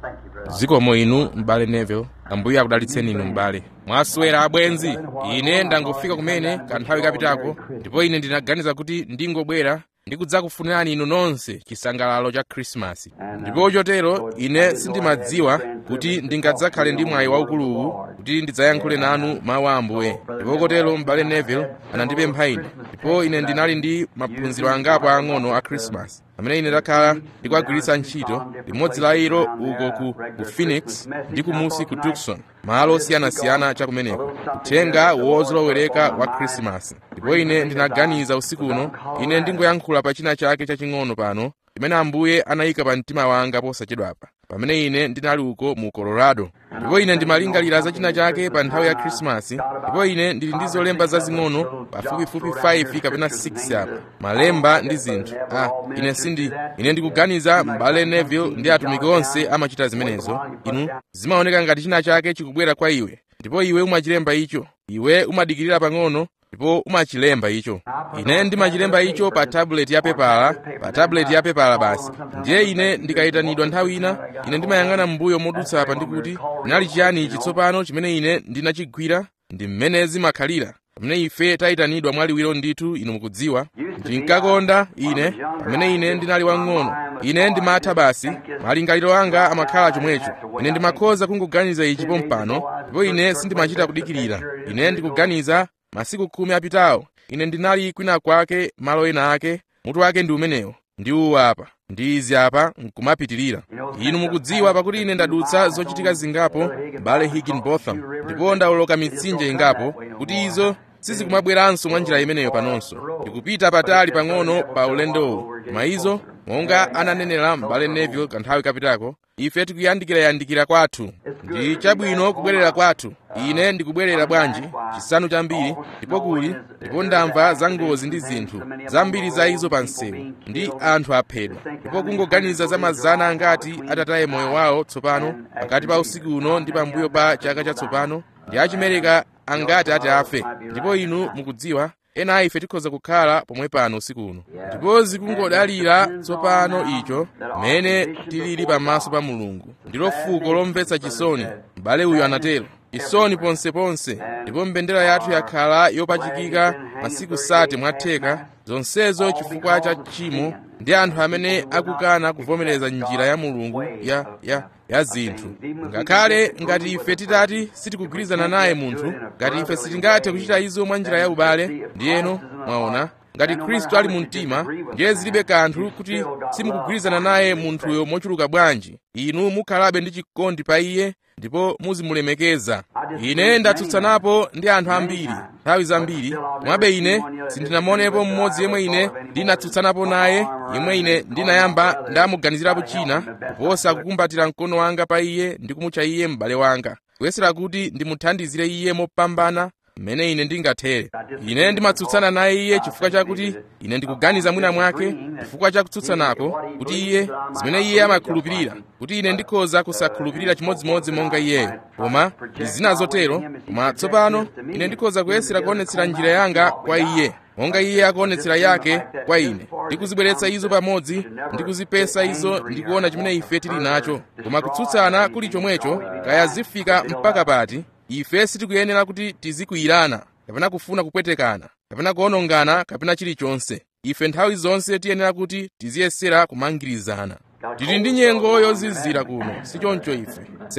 zikomo inu m'bale neville ambuye akudalitseni inu m'bale mwaswera abwenzi ine ndangofika kumene kanthawi kapitako ndipo ine ndinaganiza kuti ndingobwera ndikudzakufunirani inu nonse chisangalalo cha khrisimasi ndipo chotero ine sindimadziwa kuti ndingadzakhale ndi mwayi waukuluwu kuti ndidzayankhule nanu mawu a ambuye ndipo kotero m'bale neville anandipempha ine ndipo ine ndinali ndi maphunziro angapo ang'ono a khrisimasi amene ine ndakhala ndikuagwiritsa ntchito limodzi la ilo uko ku, ku phoenix ndi kumusi ku tucson malo osiyanasiyana chakumeneko uthenga wozolowereka wa khrisimasi ndipo ine ndinaganiza usiku uno ine ndingoyankhula pa china chake chaching'ono pano chimene ambuye anayika pa mtima wanga posachedwapa pamene ine ndinali uko mu colorado ndipo ine ndimalingalira za china chake pa nthawi ya khrisimasi ndipo ine ndili ndi zolemba zazing'ono pafupifupi 5 kapena 6 apa malemba ndi zinthu ah ine sindi ine ndikuganiza m'bale neville ndi atumiki onse amachita zimenezo inu zimaoneka ngati china chake chikubwera kwa iwe ndipo iwe umachilemba icho iwe umadikirira pang'ono ndipo umachilemba icho ine ndimachilemba icho pa tabuleti ya pepala pa tabuleti ya pepala basi ndiye ine ndikayitanidwa nthawi ina ine ndimayang'ana m'mbuyo modutsa apa ndikuti ndinali chiyani ichi tsopano chimene ine ndinachigwira ndi mmene zimakhalira pamene ife tayitanidwa mwaliwiro ndithu inu mukudziwa ndinkakonda ine pamene ine ndinali wang'ono ine ndimatha basi malingaliro anga amakhala chomwecho ine ndimakhoza kungoganiza ichi pompano ndipo ine sindimachita kudikirira ine ndikuganiza masiku khumi apitawo ine ndinali kwina kwake malo ena ake mutu wake ndi umenewo ndi uwu apa ndi izi apa nkumapitirira inu mukudziwa pakuti ine ndadutsa zochitika zingapo bale higginbotham ndipo ndawoloka mitsinje ingapo kuti izo sizikumabweranso mwa njira imeneyo panonso ndikupita patali pang'ono pa ulendowu koma izo monga ananenera m'bale neville kanthawi kapitako ife tikuyandikirayandikira kwathu ndi chabwino kubwerera kwathu ine ndikubwerera bwanji chisanu chambiri ndipo kuli ndipo ndamva za ngozi ndi zinthu zambiri za izo pa msewu ndi anthu aphedwa ndipo kungoganiza za mazana angati atataye moyo wawo tsopano pakati pa usiku uno ndi pambuyo pa chaka chatsopano ndi achimereka angati ati afe ndipo inu mukudziwa ena a ife tikhoza kukhala pomwe pano usiku uno ndipo zikungodalira tsopano icho mmene tilili pamaso pa mulungu ndilo fuko lomvetsa chisoni m'bale uyu anatero chisoni ponseponse ndipo mbendera yathu yakhala yopachikika masiku sate mwatheka zonsezo chifukwa cha tchimo ndi anthu amene akukana kuvomereza njira ya mulungu ya, ya, ya zinthu ngakhale ngati ife titati sitikugwirizana naye munthu ngati ife sitingathe kuchita izo mwa njira ya ubale ndiyeno mwaona ngati khristu ali mu mtima ndiye zilibe kanthu kuti simukugwirizana naye munthuyo mochuluka bwanji inu mukhalabe ndi chikondi pa iye ndipo muzimulemekeza ine ndatsutsanapo ndi anthu ambiri nthawi zambiri komabe ine sindinamuonepo mmodzi yemwe ine ndinatsutsanapo naye yemwe ine ndinayamba ndamuganizirapo china kuposa kukumbatira mkono wanga pa iye ndi kumutcha iye m'bale wanga kuyesera kuti ndimuthandizire iye mopambana mmene ine ndingathere ine ndimatsutsana naye iye chifukwa chakuti ine ndikuganiza mwina mwake chifukwa cha kutsutsanako kuti iye zimene iye amakhulupirira kuti ine ndikhoza kusakhulupirira chimodzimodzi monga iyeyo koma ndi zina zotero koma tsopano ine ndikhoza kuyesera kuonetsera njira yanga kwa iye monga iye akuonetsera yake kwa ine ndikuzibweretsa izo pamodzi ndikuzipesa izo ndikuona chimene ife tili nacho koma kutsutsana kuli chomwecho kaya zifika mpaka pati ife sitikuyenera kuti tizikwiyirana kapena kufuna kupwetekana kapena kuonongana kapena chilichonse ife nthawi zonse tiyenera kuti tiziyesera kumangirizana tili ndi nyengo yozizira kuno sichoncho ife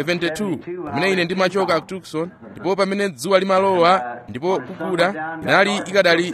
72 pamene ine ndimachoka ku tucson ndipo pamene dzuwa limalowa ndipo kukuda inali ikadali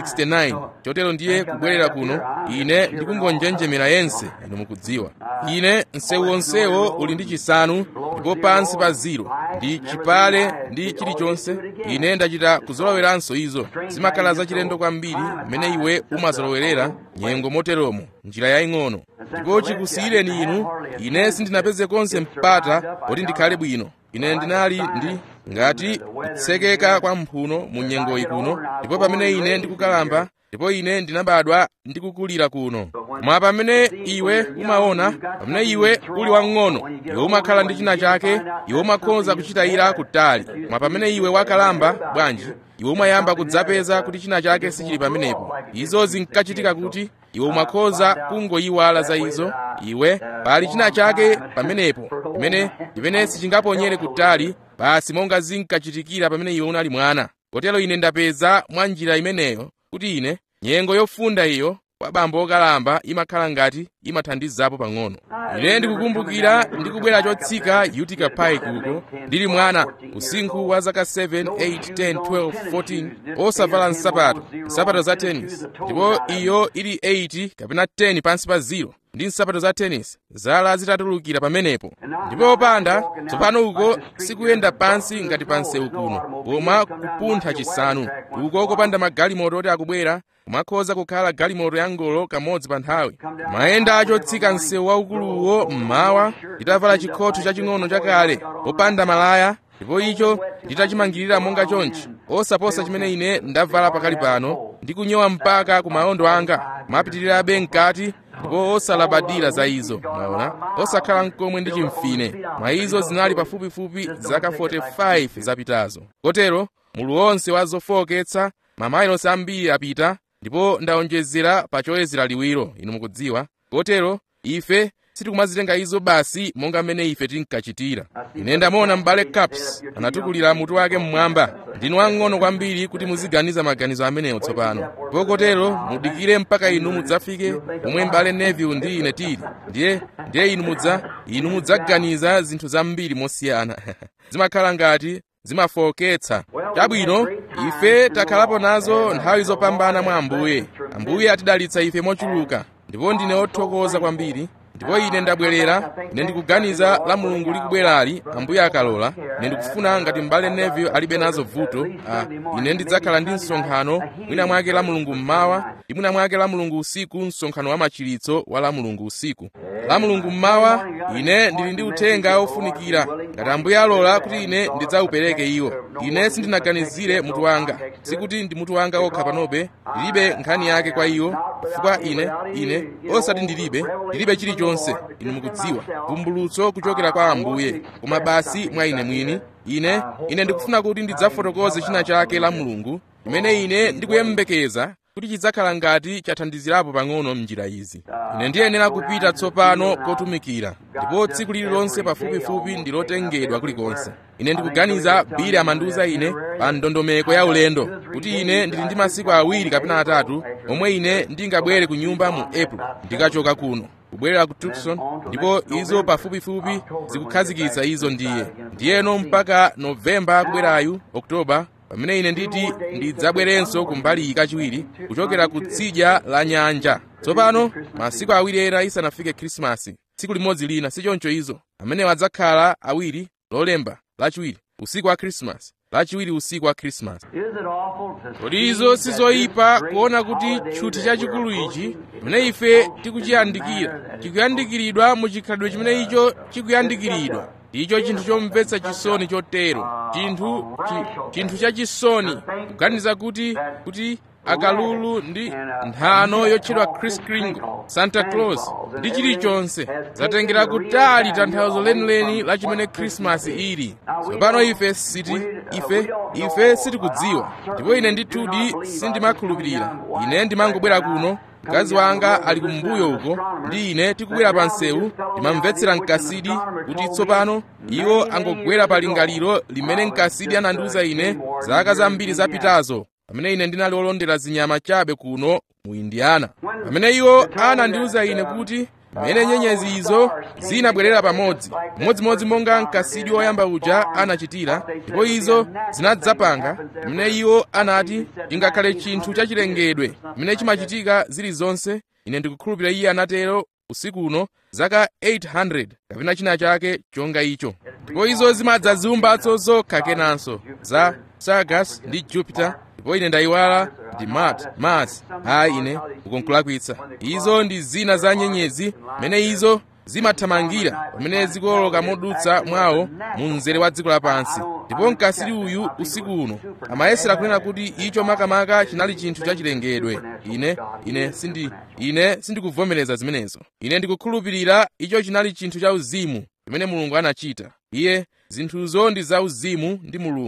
69 chotero ndiye kubwerera kuno ine ndikungonjenjemera yense inu mukudziwa ine msewu wonsewo uli ndi chisanu ndipo pansi pa ziro ndi chipale ndi chilichonse ine ndachita kuzoloweranso izo zimakhala zachilendo kwambiri mmene iwe umazolowerera nyengo moteromo njira yaying'ono ndipo chikusiyireni inu ine sindinapeze konse mpata poti ndikhale bwino ine ndinali ndi ngati kutsekeka kwa mphuno mu nyengoyi kuno ndipo pamene ine ndikukalamba ndipo ine ndinabadwa ndikukulira kuno koma pamene iwe umaona pamene iwe uli wang'ono iwe umakhala ndi china chake iwe umakhoza kuchitayira kutali koma pamene iwe wakalamba bwanji iwe umayamba kudzapeza kuti china chake sichili pamenepo izo zinkachitika kuti iwe umakhoza kungoyiwala za izo iwe pali china chake pamenepo chimene chimene sichingaponyere kutali basi monga zinkachitikira pamene iwe unali mwana kotero ine ndapeza mwa njira imeneyo kuti ine nyengo yofunda iyo kwa bambo okalamba imakhala ngati imathandizapo pang'ono ine ndikukumbukira ndikubwera chotsika utica pike uko ndili mwana usinkhu wa zaka 7 8 10 12 14 osavala nsapato nsapato za tennis ndipo iyo ili 8 kapena 10 pansi pa ziro ndi nsapato za tennis zala zitatulukira pamenepo ndipo opanda tsopano uko sikuyenda pansi ngati pa msewu kuno koma kupuntha chisanu uko kopanda magalimoto oti akubwera kumakhoza kukhala galimoto ya ngolo kamodzi pa nthawi mayenda achotsika msewu waukuluwo mmawa nditavala chikhotho chaching'ono chakale popanda malaya ndipo icho nditachimangirira monga chonchi osaposa chimene ine ndavala pakali pano ndikunyowa mpaka ku maondo anga kumapitirirabe mkati ndipo osalabadira za izo mwaona osakhala mkomwe ndi chimfine mwa izo zinali pafupifupi zaka 45 zapitazo kotero mulu wonse wa zofowoketsa mamayilosi ambiri apita ndipo ndawonjezera pa choyezera liwiro inu mukudziwa kotero ife sitikumazitenga izo basi monga mmene ife tinkachitira ine ndamaona m'bale caps anatukulira mutu wake mmwamba ndinu wang'ono kwambiri kuti muziganiza maganizo amenewo tsopano ndipo kotero mudikire mpaka inu mudzafike pomwe m'bale neville ndi ine tili ndiye ndiye inu mudza inu mudzaganiza zinthu zambiri mosiyana zimakhala ngati zimafowoketsa chabwino ife takhalapo nazo nthawi zopambana mwa ambuye ambuye atidalitsa ife mochuluka ndipo ndine othokoza kwambiri ndipo ine ndabwerera ine ndikuganiza la mulungu likubwerali ambuye akalola ine ndikufuna ngati m'bale neville alibe nazo vuto ah, ine ndidzakhala ndi msonkhano mwina mwake la mulungu mmawa ndi mwina mwake la mulungu usiku msonkhano wa machiritso wa la mulungu usiku la mulungu mmawa ine ndili ndi uthenga ofunikira ngati ambuye alola kuti ine ndidzaupereke iwo ine sindinaganizire mutu wanga sikuti ndi mutu wanga okha panobe ndilibe nkhani yake kwa iwo chifukwa ine ine osati ndilibe ndilibe chilichonse inu mukudziwa vumbulutso kuchokera kwa ambuye koma basi mwa ine mwini ine ine ndikufuna kuti ndidzafotokoze china chake la mulungu chimene ine ndikuyembekeza kuti chidzakhala ngati chathandizirapo pang'ono m'njira izi ine ndiyenera kupita tsopano kotumikira ndipo tsiku lililonse pafupifupi ndilotengedwa kulikonse ine ndikuganiza bili amandiuza ine pa ndondomeko ya ulendo kuti ine ndili ndi masiku awiri kapena atatu omwe ine ndingabwere ku nyumba mu april ndikachoka kuno kubwerera ku tucson ndipo izo pafupifupi zikukhazikitsa izo ndiye ndiyeno mpaka novemba kubwerayu oktoba pamene ine nditi ndidzabwerenso kumbali kachiwiri kuchokera ku tsidya la nyanja tsopano masiku awiri ena isanafike khrisimasi tsiku limodzi lina sichoncho izo amenewo adzakhala awiri lolemba lachiwiri usiku wa khrisimasi lachiwiri usiku wa khrisimasi kodi izo sizoyipa kuona kuti tchuthi chachikulu ichi chimene ife tikuchiyandikira chikuyandikiridwa mu chikhalidwe chimene icho chikuyandikiridwa icho chinthu chomvetsa chisoni chotero chinthu chi, chinthu chachisoni kuganiza kuti kuti akalulu ndi nthano yotchedwa kris kringle santa claus ndi chilichonse zatengera kutali tanthauzo lenileni la chimene khrisimasi ili tsopano ife siti ife ife sitikudziwa ndipo ine ndithudi sindimakhulupirira ine ndimangobwera kuno mkazi wanga ali kumbuyo uko ndi ine tikubwera pa msewu ndimamvetsera mkasidi kuti tsopano iwo angogwera pa lingaliro limene mkasidi anandiuza ine zaka zambiri zapitazo pamene ine ndinali olondera zinyama chabe kuno mu indiana pamene iwo anandiuza ine kuti mmene nyenyezi izo zinabwerera pamodzi modzimodzi monga mkasidi woyamba uja anachitira ndipo izo zinadzapanga mmene iwo anati ingakhale chinthu chachilengedwe mmene chimachitika zilizonse ine ndikukhulupirira iye anatero usiku uno zaka 800 kapena china chake chonga icho ndipo izo zimadza ziumbatso zokha kenanso za sagas ndi jupiter ndipo ine ndayiwala ndi mat mars hayi ine ukunkulakwitsa izo ndi zina za nyenyezi mmene izo zimathamangira pamene zikuwoloka modutsa mwawo mu mzere wa dziko lapansi ndipo mkasiri uyu usiku uno amayesera kunena kuti icho makamaka chinali chinthu chachilengedwe ine ine sindi ine sindikuvomereza zimenezo ine ndikukhulupirira icho chinali chinthu cha uzimu chimene mulungu anachita iye zinthuzo ndi za uzimu ndi mulungu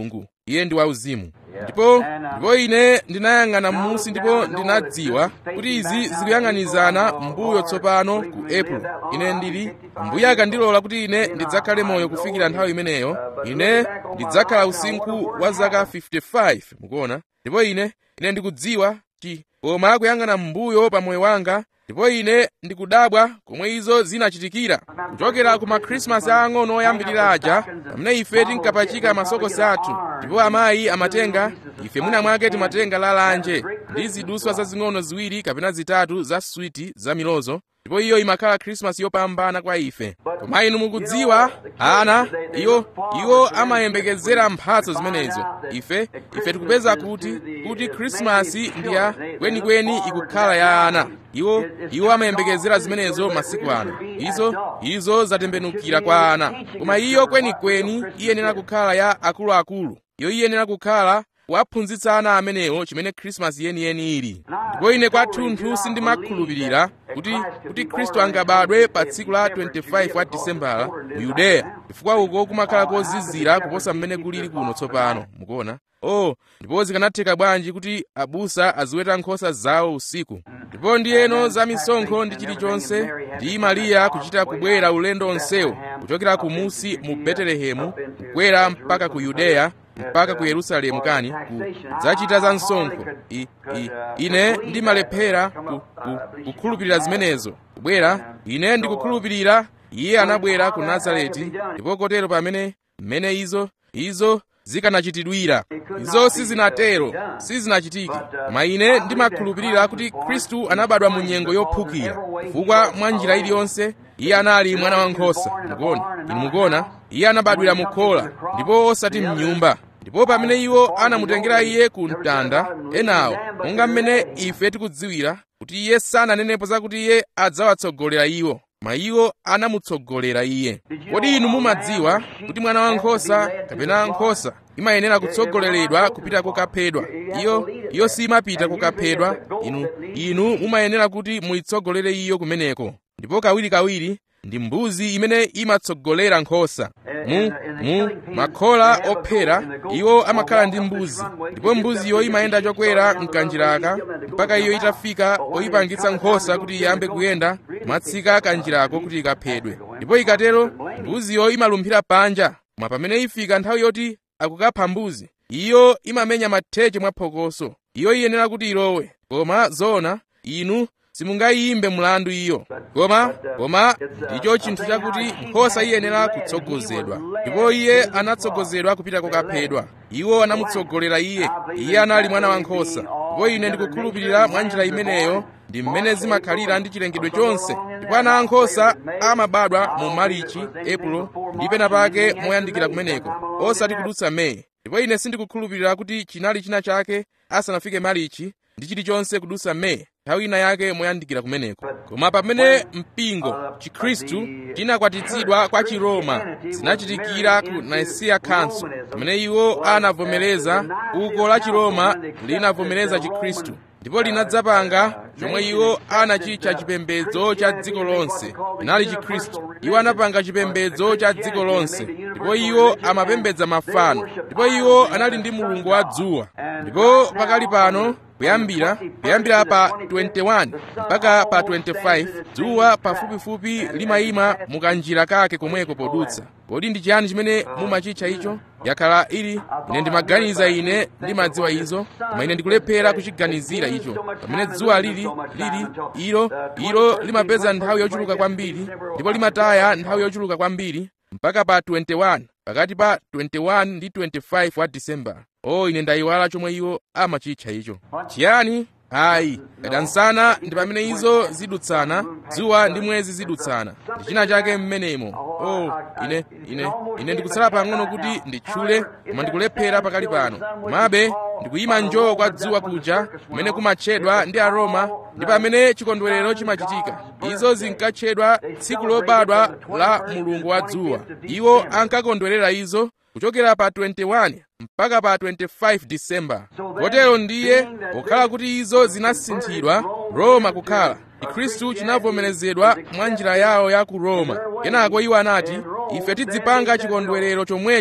iye ndi wauzimu ndipo ndipo ine ndinayang'ana m'munsi ndipo ndinadziwa kuti izi zikuyang'anizana mbuyo tsopano ku april ine ndili mbuye akandilola kuti ine ndidzakhale moyo kufikira nthawi imeneyo ine ndidzakhala usinkhu wa zaka 55 mukuona ndipo ine ine ndikudziwa chi koma kuyang'ana m'mbuyo pa moyo wanga ndipo ine ndikudabwa komwe izo zinachitikira kuchokera ku makhrisimasi aang'ono oyambirira aja pamene ife tinkapachika masokosi athu ndipo amayi amatenga ife mwina mwake timatenga lalanje ndi ziduswa zazing'ono ziwiri kapena zitatu za switi za milozo ndipo iyo imakhala khrisimasi yopambana kwa ife koma inu mukudziwa ana iwo iwo amayembekezera mphatso zimenezo ife ife tikupeza kuti kuti khrisimasi ndi ya kwenikweni ikukhala ya ana iwo iwo amayembekezera zimenezo masiku ano izo izo zatembenukira kwa ana koma iyo kwenikweni iyenera kukhala ya akuluakulu iyo iyenera kukhala waphunzitsa ana amenewo chimene khrisimasi yeniyeni ili ndipo ine kwathunthu sindimakhulupirira kuti kuti khristu angabadwe pa tsiku la 25 wa disembala mu yudeya chifukwa uko kumakhala kozizira kuposa mmene kulili kuno tsopano mukuona oh ndipo zikanatheka bwanji kuti abusa aziweta nkhosa zawo usiku ndipo ndiyeno za misonkho ndi chilichonse ndi mariya kuchita kubwera ulendo onsewo kuchokera kumusi mu betelehemu kukwera mpaka ku yudeya mpaka ku yerusalemu kani kudzachita za msonkho I, I, ine ndimalephera ku, ku, kukhulupirira zimenezo kubwera ine ndikukhulupirira iye anabwera ku nazareti ndipo kotero pamene mmene izo izo zikanachitidwira izo sizinatero sizinachitike koma ine ndimakhulupirira kuti khristu anabadwa mu nyengo yophukira chifukwa mwa njira iliyonse iye anali mwana wankhosa mukuona inu mukuona iye anabadwira mu khola ndipo osati mnyumba ndipo pamene iwo anamutengera iye ku mtanda enawo monga mmene ife tikudziwira kuti iye sananenepo zakuti iye adzawatsogolera iwo koma iwo anamutsogolera iye kodi inu mumadziwa kuti mwana wankhosa kapena nkhosa imayenera kutsogoleredwa kupita kokaphedwa iyo iyo simapita kokaphedwa inu inu mumayenera kuti muyitsogolere iyo kumeneko ndipo kawirikawiri ndi mbuzi imene imatsogolera nkhosa mu mu makhola ophera iwo amakhala ndi mbuzi ndipo mbuziyo imayenda chokwera mkanjiraka mpaka iyo itafika poyipangitsa nkhosa kuti iyambe kuyenda kumatsika kanjirako kuti ikaphedwe ndipo ikatero mbuziyo imalumphira panja koma pamene ifika nthawi yoti akukapha mbuzi iyo imamenya matheche mwaphokoso iyo iyenera kuti ilowe koma zona inu simungayimbe mlandu iyo koma koma ndicho chinthu chakuti nkhosa iyenera kutsogozedwa ndipo iye anatsogozedwa kupita kokaphedwa iwo anamutsogolera iye iye anali mwana wankhosa ndipo ine ndikukhulupirira mwa njira imeneyo ndi mmene zimakhalira ndi chilengedwe chonse ndipo ana ankhosa amabadwa mu marichi epulo ndi pena pake moyandikira kumeneko osati kudutsa meyi ndipo ine sindikukhulupirira kuti chinali china chake asanafike marichi ndi chilichonse kudutsa meyi nthawi ina yake moyandikira kumeneko koma pamene mpingo chikhristu chinakwatitsidwa kwa chiroma zinachitikira ku nicaea council pamene iwo anavomereza uko la chiroma linavomereza chikhristu ndipo linadzapanga chomwe iwo anachitcha chipembedzo cha dziko lonse inali chikhristu iwo anapanga chipembedzo cha dziko lonse ndipo iwo amapembedza mafano ndipo iwo anali ndi mulungu wa dzuwa ndipo pakali pano kuyambira kuyambira pa 21 mpaka pa 25 dzuwa pafupifupi limayima mukanjira kake komweko podutsa kodi ndi chiyani chimene mumachitcha icho yakhala ili ine ndimaganiza ine ndimadziwa izo koma ine ndikulephera kuchiganizira icho pamene dzuwa lili lili ilo ilo limapeza nthawi yochuluka kwambiri ndipo limataya nthawi yochuluka kwambiri mpaka pa 21 pakati pa 21 ndi 25 wa disemba o ine ndayiwala chomwe iwo amachitcha icho chiyani ayi kadansana ndi pamene izo zidutsana dzuwa ndi mwezi zidutsana ndi china chake mmenemo o ine ine ine ndikutsala pang'ono kuti nditchule koma ndikulephera pakali pano komabe ndikuyima njoo kwa dzuwa kuja kumene kumatchedwa ndi aroma ndi pamene chikondwerero chimachitika izo zinkatchedwa tsiku lobadwa la mulungu wa dzuwa iwo ankakondwerera izo kuchokera pa 21 mpaka pa 25 disemba kotero ndiye pokhala kuti izo zinasinthidwa roma kukhala chikhristu chinavomerezedwa mwa njira yawo ya ku roma kenako iwo anati ife tidzipanga chikondwerero chomwecho ndipo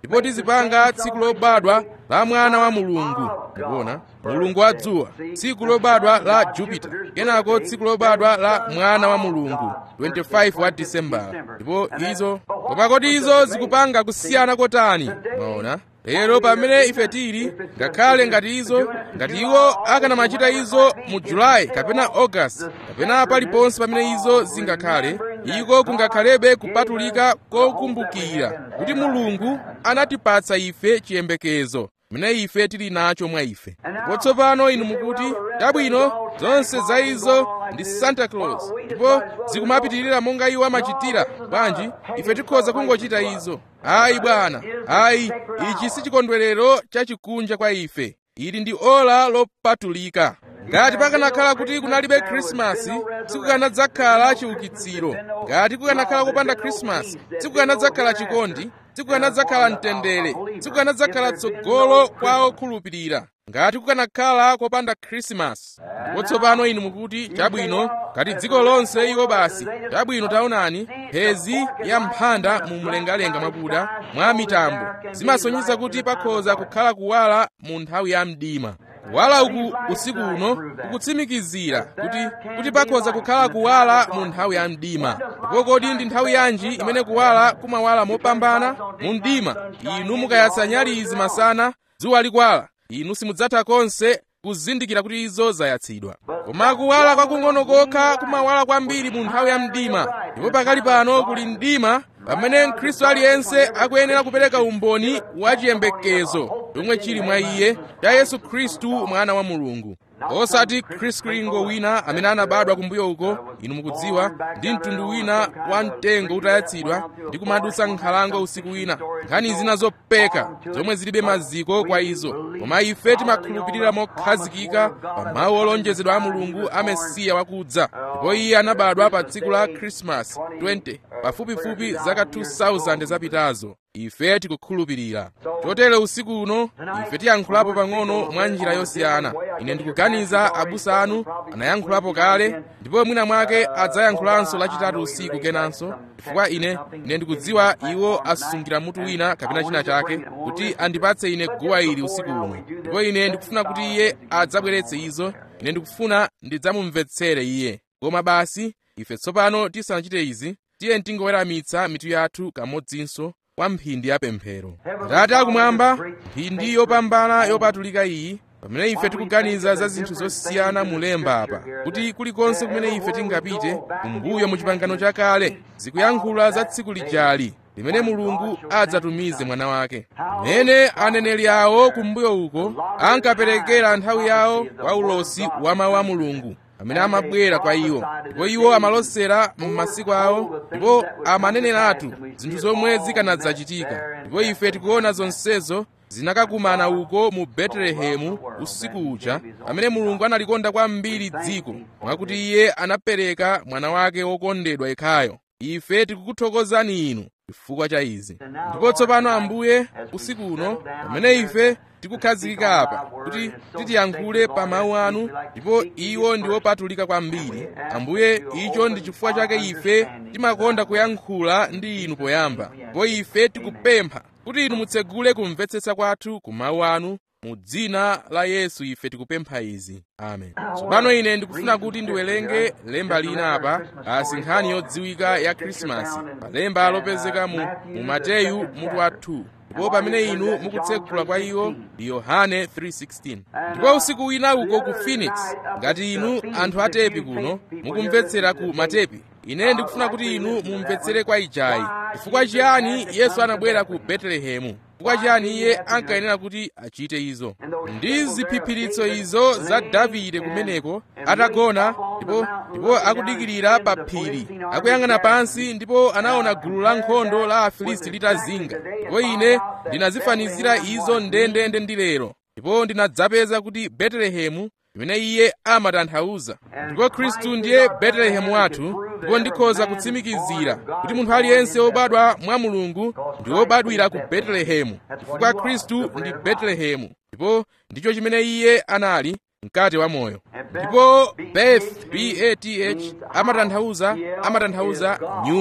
ndipo tizipanga tsiku lobadwa la mwana wa mulungu mukuona mulungu wa dzuwa tsiku lobadwa la jupiter kenako tsiku lobadwa la mwana wa mulungu 25 wa disembala ndipo izo koma kodi izo zikupanga kusiyana kotani maona lero pamene ife tili ngakhale ngati izo ngati iwo akanamachita izo mu julayi kapena august kapena paliponse pamene izo zingakhale iko kungakhalebe kupatulika kokumbukira kuti mulungu anatipatsa ife chiyembekezo mene ife tili nacho mwa ife ndipo tsopano inu mukuti chabwino zonse za izo ndi santa claus ndipo zikumapitirira monga iwo amachitira bwanji ife tikhoza kungochita izo ayi bwana ayi ichi si chikondwerero chachikunja kwa ife ili ndi ola lopatulika ngati pakanakhala kuti kunalibe khrisimasi sikukanadzakhala chiukitsiro ngati kukanakhala kopanda khrisimasi sikukanadzakhala chikondi sikukanadzakhala mtendere sikukanadzakhala tsogolo kwa okhulupirira ngati kukanakhala kopanda khrisimasi ndipo tsopano inu mukuti chabwino ngati dziko lonse iwo basi chabwino taonani mphezi ya mphanda mu mlengalenga mwakuda mwa mitambo zimasonyeza kuti pakhoza kukhala kuwala mu nthawi ya mdima kuwala uku usiku uno kukutsimikizira kuti kuti pakhoza kukhala kuwala mu nthawi ya mdima ndipo kodi ndi nthawi yanji imene kuwala kumawala mopambana mu mdima inu mukayatsa nyalizi masana dzuwa likwala inu simudzatha konse kuzindikira kuti izo zayatsidwa koma kuwala kwakung'ono kokha kumawala kwambiri mu nthawi ya mdima ndipo pakali pano kuli mdima pamene mkhristu aliyense akuyenera kupereka umboni wa chiyembekezo chomwe chili mwa iye cha yesu khristu mwana wa mulungu osati khristu klingo wina amene anabadwa kumbuyo uko inu mukudziwa ndi mtundu wina wa mtengo utayatsidwa ndi kumadutsa nkhalango usiku wina nkhani zina zopeka zomwe zilibe maziko kwa izo koma ife timakhulupirira mokhazikika pa mawu olonjezedwa a mulungu a mesiya wakudza ndipo iye anabadwa pa tsiku la krismasi 20 pafupifupi zaka 2000 zapitazo ife tikukhulupirira chotero usiku uno ife tiyankhulapo pang'ono mwa njira yosiyana ine ndikuganiza abusa anu anayankhulapo kale ndipo mwina mwake adzayankhulanso lachitatu usiku kenanso chifukwa ine ine ndikudziwa iwo asungira mutu wina kapena china chake kuti andipatse ine guwa ili usiku uno ndipo ine ndikufuna kuti iye adzabweretse izo ine ndikufuna ndidzamumvetsere iye koma basi ife tsopano tisanachite izi tiye tingoweramitsa mitu yathu kamodzinso kwa mphindi ya pemphero atate akumwamba mphindi yopambana yopatulika iyi pamene ife tikuganiza za zinthu zosiyana mulemba apa kuti kulikonse kumene ife tingapite kumbuyo mu chipangano chakale zikuyankhula za tsiku lijali limene mulungu adzatumize mwana wake mmene aneneri awo kumbuyo uko ankaperekera nthawi yawo kwa ulosi wa mawu a mulungu amene amabwera kwa iwo ndipo iwo amalosera m'masiku awo ndipo amaneneratu zinthu zomwe zikanadzachitika ndipo ife tikuona zonsezo zinakakumana uko mu betelehemu usiku uja amene mulungu analikonda kwambiri dziko mwakuti iye anapereka mwana wake wokondedwa yekhayo ife tikukuthokozani inu chifukwa cha izi ndipo tsopano ambuye usiku uno pamene ife tikukhazikika apa kuti titiyankhule pa mawu anu ndipo iwo ndi opatulika kwambiri ambuye icho ndi chifukwa chake ife timakonda kuyankhula ndi inu poyamba ndipo ife tikupempha kuti inu mutsegule kumvetsetsa kwathu ku mawu anu mu dzina la yesu ife tikupempha izi amen tsopano ine ndikufuna kuti ndiwerenge lemba lina apa asi nkhani yodziwika ya khrisimasi pa lemba lopezeka mu, mu mateyu mutu wa 2 ndipo pamene inu mukutsegula kwa iwo ndi yohane 3:16 ndipo usiku wina uko ku phoenix ngati inu anthu atepi kuno mukumvetsera ku matepi ine ndikufuna kuti inu mumvetsere kwa ijayi chifukwa chiyani yesu anabwera ku betelehemu chifukwa chiyani iye ankayenera kuti achite izo ndi ziphiphiritso izo za davide kumeneko atagona ndipo ndipo akudikirira pa phiri akuyang'ana pansi ndipo anaona gulu la nkhondo la afilisti litazinga ndipo ine ndinazifanizira izo ndendende ndi lero ndipo ndinadzapeza kuti betelehemu imene iye amatanthauza ndipo khristu ndiye betelehemu wathu ndipo ndikhoza kutsimikizira kuti munthu aliyense wobadwa mwa mulungu ndi wobadwira ku betelehemu chifukwa khristu ndi betelehemu ndipo ndicho chimene iye anali mkati wa moyo ndipo beth bath amatanthauza amatanthauza nyumba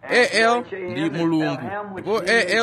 al ndi mulungu ndipo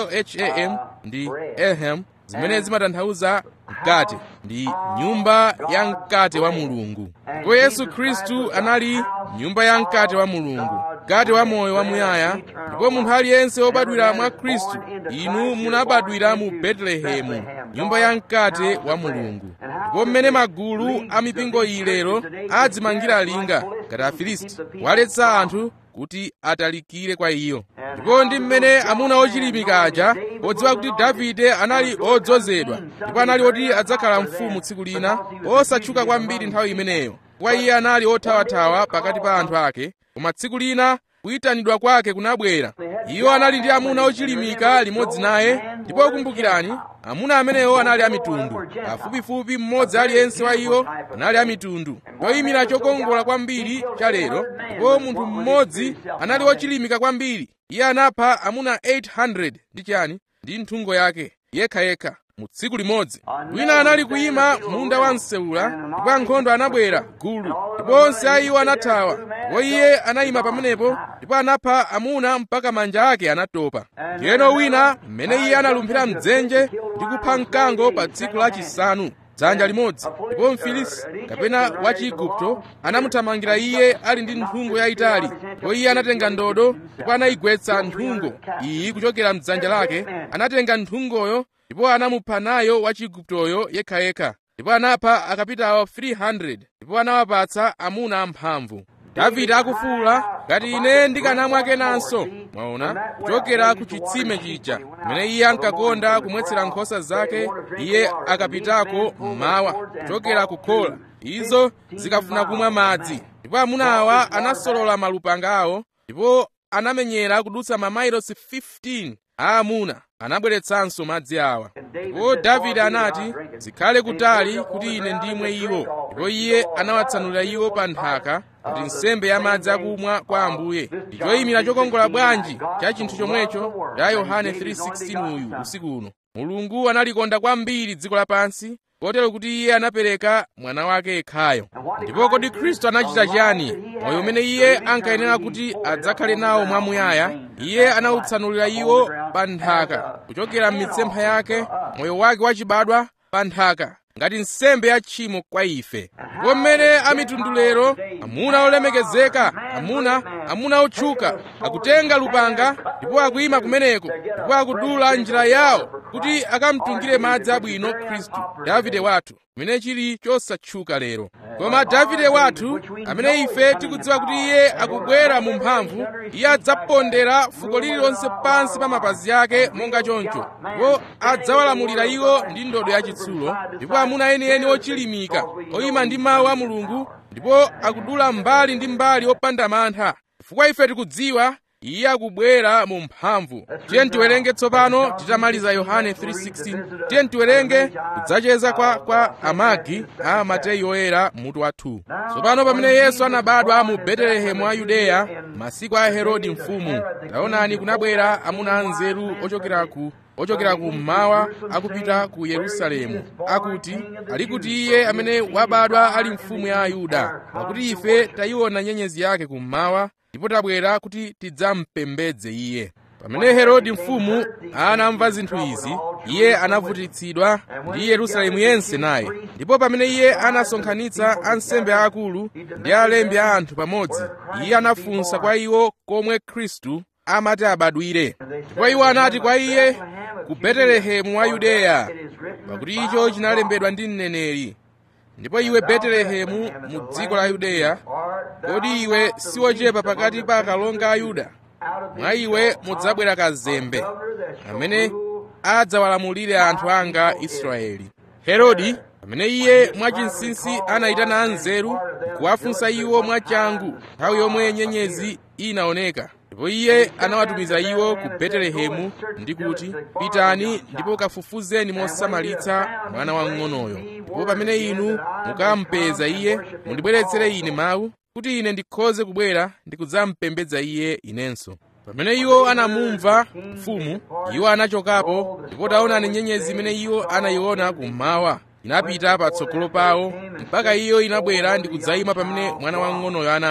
alham ndi ehem zimene zimatanthauza mkate ndi nyumba ya mkate wa mulungu ndipo yesu khristu anali nyumba ya mkate wa mulungu mkate wa moyo wamuyaya ndipo munthu aliyense wobadwira mwa khristu inu munabadwira mu betelehemu nyumba ya mkate wa mulungu ndipo mmene magulu a mipingo iyi lero adzimangira linga ngati afilisti waletsa anthu kuti atalikire kwa iyo ndipo ndi mmene amuna ochilimika aja podziwa kuti davide anali odzozedwa ndipo anali oti adzakhala mfumu tsiku lina osatchuka kwambiri nthawi imeneyo kwa iye anali othawathawa pakati pa anthu ake koma tsiku lina kuyitanidwa kwake kunabwera iwo anali ndi amuna ochilimika limodzi naye ndipo kumbukirani amuna amenewo anali amitundu pafupifupi mmodzi aliyense wa iwo anali amitundu choyimira chokongola kwambiri cha lero ndipo munthu mmodzi anali ochilimika kwambiri iye anapha amuna 800 ndi chani ndi nthungo yake yekhayekha mu tsiku limodzi wina anali kuyima munda wa msewula ndipo ankhondo anabwera gulu ndipo onse a iwo anathawa ndipo iye anayima pamenepo ndipo anapha amuna mpaka manja ake anatopa ndiyeno wina mmene iye analumphira mdzenje ndi kupha mkango pa tsiku lachisanu dzanja limodzi ndipo mfilisi kapena wa chiigupto anamuthamangira iye ali ndi nthungo yayitali ndipo iye anatenga ndodo ndipo anayigwetsa nthungo iyi kuchokera mdzanja lake anatenga nthungoyo ndipo anamupha nayo wa chiiguptoyo yekhayekha ndipo anapha akapitawo 300 ndipo anawapatsa amuna amphamvu davide akufuwula ngati ine ndikanamwa kenanso mwaona kuchokera ku chitsime chija kumene iye ankakonda kumwetsera nkhosa zake iye akapitako mmawa kuchokera ku khola izo zikafuna kumwa madzi ndipo amuna awa anasolola malupanga awo ndipo anamenyera kudutsa mamailosi 15 aamuna anabweretsanso madzi awa ndipo davide anati zikhale kutali kuti ine ndimwe iwo ndipo iye anawatsanulira iwo pa nthaka kuti nsembe ya madzi akumwa kwa ambuye ndi choyimira chokongola bwanji cha chinthu chomwecho cha yohane 3:16 uyu usiku uno mulungu analikonda kwambiri dziko lapansi kotero kuti iye anapereka mwana wake yekhayo ndipo kodi khristu anachita chiyani moyo umene iye ankayenera kuti adzakhale nawo mwamuyaya iye anawutsanulira iwo pa nthaka kuchokera m'mitsempha yake moyo wake wachibadwa pa nthaka ngati nsembe ya tchimo kwa ife ndipo mmene amitundu lero amuna olemekezeka amuna amuna otchuka akutenga lupanga ndipo akuyima kumeneko ndipo akudula njira yawo kuti akamtungire madzi abwino khristu davide wathu chimene chili chosatchuka lero koma davide wathu amene ife tikudziwa kuti iye akubwera mu mphamvu iye adzapondera fuko lililonse pansi pa mapazi ake monga choncho ndipo adzawalamulira iwo ndi ndodo yachitsulo ndipo amuna enieni ochilimika oyima ndi mawu a mulungu ndipo akudula mbali ndi mbali opanda mantha chifukwa ife tikudziwa iye akubwera mu mphamvu tiye tiwerenge tsopano titamaliza yohane 3:16 tiye tiwerenge kudzacheza kwa, kwa amagi a mateyu oyera mutu wa 2 tsopano pamene yesu anabadwa mu betelehemu wa yudeya masiku a herodi mfumu taonani kunabwera amuna anzeru ochokera ku ochokera kummawa akupita ku yerusalemu akuti ali kuti iye amene wabadwa ali mfumu ya ayuda pakuti ife tayiona nyenyezi yake kummawa ndipo tabwera kuti tidzampembedze iye pamene herodi mfumu anamva zinthu izi iye anavutitsidwa ndi yerusalemu yense naye ndipo pamene iye anasonkhanitsa ansembe aakulu ndi alembi a anthu pamodzi iye anafunsa kwa iwo komwe khristu amati abadwire ndipo iwo anati kwa iye ku betelehemu wa yudeya pakuti icho chinalembedwa ndi mneneri ndipo iwe betelehemu mu dziko la yudeya kodi iwe siwochepa pakati pa akalonga a yuda mwa iwe mudzabwera kazembe amene adzawalamulire anthu anga israeli herodi pamene iye mwachinsinsi anayitana anzeru kuwafunsa iwo mwachangu nthawi yomwe nyenyezi inaoneka ndipo iye anawatumiza iwo ku betelehemu ndi kuti pitani ndipo kafufuzeni mosamalitsa mwana wamng'onoyo ndipo pamene inu mukampeza iye mundibweretsere ine mawu kuti ine ndikhoze kubwera ndi kudzampembedza iye inenso pamene iwo anamumva mfumu iwo anachokapo ndipo taonani nyenyezi imene iwo anayiona kummawa inapita patsogolo pawo mpaka iyo inabwera ndi kudzayima pamene mwana wamng'onoyo anali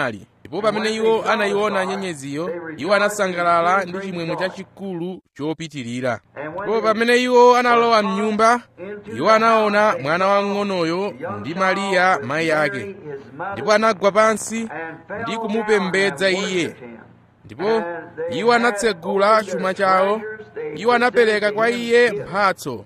ndipo pamene iwo anayiona nyenyeziyo iwo anasangalala ndi chimwemwe chachikulu chopitirira ndipo pamene iwo analowa mnyumba iwo anaona mwana wang'onoyo ndi mariya mayi ake ndipo anagwa pansi ndi kumupembedza iye ndipo iwo anatsegula chuma chawo iwo anapereka kwa iye mphatso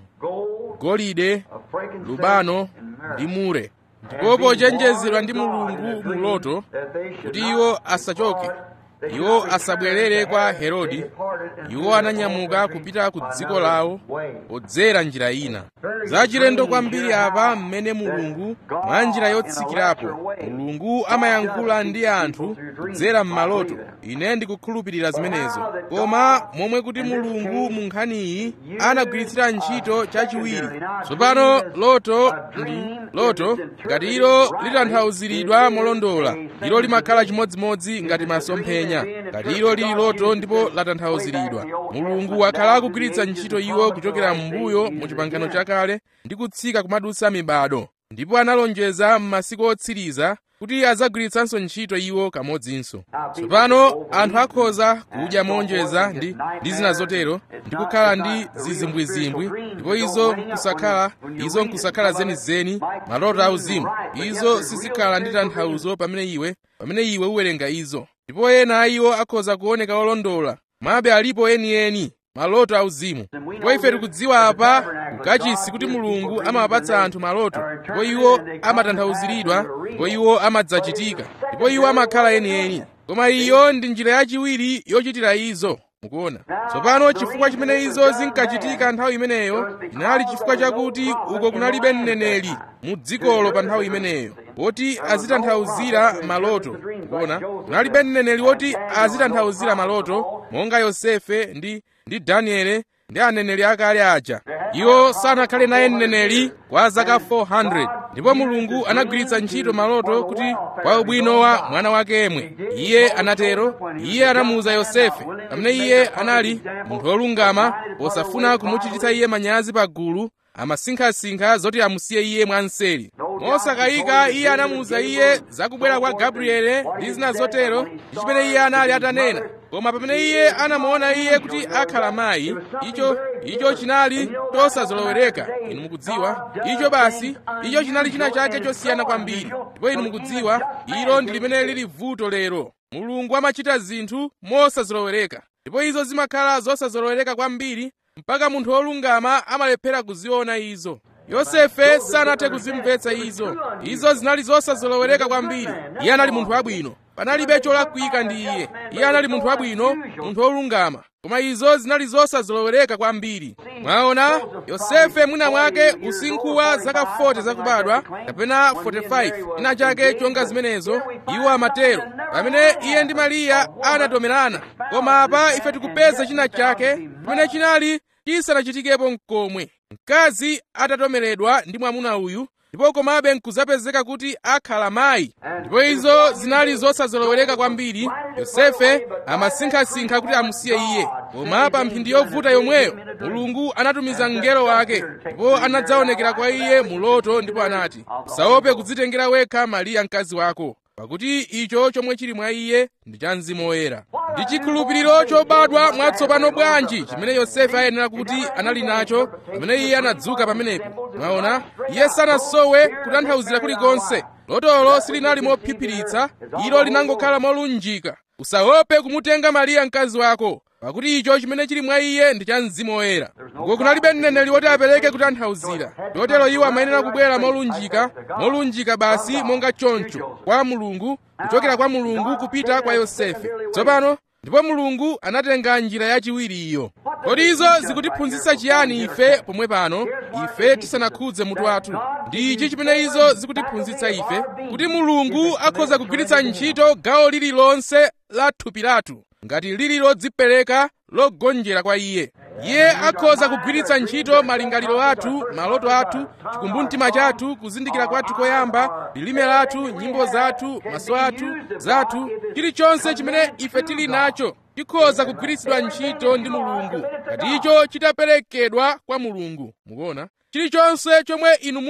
golide lubano ndi mure ndipo pochenjezedwa ndi mulungu muloto kuti iwo asachoke iwo asabwerere kwa herodi iwo ananyamuka kupita ku dziko lawo podzera njira ina zachilendo kwambiri apa mmene mulungu mwa njira yotsikirapo mulungu amayankhula ndi anthu kudzera m'maloto ine ndikukhulupirira zimenezo koma momwe kuti mulungu mu nkhaniyi anagwiritsira ntchito chachiwiri tsopano loto ndi loto ngati ilo litanthauziridwa molondola ilo limakhala chimodzimodzi ngati masomphenya ngati ilo lili loto ndipo latanthauziridwa mulungu wakhala akugwiritsa ntchito iwo kuchokera m'mbuyo mu chipangano chakale ndi kutsika kumadutsa mibado ndipo analonjeza m'masiku otsiriza kuti adzagwiritsanso ntchito iwo kamodzinso tsopano anthu akhoza kudya monjeza ndi, ndi zina zotero ndi kukhala ndi zizimbwizimbwi ndipo izo nkusakhala izo nkusakhala zenizeni maloto auzimu izo sizikhala ndi tanthauzo pamene iwe pamene iwe uwerenga izo ndipo ena a iwo akhoza kuoneka olondola mabe alipo enieni maloto auzimu ndipo ife tikudziwa apa mkachisi kuti mulungu amawapatsa anthu maloto ndipo iwo amatanthauziridwa ndipo iwo amadzachitika ndipo iwo amakhala enieni koma iyo ndi njira yachiwiri yochitira izo mukuona tsopano chifukwa chimene izo zinkachitika nthawi imeneyo inali chifukwa chakuti uko kunalibe mneneri mu dzikolo pa nthawi imeneyo woti azitanthauzira maloto mukuona kunalibe mneneri woti azitanthauzira maloto monga yosefe ndi ndi daniele ndi aneneri akale aja iwo sanakhale naye mneneri kwa zaka 400 ndipo mulungu anagwiritsa ntchito maloto kuti kwa ubwino wa mwana wake yemwe iye anatero iye anamuuza yosefe pamene iye anali munthu wolungama posafuna kumuchititsa iye manyazi pa gulu amasinkhasinkha zoti amusiye iye mwanseri mosakayika iye anamuuza iye zakubwera kwa gabriele ndi zina zotero ndi chimene iye anali atanena koma pamene iye anamuona iye kuti akhala mayi icho icho chinali chosazolowereka inu mukudziwa icho basi icho chinali china chake chosiyana kwambiri ndipo inu mukudziwa ilo ndi limene lili vuto lero mulungu amachita zinthu mosazolowereka ndipo izo zimakhala zosazolowereka kwambiri mpaka munthu wolungama amalephera kuziona izo yosefe sanathe kuzimvetsa izo izo zinali zosazolowereka kwambiri iye anali munthu wabwino panalibe cholakwika ndi iye iye anali munthu wabwino munthu wolungama koma izo zinali zosazolowereka kwambiri mwaona yosefe mwina mwake usinkhu wa zaka 40 zakubadwa kapena 45 china chake chonga zimenezo iwo amatero pamene iye ndi mariya anatomerana koma apa ife tikupeza china chake pamene chinali chisanachitikepo mkomwe mkazi atatomeredwa ndi mwamuna uyu ndipo komabe nkuzapezeka kuti akhala mayi ndipo izo zinali zosazolowereka kwambiri yosefe amasinkhasinkha kuti amusiye iye koma pa mphindi yovuta yomweyo mulungu anatumiza mngelo wake ndipo anadzaonekera kwa iye mu loto ndipo anati usaope kudzitengera wekha mariya mkazi wako pakuti icho chomwe chili mwa iye ndi cha mzimu woyera ndi chikhulupiriro chobadwa mwatsopano bwanji chimene yosefe ayenera kuti anali nacho pamene iye anadzuka pamenepo mwaona iye sanasowe kutanthauzira kulikonse lotolo silinali mophiphiritsa ilo linangokhala molunjika usaope kumutenga mariya mkazi wako pakuti icho chimene chili mwa iye ndi cha mzimu woyera uko kunalibe mneneri woti apereke kutanthauzira chotero iwo amayenera kubwera molunjika molunjika basi monga choncho kwa mulungu kuchokera kwa mulungu kupita kwa yosefe tsopano ndipo mulungu anatenga njira yachiwiri iyo kodi izo zikutiphunzitsa chiyani ife pomwe pano ife tisanakhudze mutu wathu ndi ichi chimene izo zikutiphunzitsa ife kuti mulungu akhoza kugwiritsa ntchito gawo lililonse la thupi lathu ngati lili lodzipereka logonjera kwa iye iye akhoza kugwiritsa ntchito malingaliro athu maloto athu chikumbumtima chathu kuzindikira kwathu koyamba lilime lathu nyimbo zathu maso athu zathu chilichonse chimene ife tili nacho chikhoza kugwiritsidwa ntchito ndi mulungu ngati icho chitaperekedwa kwa mulungu mukuona chilichonse chomwe inu muli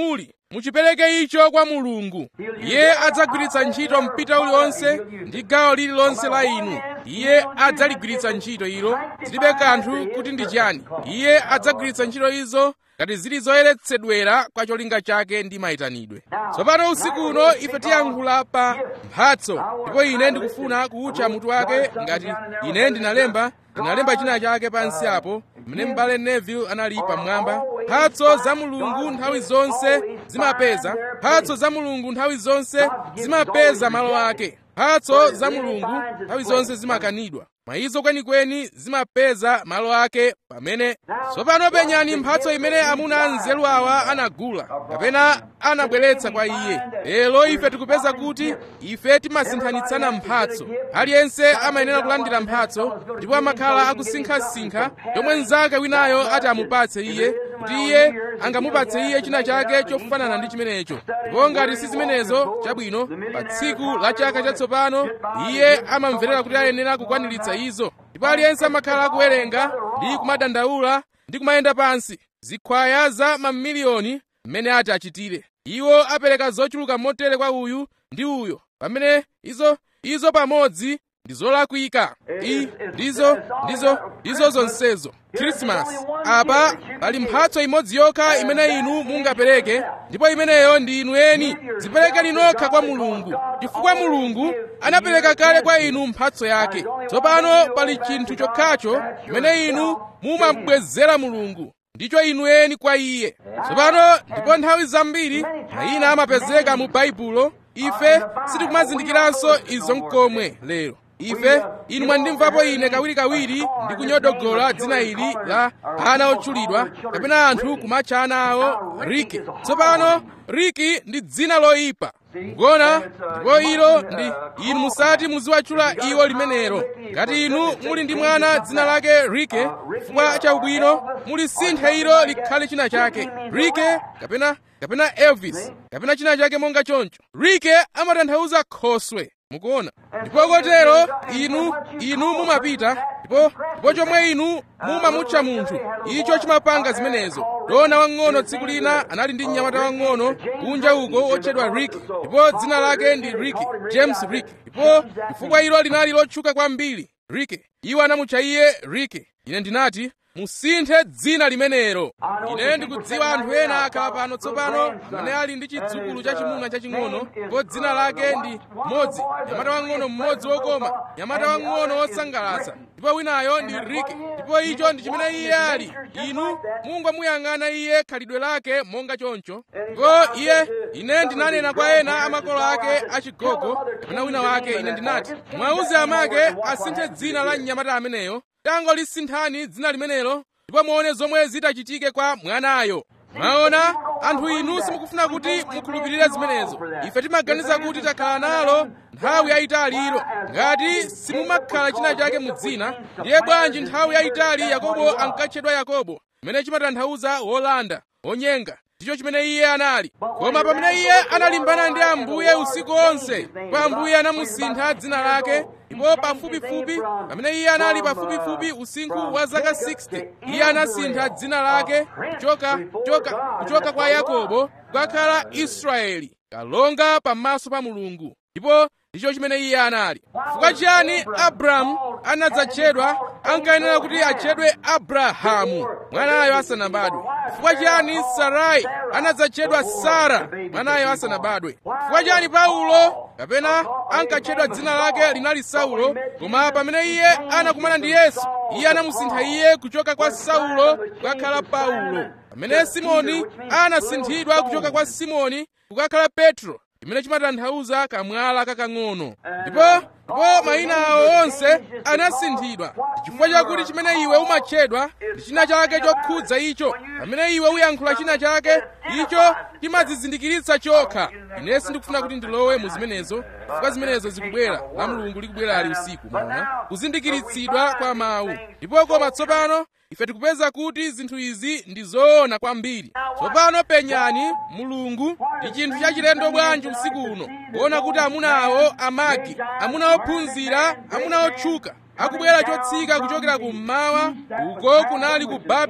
muchipereke icho kwa mulungu iye adzagwiritsa ntchito mpita uliwonse ndi gawo lililonse la inu iye adzaligwiritsa ntchito ilo zilibe kanthu kuti ndi chani iye adzagwiritsa ntchito izo ngati zili zoyeretsedwera kwa cholinga chake ndi mayitanidwe tsopano usiku uno ife tiyankhula pa mphatso ndipo ine ndikufuna kuutcha mutu wake ngati ine ndinalemba ndinalemba china chake pansi apo mmene m'bale neville anali pamwamba mphatso za mulungu nthawi zonse zimapeza mphatso za mulungu nthawi zonse zimapeza malo ake mphatso za mulungu nthawi zonse zimakanidwa mwa izo kwenikweni zimapeza malo ake pamene tsopano penyani mphatso imene amuna anzeru awa anagula kapena anabweretsa kwa iye lero ife tikupeza kuti ife timasinthanitsana mphatso aliyense amayenera kulandira mphatso ndipo amakhala akusinkhasinkha yomwe mnzake winayo ati amupatse iye kuti iye angamupatse iye china chake chofanana ndi chimenecho ndipo ngati si zimenezo chabwino pa tsiku la chaka chatsopano iye amamverera kuti ayenera kukwaniritsa izo ndipo aliyense amakhala akuwerenga ndi kumadandaula ndi kumayenda pansi zikhwaya za mamiliyoni mmene ati achitire iwo apereka zochuluka motere kwa uyu ndi uyo pamene izo izo pamodzi ndi zolakwika i ndizo ndizo ndizo zonsezo khrisimasi apa pali mphatso imodzi yokha imene inu mungapereke ndipo imeneyo ndi inu eni ziperekeni nokha kwa mulungu chifukwa mulungu anapereka kale kwa inu mphatso yake tsopano pali chinthu chokhacho chimene inu mumabwezera mulungu ndicho inu eni kwa iye tsopano ndipo nthawi zambiri mayina amapezeka mu baibulo ife sitikumazindikiranso izo mkomwe lero ife inu mwandimvapo ine kawirikawiri ndikunyodogola dzina ili la ana otchulidwa kapena anthu kumatcha ana awo riki tsopano riki ndi dzina loyipa mukuona ndipo ilo ndi inu musati muziwatchula iwo limenelo ngati inu muli ndi mwana dzina lake rike chifukwa cha ubwino mulisinthe ilo likhale china chake rike kapena kapena elvis kapena china chake monga choncho rike amatanthauza khoswe mukuona ndipo kotero inu inu mumapita ndipo ndipo chomwe inu mumamutcha munthu icho chimapanga zimenezo dona wang'ono tsiku lina anali ndi mnyamata wang'ono kunja uko otchedwa rick ndipo dzina lake ndi rick james rick ndipo chifukwa ilo linali lotchuka kwambiri rick iwo anamutcha iye rick ine ndinati musinthe dzina limenelo ine ndikudziwa anthu ena akhala pano tsopano amene ali ndi chidzukulu chachimuna chaching'ono ndipo dzina lake ndi mmodzi nyamata wang'ono mmodzi wokoma nyamata wang'ono wosangalatsa ndipo winayo ndi riki ndipo icho ndi chimene iye ali inu mungomuyang'ana iye khalidwe lake monga choncho ndipo iye ine ndinanena kwa ena amakolo ake achigogo kapena wina wake ine ndinati mwauze amake asinthe dzina la mnyamata ameneyo tangolisinthani dzina limenelo ndipo muone zomwe zitachitike kwa mwanayo mwaona anthu inu simukufuna kuti mukhulupirire zimenezo ife timaganiza kuti takhala nalo nthawi yayitali ilo ngati simumakhala china chake mu dzina ndiye bwanji nthawi yayitali yakobo ankatchedwa yakobo chimene chimatanthauza wolanda wonyenga ndicho chimene iye anali koma pamene iye analimbana ndi ambuye usiku onse ndipo ambuye anamusintha dzina lake ndipo pafupifupi pamene iye anali pafupifupi usinkhu wa zaka 60 iye anasintha dzina lake kuchoka kuchoka kuchoka kwa yakobo kukakhala israeli kalonga pamaso pa mulungu ndipo ndicho chimene iye anali chifukwa chiyani abrahamu anadzatchedwa ankayenera kuti atchedwe abrahamu mwanayo asanabadwe chifukwa chiyani sarai anadzatchedwa sara mwanayo asanabadwe chifukwa chiyani paulo kapena ankatchedwa dzina lake linali saulo koma pamene iye anakumana ndi yesu iye anamusintha iye kuchoka kwa saulo kukakhala paulo pamene simoni anasinthidwa kuchoka kwa simoni kukakhala petro chimene chimatanthauza kamwala kakang'ono ndipo ndipo mayina awo onse anasinthidwa chifukwa chakuti chimene iwe umatchedwa ndi china chake chokhudza icho pamene iwe uyankhula china chake icho chimadzizindikiritsa chokha ine sindikufuna kuti ndilowe mu zimenezo chifukwa zimenezo zikubwera la mulungu likubwera ali usiku mwaona kuzindikiritsidwa kwa mawu ndipo koma tsopano ife tikupeza kuti zinthu izi ndi zoona kwambiri tsopano penyani mulungu ndi chinthu chachilendo bwanji usiku uno kuona kuti amuna awo amagi amuna ophunzira amuna otchuka akubwera chotsika kuchokera kummawa uko kunali ku babeloni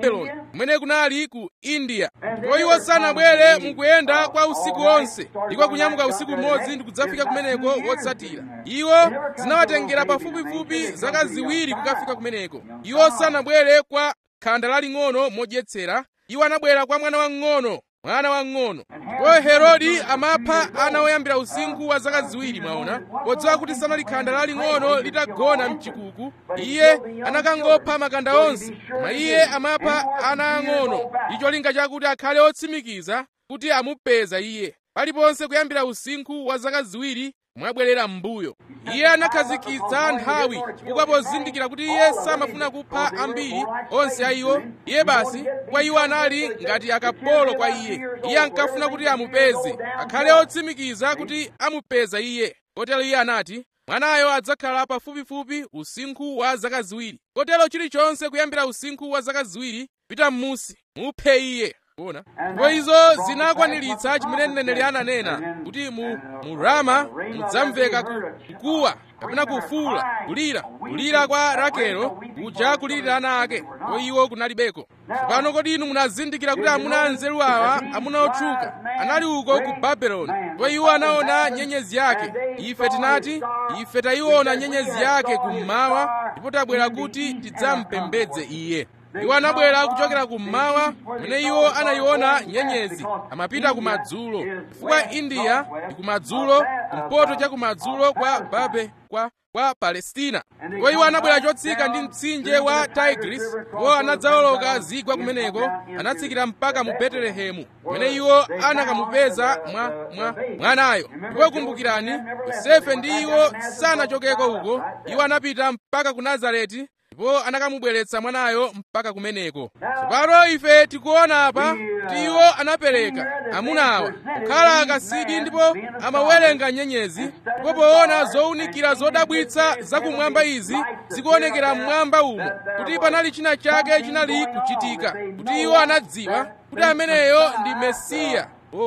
kumene kunali ku india ndipo iwo sanabwere mukuyenda kwa usiku wonse ndiko kunyamuka usiku umodzi ndi kudzafika kumeneko wotsatira iwo zinawatengera pafupifupi zaka ziwiri kukafika kumeneko iwo sanabwere kwa khanda laling'ono modyetsera iwo anabwera kwa mwana wang'ono mwana wang'ono ndipo herodi amapha ana oyambira usinkhu wa zaka ziwiri mwaona podziwa kuti sanali khanda laling'ono litagona mchikuku iye anakangopha makanda onse koma iye amapha ana ang'ono ndi cholinga chakuti akhale otsimikiza kuti amupeza iye paliponse kuyambira usinkhu wa zaka ziwiri mwabwerera m'mbuyo iye anakhazikitsa nthawi chifukwa pozindikira kuti iye samafuna kupha ambiri onse a iwo iye basi kwa iwo anali ngati akapolo kwa iye iye ankafuna kuti amupeze akhale otsimikiza kuti amupeza iye kotero iye anati mwanayo adzakhala pafupifupi usinkhu wa zaka ziwiri kotero chilichonse kuyambira usinkhu wa zaka ziwiri pita m'musi muphe iye kuona ndipo izo zinakwaniritsa chimene mneneri ananena kuti mu, mu rama mudzamveka ku, kukuwa kapena kufuula kulira kulira kwa rakelo kuja kulirira ana ake ko iwo kunalibeko tsopano kodi inu munazindikira kuti amuna anzeru awa amuna otchuka anali uko ku babeloni ndipo iwo anaona nyenyezi yake ife tinati ife tayiona nyenyezi yake kummawa ndipo tabwera kuti tidzampembedze iye iwo anabwera kuchokera kummawa kumene iwo anayiona nyenyezi amapita kumadzulo chifukwa india ndi kumadzulo kumpoto cha kumadzulo kwa babe kwa kwa palestina ndipo iwo anabwera chotsika ndi mtsinje wa tigris ndipo anadzawoloka zigwa kumeneko anatsikira mpaka mu betelehemu kumene iwo anakamupeza mwa, mwa mwanayo ndipo kumbukirani yosefe ndi iwo sanachokeko uko iwo anapita mpaka ku nazareti ndipo anakamubweretsa mwanayo mpaka kumeneko tsopano ife tikuona apa kuti iwo anapereka amunawa kukhala akasidi ndipo amawerenga nyenyezi ndipo poona zowunikira zodabwitsa zakumwamba izi zikuonekera mmwamba umo kuti panali china chake chinali kuchitika kuti iwo anadziwa kuti ameneyo ndi mesiya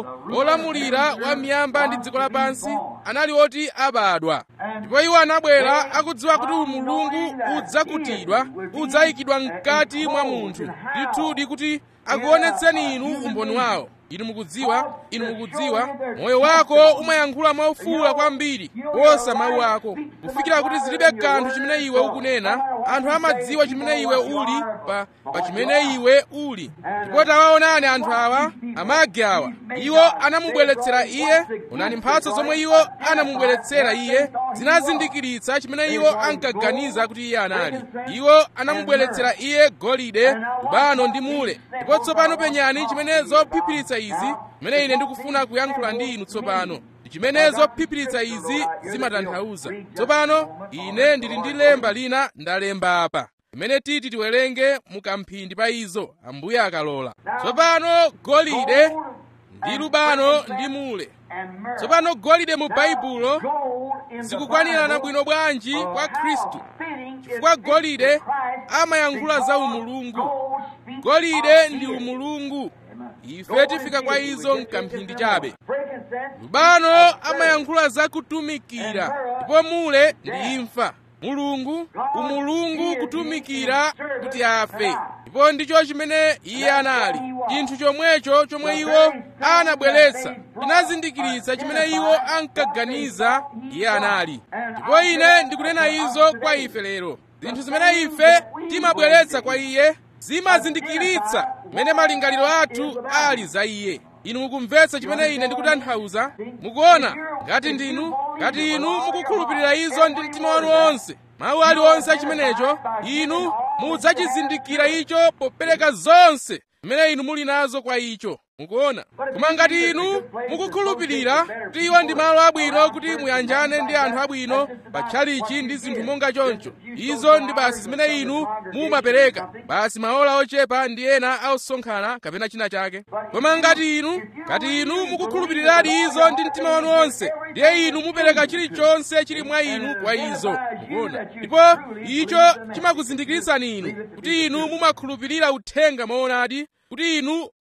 olamulira wa miyamba ndi dziko lapansi anali oti abadwa ndipo iwo anabwera akudziwa kuti umulungu udzakutidwa udzayikidwa mkati mwa munthu ndithudi kuti akuonetseni inu umboni wawo inu mukudziwa inu mukudziwa moyo wako umayankhula maufuula kwambiri kuposa mawu ako kufikira kuti zilibe kanthu chimene iwe ukunena anthu amadziwa chimene iwe uli pa, pa chimene iwe uli ndipo tawaonani anthu awa amagi awa iwo anamubweretsera iye onani mphatso zomwe iwo anamubweretsera iye zinazindikiritsa chimene iwo ankaganiza kuti iye anali iwo anamubweretsera iye golide lubano ndi mule ndipo tsopano penyani chimene zophiphiritsa izi zimene ine ndikufuna kuyankhula ndi inu tsopano chimene zophiphiritsa izi zimatanthauza tsopano ine ndili ndi lemba lina ndalemba apa imene titi tiwerenge mukamphindi pa izo ambuye akalola tsopano golide ndi lubano ndi mule tsopano golide mu baibulo zikukwanirana bwino bwanji kwa khristu chifukwa golide amayankhula za umulungu golide ndi umulungu ife tifika kwa izo mkamphindi chabe lubano amayankhula za kutumikira ndipo mule ndi imfa mulungu umulungu kutumikira kuti afe ndipo ndicho chimene iye anali chinthu chomwecho chomwe iwo anabweretsa chinazindikiritsa chimene iwo ankaganiza iye anali ndipo ine ndikunena izo kwa ife lero zinthu zimene ife timabweretsa kwa iye zimazindikiritsa mmene malingaliro athu ali za iye inu mukumvetsa chimene ine ndikutanthauza mukuona ngati ndinu ngati inu mukukhulupirira izo ndi mtima wanu wonse mawu aliwonse achimenecho inu mudzachizindikira icho popereka zonse zimene inu muli nazo kwa icho mukuona koma ngati inu mukukhulupirira kuti iwo ndi malo abwino kuti muyanjane ndi anthu abwino pa tchalichi ndi zinthu monga choncho izo ndi basi zimene inu mumapereka basi maola ochepa ndi ena ausonkhana kapena china chake koma ngati inu ngati inu mukukhulupiriradi izo ndi mtima wanu wonse ndiye inu mupereka chilichonse chili mwa inu kwa izo mukuona ndipo icho chimakuzindikiritsani inu kuti inu mumakhulupirira uthenga moonadi kuti inu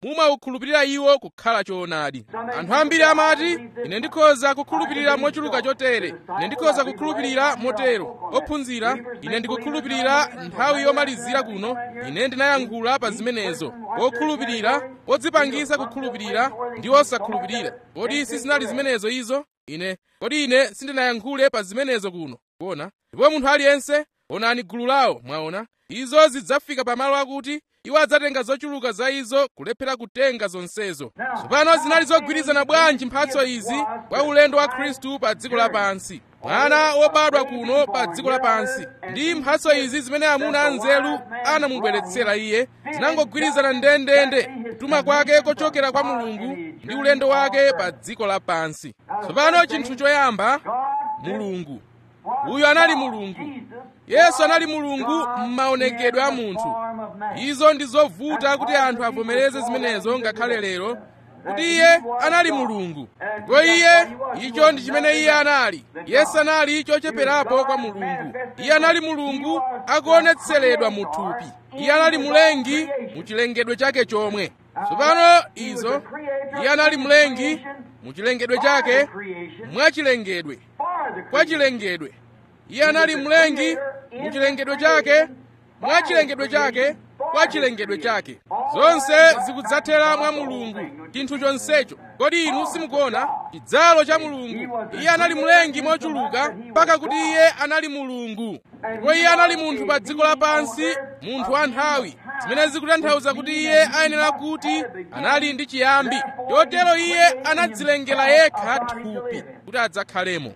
mumaukhulupirira iwo kukhala choonadi anthu ambiri amati ine ndikhoza kukhulupirira mochuluka chotere ine ndikhoza kukhulupirira motero ophunzira ine ndikukhulupirira nthawi yomalizira kuno ine ndinayankhula pa zimenezo okhulupirira odzipangisa kukhulupirira ndi osakhulupirira kodi sizinali zimenezo izo ine kodi ine sindinayankhule pa zimenezo kuno kuona ndipo munthu aliyense onani gulu lawo mwaona izo zidzafika pamalo akuti iwo adzatenga zochuluka za izo kulephera kutenga zonsezo tsopano zinali zogwirizana bwanji mphatso izi kwa ulendo wa khristu pa dziko lapansi mwana wobadwa kuno pa dziko lapansi ndi mphatso izi zimene amuna anzeru anamubweretsera iye zinangogwirizana ndendende kutuma kwake kochokera kwa mulungu ndi ulendo wake pa dziko lapansi tsopano chinthu choyamba mulungu uyu anali mulungu yesu anali mulungu m'maonekedwe a munthu izo ndi zovuta kuti anthu avomereze zimenezo ngakhale lero kuti iye anali mulungu ndipo iye icho ndi chimene iye anali yesu anali chocheperapo kwa mulungu iye anali mulungu akuonetseredwa mu thupi iye anali mlengi mu chilengedwe chake chomwe tsopano izo iye anali mlengi mu chilengedwe chake mwa chilengedwe kwa chilengedwe iye anali mlengi mu chilengedwe chake mwa chilengedwe chake kwa chilengedwe chake zonse zikudzathera mwa mulungu chinthu chonsecho kodi inu simukuona chidzalo cha mulungu iye anali mlengi mochuluka mpaka kuti iye anali mulungu ndipo iye anali munthu pa dziko lapansi munthu wa nthawi zimene zikutanthauza kuti iye ayenera kuti anali ndi chiyambi chotero iye anadzilengera yekha thupi kuti adzakhalemo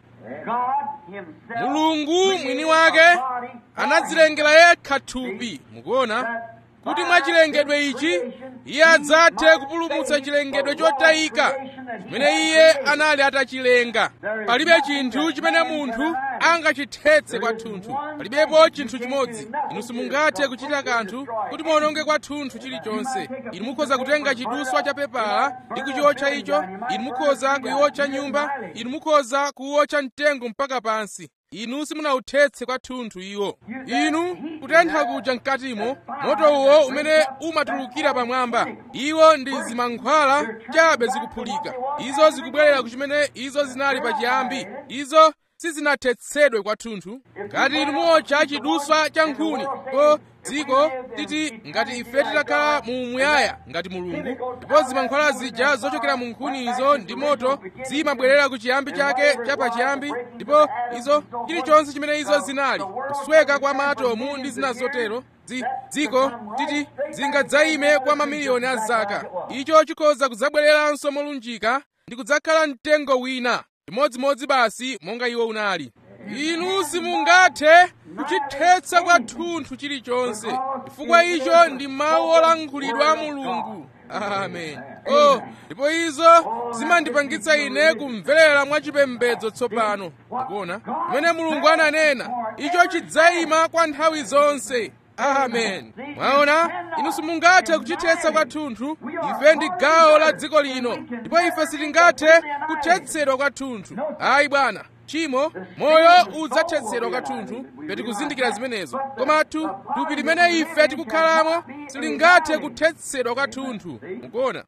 mulungu mwini wake anadzilengera yekha thupi mukuona kuti mwa chilengedwe ichi iye adzathe kupulumutsa chilengedwe chotayika chimene iye anali atachilenga palibe chinthu chimene munthu angachithetse kwathunthu palibepo chinthu chimodzi inu simungathe kuchita kanthu kuti muononge kwathunthu chilichonse inu mukhoza kutenga chiduswa cha pepala ndi kuchiotcha icho inu mukhoza kuiotcha nyumba inu mukhoza kuwotcha mtengo mpaka pansi inu simunauthetse kwathunthu iwo inu kutentha kuja mkatimo moto uwo umene umatulukira pamwamba iwo ndi zimankhwala chabe zikuphulika izo zikubwerera ku chimene izo zinali pachiyambi izo sizinathetsedwe kwathunthu ngati inu muotcha chiduswa cha nkhuni ko dziko titi ngati ife titakhala mu muyaya ngati mulungu ndipo zimankhwala zija zochokera mu nkhunizo ndi moto zimabwerera ku chiyambi chake cha pachiyambi ndipo izo chilichonse chimene izo zinali kusweka kwa maatomu ndi zina zotero dziko titi zingadzayime kwa mamiliyoni a zaka icho chikhoza kudzabwereranso molunjika ndi kudzakhala mtengo wina chimodzimodzi basi monga iwo unali inu simungathe kuchithetsa kwathunthu chilichonse chifukwa icho ndi mawu olankhulidwa a mulungu amen oh ndipo izo zimandipangitsa ine kumverera mwachipembedzo tsopano mukuona pamene mulungu ananena icho chidzayima kwa nthawi zonse amen mwaona inu simungathe kuchithetsa kwathunthu ife ndi gawo la dziko lino ndipo ife sitingathe kuthetsedwa kwathunthu ayi bwana chimo moyo udzathetsedwa kwathunthu peti kuzindikira zimenezo koma thupi limene ife tikukhalamo silingathe kuthetsedwa kwathunthu mukuona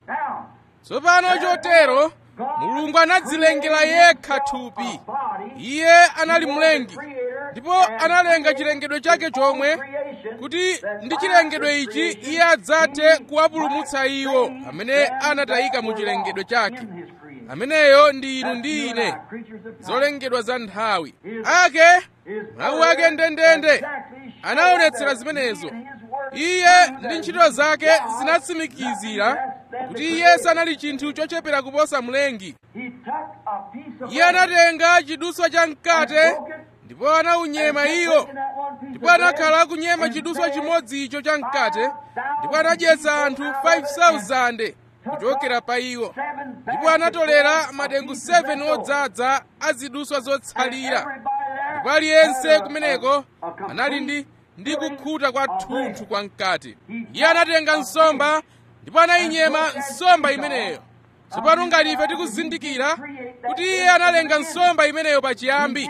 tsopano chotero mulungu anadzilengera yekha thupi iye anali mlengi ndipo analenga chilengedwe chake chomwe kuti ndi chilengedwe ichi iye adzathe kuwapulumutsa iwo amene anatayika mu chilengedwe chake ameneyo ndi inu ndi ine zolengedwa za nthawi ake mawu ake ndendende anaonetsera zimenezo iye ndi ntchito zake zinatsimikizira kuti iye sanali chinthu chochepera kuposa mlengi iye anatenga chiduswa cha mkate ndipo anaunyema iyo ndipo anakhala akunyema chiduswa chimodzi icho cha mkate ndipo anadyetsa anthu 5,000 kuchokera pa iwo ndipo anatolera madengu 7 odzaza a ziduswa zotsalira ndipo aliyense kumeneko anali ndi ndi kukhuta kwa thunthu kwa mkate iye anatenga nsomba ndipo anayinyema nsomba imeneyo tsopano ngati ife tikuzindikira kuti iye analenga nsomba imeneyo pachiyambi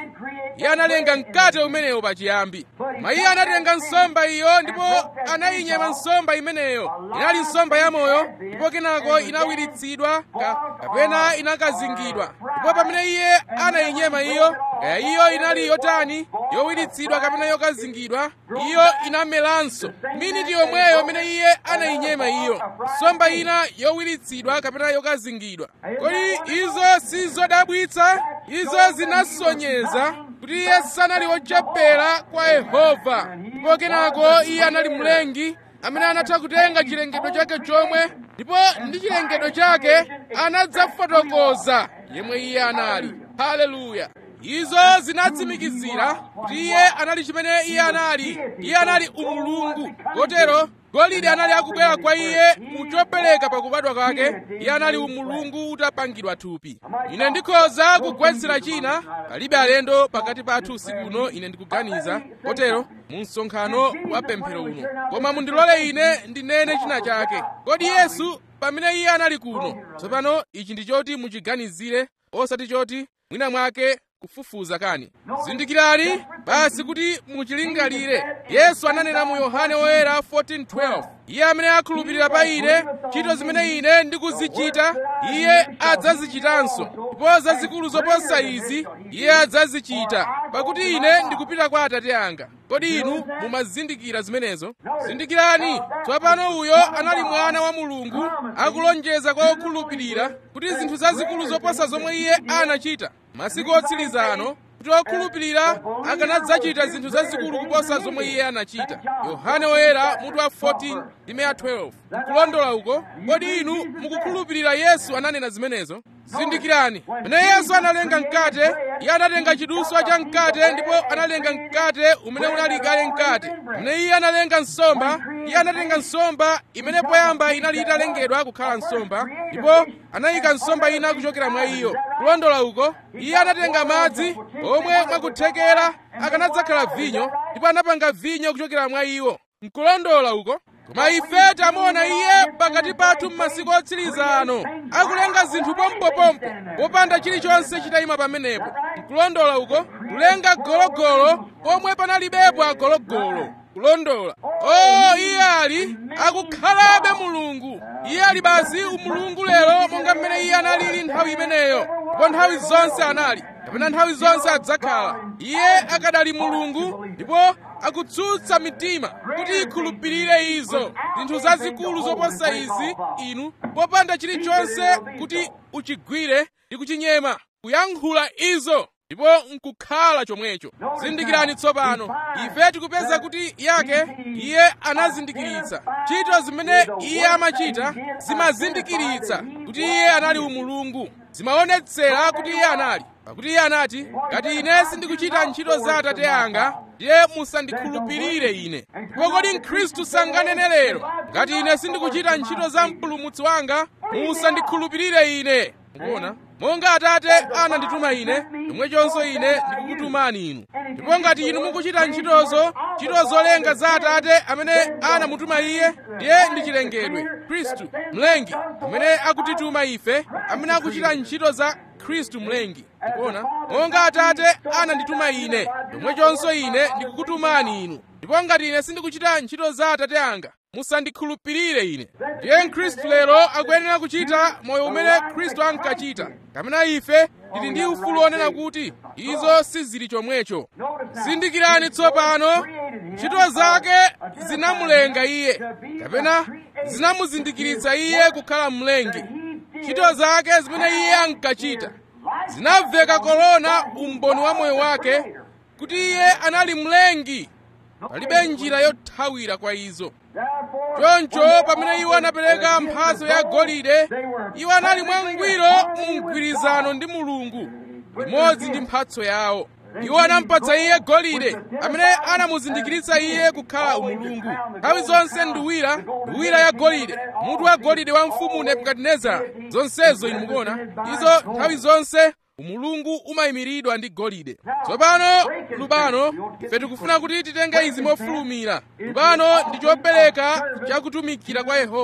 iye analenga mkate umenewo pachiyambi koma iye anatenga nsomba iyo ndipo anayinyema nsomba imeneyo inali nsomba yamoyo ndipo kenako inawiritsidwa ka, kapena inakazingidwa ndipo pamene iye anayinyema iyo kaya iyo inali yotani yowiritsidwa kapena yokazingidwa iyo inamelanso miniti yomweyo imene iye anayinyema iyo nsomba ina yowiritsidwa kapena yokazingidwa kodi izo sizodabwitsa izo zinasonyeza kuti iye sanali wochepera kwa yehova ndipo kenako iye anali mlengi amene anatha kutenga chilengedwe chake chomwe ndipo ndi chilengedwe chake anadzafotokoza yemwe iye anali haleluya izo zinatsimikizira kuti iye anali chimene iye anali iye anali umulungu kotero golide anali akubwera kwa iye muchopereka pakubadwa kwake iye anali umulungu utapangidwa thupi ine ndikhoza kugwetsera china palibe alendo pakati pathu usiku uno ine ndikuganiza kotero mu msonkhano wa pemphero uno koma mundilole ine ndinene china chake kodi yesu pamene iye anali kuno tsopano ichi ndi choti muchiganizire osati choti mwina mwake kufufuza kani zindikirani basi kuti muchilingalire yesu ananena mu yohane woyera 14:12 iye amene akhulupirira pa ine ntchito zimene ine ndikuzichita iye adzazichitanso ndipo zazikulu zoposa izi iye adzazichita pakuti ine ndikupita kwa atate anga kodi inu mumazindikira zimenezo zindikirani tsopano uyo anali mwana wa mulungu akulonjeza kwa okhulupirira kuti zinthu zazikulu zoposa zomwe iye anachita masiku otsiriza ano kuti okhulupirira akanadzachita zinthu zazikulu kuposa zomwe iye anachita yohane woyera mutu wa 14 ndi 12 kulondola uko kodi inu mukukhulupirira yesu ananena zimenezo zindikirani pamene yesu analenga mkate iye anatenga chiduswa cha mkate ndipo analenga mkate umene unali kale mkate pamene iye analenga nsomba iye anatenga nsomba imene poyamba inali italengedwa kukhala nsomba ndipo anayika nsomba ina kuchokera mwa iyo kulondola uko iye anatenga madzi omwe mwakuthekera akanadzakhala vinyo ndipo anapanga vinyo kuchokera mwa iwo nkulondola uko koma ife tamuona iye pakati pathu m'masiku otsiriza ano akulenga zinthu pompopompo popanda chilichonse chitayima pamenepo nkulondola uko kulenga gologolo pomwe panalibepo agologolo kulondola o iye ali akukhalabe mulungu iye ali basi umulungu lero monga mmene iye analili nthawi imeneyo ndipo nthawi zonse anali kapena nthawi zonse adzakhala iye akadali mulungu ndipo akutsutsa mitima kuti ikhulupirire izo zinthu zazikulu zoposa izi inu popanda chilichonse kuti uchigwire ndi kuchinyema kuyankhula izo ndipo nkukhala chomwecho zindikirani tsopano ife tikupeza kuti yake iye anazindikiritsa ntchito zimene iye amachita zimazindikiritsa kuti iye anali umulungu zimaonetsera kuti iye anali pakuti iye anati ngati ine sindikuchita ntchito za atate anga ndiye musandikhulupirire ine ndipo kodi mkhristu sanganene lero ngati ine sindikuchita ntchito za mpulumutsi wanga musandikhulupirire ine mukuona monga atate anandituma ine chomwechonso ine ndikukutumani inu ndipo ngati inu mukuchita ntchitozo ntchito zolenga za atate amene anamutuma iye ndiye ndi chilengedwe khristu mlengi amene akutituma ife amene akuchita ntchito za khristu mlengi ndikuona monga atate anandituma ine chomwechonso ine ndikukutumani inu ndipo ngati ine sindikuchita ntchito za atate anga musandikhulupirire ine ndiye mkhristu lero akuyenera kuchita moyo umene khristu ankachita kapena ife tili ndi ufulu onena kuti izo sizili chomwecho zindikirani tsopano ntchito zake zinamulenga iye kapena zinamuzindikiritsa iye kukhala mlengi ntchito zake zimene iye ankachita zinamveka korona umboni wa moyo wake kuti iye anali mlengi palibe njira yothawira kwa izo choncho pamene iwo anapereka mphatso ya golide iwo anali mwangwiro mu mgwirizano ndi mulungu imodzi ndi mphatso yawo iwo anampatsa iye golide amene anamuzindikiritsa iye kukhala umulungu nthawi zonse nduwira nduwira ya golide mutu wa golide wa mfumu nebukadinezara zonsezo inu mukuona izo nthawi zonse umulungu umayimiridwa ndi golide tsopano lubano ife tikufuna kuti titenge izi mofulumira lubano ndi chopereka chakutumikira kwa yehova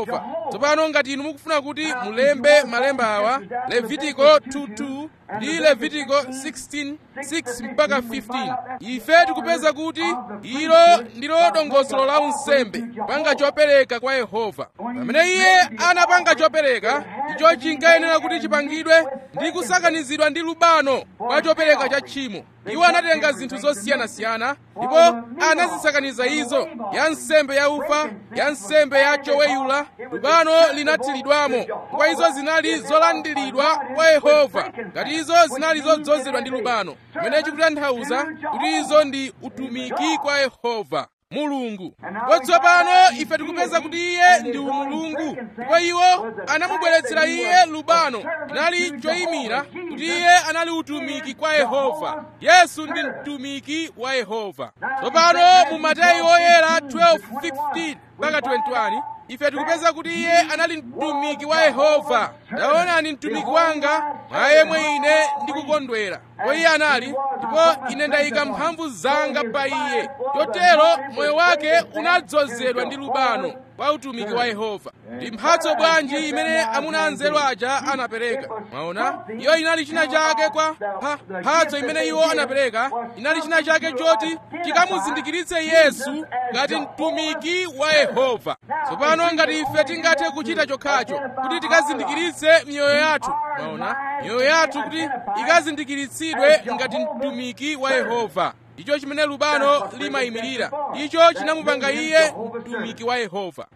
tsopano ngati inu mukufuna kuti mulembe malemba awa levitiko 22 ndi levitiko 16 6 mpaka 15 ife tikupeza kuti ilo ndilo dongosolo la unsembe panga chopereka kwa yehova pamene iye anapanga chopereka icho chinkayenera kuti chipangidwe ndi kusakanizidwa ndi lubano kwa chopereka cha tchimo iwo anatenga zinthu zosiyanasiyana ndipo anazisakaniza izo ya nsembe ya ufa ya nsembe ya choweyula lubano linathiridwamo kwa izo zinali zolandiridwa kwa yehova ngati izo zinali zodzozedwa ndi lubano pamene chikutanthauza kuti izo ndi utumiki kwa yehova mulungu ndipo tsopano ife tikupeza kuti iye ndi umulungu ndipo iwo anamubweretsera iye lubano inali choyimira kuti iye anali utumiki kwa yehova yesu ndi mtumiki wa yehova tsopano mu mateyu oyera 12:15 mpaka 21 ife tikupeza kuti iye anali mtumiki wa yehova taonani mtumiki wanga mwa yemwe ine ndikukondwera ndipo iye anali ndipo ine ndayika mphamvu zanga pa iye chotero moyo wake unadzozedwa ndi lubano kwa utumiki wa yehova ndi mphatso bwanji imene amuna anzeru aja anapereka mwaona iyo inali china chake kwa pa mphatso imene iwo anapereka inali china chake choti chikamuzindikiritse yesu ngati mtumiki wa yehova tsopano ngati ife tingathe kuchita chokhacho kuti tikazindikiritse miyoyo yathu mwaona miyoyo yathu kuti ikazindikiritsidwe ngati mtumiki wa yehova icho chimene lubano limayimirira icho chinamupanga iye mtumiki wa yehova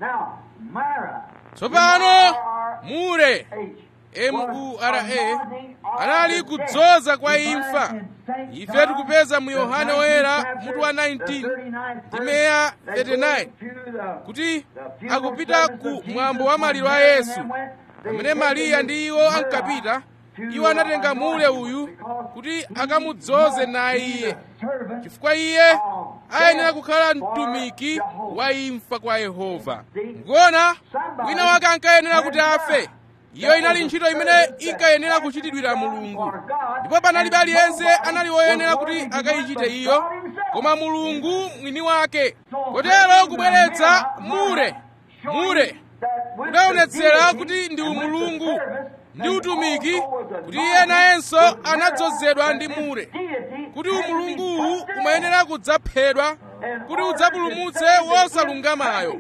tsopano mure mura anali kudzoza kwa imfa ife tikupeza mu yohane woyera mutu wa 19 ndi meya 39 kuti akupita ku mwambo wa maliro a yesu pamene mariya ndi iwo ankapita iwo anatenga mule uyu kuti akamudzoze naye iye chifukwa iye ayenera kukhala mtumiki wa imfa kwa yehova ngona wina wake ankayenera kuti afe iyo inali ntchito imene inkayenera kuchitidwira mulungu ndipo panalibe aliyense anali woyenera kuti akayichite iyo koma mulungu mwini wake kotero kubweretsa mure mure kudaonetsera kuti ndi umulungu ndi utumiki kuti iye nayenso anadzozedwa ndi mure kuti umulunguwu umayenera kudzaphedwa kuti udzapulumutse wosalungamayo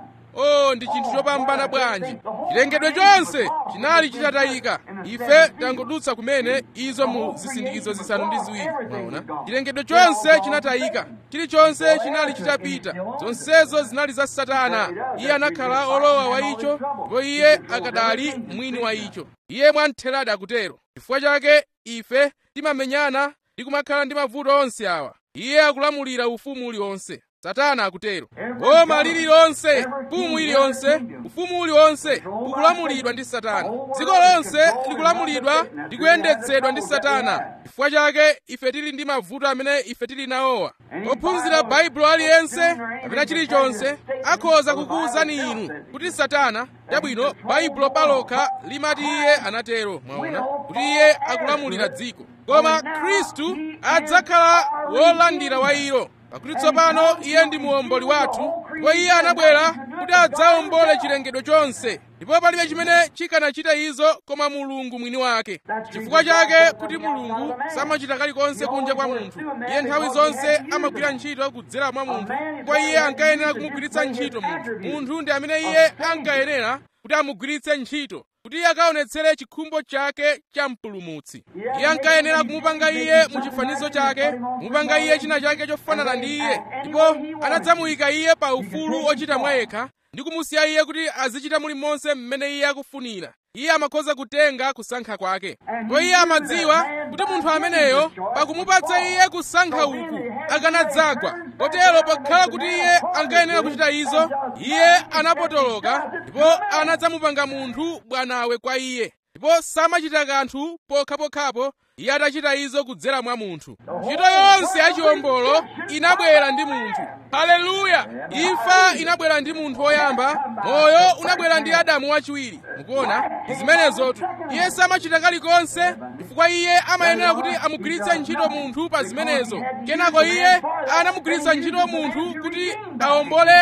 oh ndi chinthu chopambana bwanji chilengedwe chonse chinali chitatayika ife tangodutsa kumene izo mu zisindikizo zisanu ndi ziwiri mwaona chilengedwe chonse chinatayika chilichonse chinali chitapita zonsezo zinali za satana iye anakhala olowa wa icho ndipo iye akadali mwini wa icho iye mwamtheradi akutero chifukwa chake ife timamenyana ndi kumakhala ndi mavuto onse awa iye akulamulira ufumu uliwonse satana akutero boma lililonse mfumu iliyonse ufumu uliwonse ukulamulidwa ndi satana dziko lonse likulamulidwa ndi kuyendetsedwa ndi satana chifukwa chake ife tili ndi mavuto amene ife tili nawowa ophunzira baibulo aliyense kapena chilichonse akhoza kukuwuzani inu kuti satana chabwino baibulo palokha limati iye anatero mwaona kuti iye akulamulira dziko koma khristu adzakhala wolandira wa ilo pakuti tsopano iye ndi muomboli wathu ndipo iye anabwera kuti adzawombole chilengedwe chonse ndipo palibe chimene chikanachita izo koma mulungu mwini wake chifukwa chake kuti mulungu samachita kalikonse kunja kwa munthu iye nthawi zonse amagwira ntchito kudzera mwa munthu kwa iye ankayenera kumugwiritsa ntchito munthu munthu ndi amene iye ankayenera kuti amugwiritse ntchito kuti iye akaonetsere chikhumbo chake cha mpulumutsi iye ankayenera kumupanga iye mu chifanizo chake kumupanga iye china chake chofanana ndi iye ndipo anadzamuyika iye pa ufulu ochita mwa yekha ndi kumusiya iye kuti azichita mulimonse mmene iye akufunira iye amakhoza kutenga kusankha kwake ndipo iye amadziwa kuti munthu ameneyo pakumupatsa iye kusankha uku akanadzagwa kotero pokhala kuti iye ankayenera kuchita izo iye anapotoloka ndipo anadzamupanga munthu bwanawe kwa iye ndipo samachita kanthu pokhapokhapo iye atachita izo kudzera mwa munthu ntchito yonse yachiwombolo inabwera ndi munthu haleluya imfa inabwera ndi munthu woyamba moyo unabwera ndi adamu wachiwiri mukuona ndi zimenezotu iye samachita kalikonse chifukwa iye amayenera kuti amugwiritse ntchito munthu pa zimenezo kenako iye anamugwiritsa ntchito munthu kuti awombolenso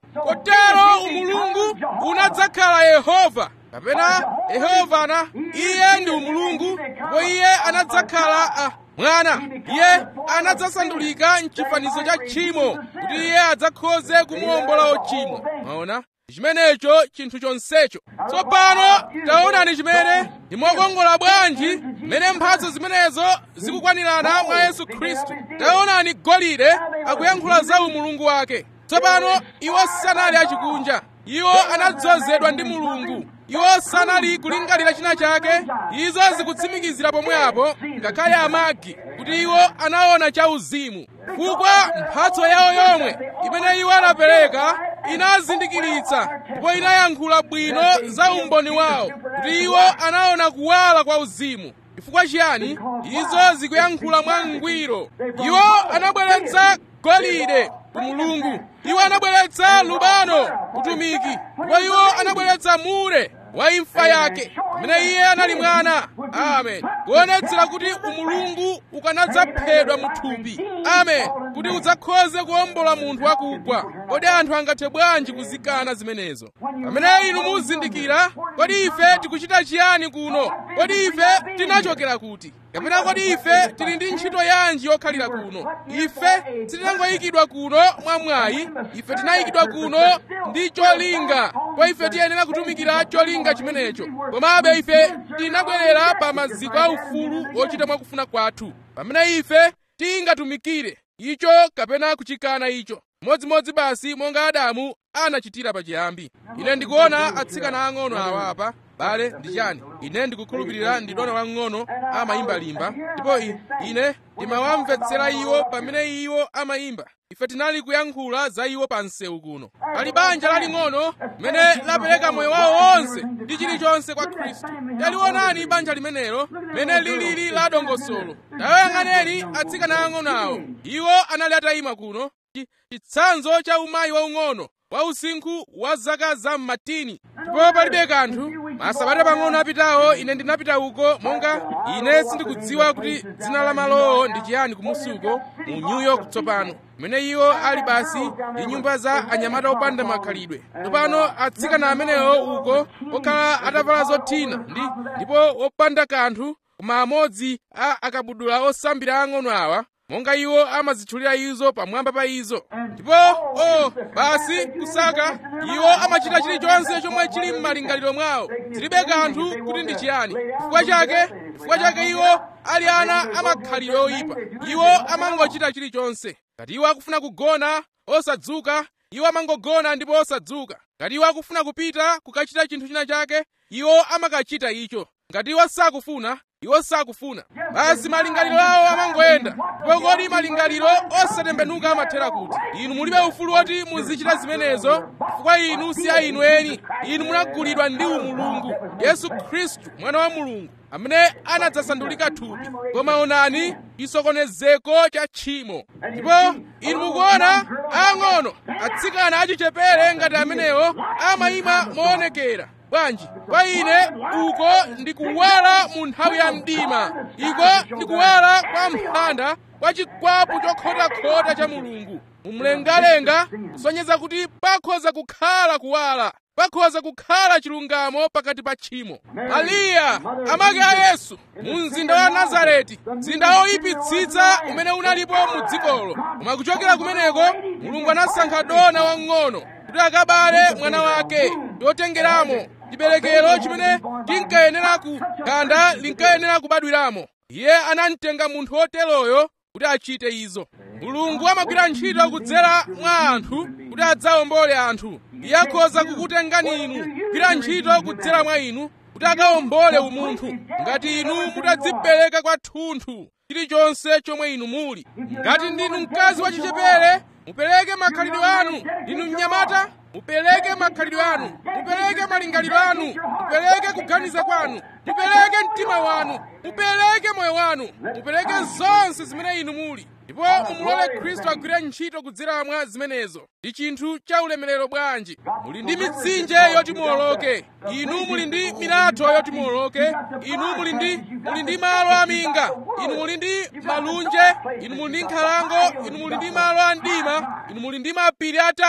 kotero umulungu unadzakhala yehova kapena yehova ana iye ndi umulungu ndipo iye anadzakhala ah, mwana iye anadzasandulika mchifanizo cha tchimo kuti iye adzakhoze kumuwombola ochimwa maona chimenecho chinthu chonsecho tsopano taonani chimene ndi mokongola bwanji mmene mphatso zimenezo zikukwanirana mwa yesu khristu taonani golide akuyankhula za umulungu wake tsopano iwo sanali achikunja iwo anadzozedwa ndi mulungu iwo sanali kulingalira china chake izo zikutsimikizira pomwepo ngakhale amagi kuti iwo anaona chauzimu chifukwa mphatso yawo yomwe imene iwo anapereka inazindikiritsa ndipo inayankhula bwino za umboni wawo kuti iwo anaona kuwala kwa uzimu chifukwa chiyani izo zikuyankhula mwangwiro iwo anabweretsa golide ku mulungu iwo anabweretsa lubano utumiki ndipo iwo anabweretsa mure wa imfa yake pamene iye anali mwana amen kuonetsera kuti umulungu ukanadzaphedwa mu thupi amen kuti udzakhoze kuwombola munthu wakugwa kodi anthu angathe bwanji kuzikana zimenezo pamene inu muzindikira kodi ife tikuchita chiyani kuno kodi ife tinachokera kuti kapena kodi ife tili ndi ntchito yanji yokhalira kuno ife sitinangoyikidwa kuno mwamwayi ife tinayikidwa kuno ndi cholinga kwa ife tiyenera kutumikira cholinga chimenecho komabe ife tinabwerera pa maziko a ufulu wochita mwakufuna kwathu pamene ife tingatumikire icho kapena kuchikana icho modzimodzi basi monga adamu anachitira pachiyambi ine ndikuona atsikana ang'ono awa apa bale ndi chani ine ndikukhulupirira ndi dona wang'ono amayimba limba ndipo ine ndimawamvetsera iwo pamene iwo amayimba ife tinali kuyankhula za iwo pa msewu kuno pali banja laling'ono limene lapereka moyo wawo wonse ndi chilichonse kwa khristu talionani banja limenelo limene lilili la dongosolo tayoyang'aneni atsikana ang'ono awo iwo anali atayima kuno chitsanzo cha umayi waung'ono wa usinkhu wa zaka za mmatini ndipo palibe kanthu masabata pang'ono apitawo ine ndinapita uko monga ine sindikudziwa kuti dzina la malowo ndi chiyani kumusuko mu new york tsopano kumene iwo ali basi ndi nyumba za anyamata opanda makhalidwe tsopano atsikana amenewo uko okhala atavala zothina ndi ndipo opanda kanthu koma amodzi a akabudula osambira ang'ono awa monga iwo amazitchulira izo pamwamba pa izo ndipo o basi kusaka iwo amachita chilichonse chomwe chili m'malingaliro mwawo zilibe kanthu kuti ndi chiyani chifukwa chake chifukwa chake iwo ali ana amakhalidwe oyipa iwo amangochita chilichonse ngati iwo akufuna kugona osadzuka iwo amangogona ndipo osadzuka ngati iwo akufuna kupita kukachita chinthu china chake iwo amakachita icho ngati iwo sakufuna iwo sakufuna basi malingaliro awo amangoyenda ndipo kodi malingaliro osatembenuka amathera kuti inu mulibe ufulu woti muzichita zimenezo chifukwa inu si a inu eni inu munagulidwa ndi umulungu yesu khristu mwana wa mulungu amene anadzasandulika thupi koma onani chisokonezeko cha tchimo ndipo inu mukuona ang'ono atsikana achichepere ngati amenewo amayima moonekera bwanji kwa ine uko ndikuwala mu nthawi ya mdima iko ndikuwala kwa mphanda kwa chikwapu chokhotakhota cha mulungu mumlengalenga kusonyeza kuti pakhoza kukhala kuwala pakhoza kukhala chilungamo pakati pa tchimo mariya amake a yesu mu mzinda wa nazareti mzinda woyipitsitsa umene unalipo mu dzikolo koma kuchokera kumeneko mulungu anasankha dona wang'ono kuti akabale mwana wake chotengeramo chiberekero chimene tinkayenera ku ganda linkayenera kubadwiramo iye anamtenga munthu woteroyo kuti achite izo mulungu amagwira ntchito kudzera mwa anthu kuti adzawombole anthu iye akhoza kukutengani inu kugwira ntchito kudzera mwa inu kuti akawombole umunthu ngati inu mutadzipereka kwathunthu chilichonse chomwe inu muli ngati ndinu mkazi wachichepere mupereke makhalidwe anu inu mnyamata mupereke makhalidwe anu mupereke malingaliro anu mupereke kuganiza kwanu mupereke mtima wanu mupereke moyo wanu mupereke zonse zimene inu muli ndipo mumulole khristu agwire ntchito kudzera mwa zimenezo ndi chinthu cha ulemerero bwanji muli ndi mitsinje yoti muwoloke inu muli ndi milatho yoti muwoloke inu muli ndi muli ndi malo aminga inu muli ndi malunje inu muli ndi nkhalango inu muli ndi malo a mdima inu muli ndi mapiri atali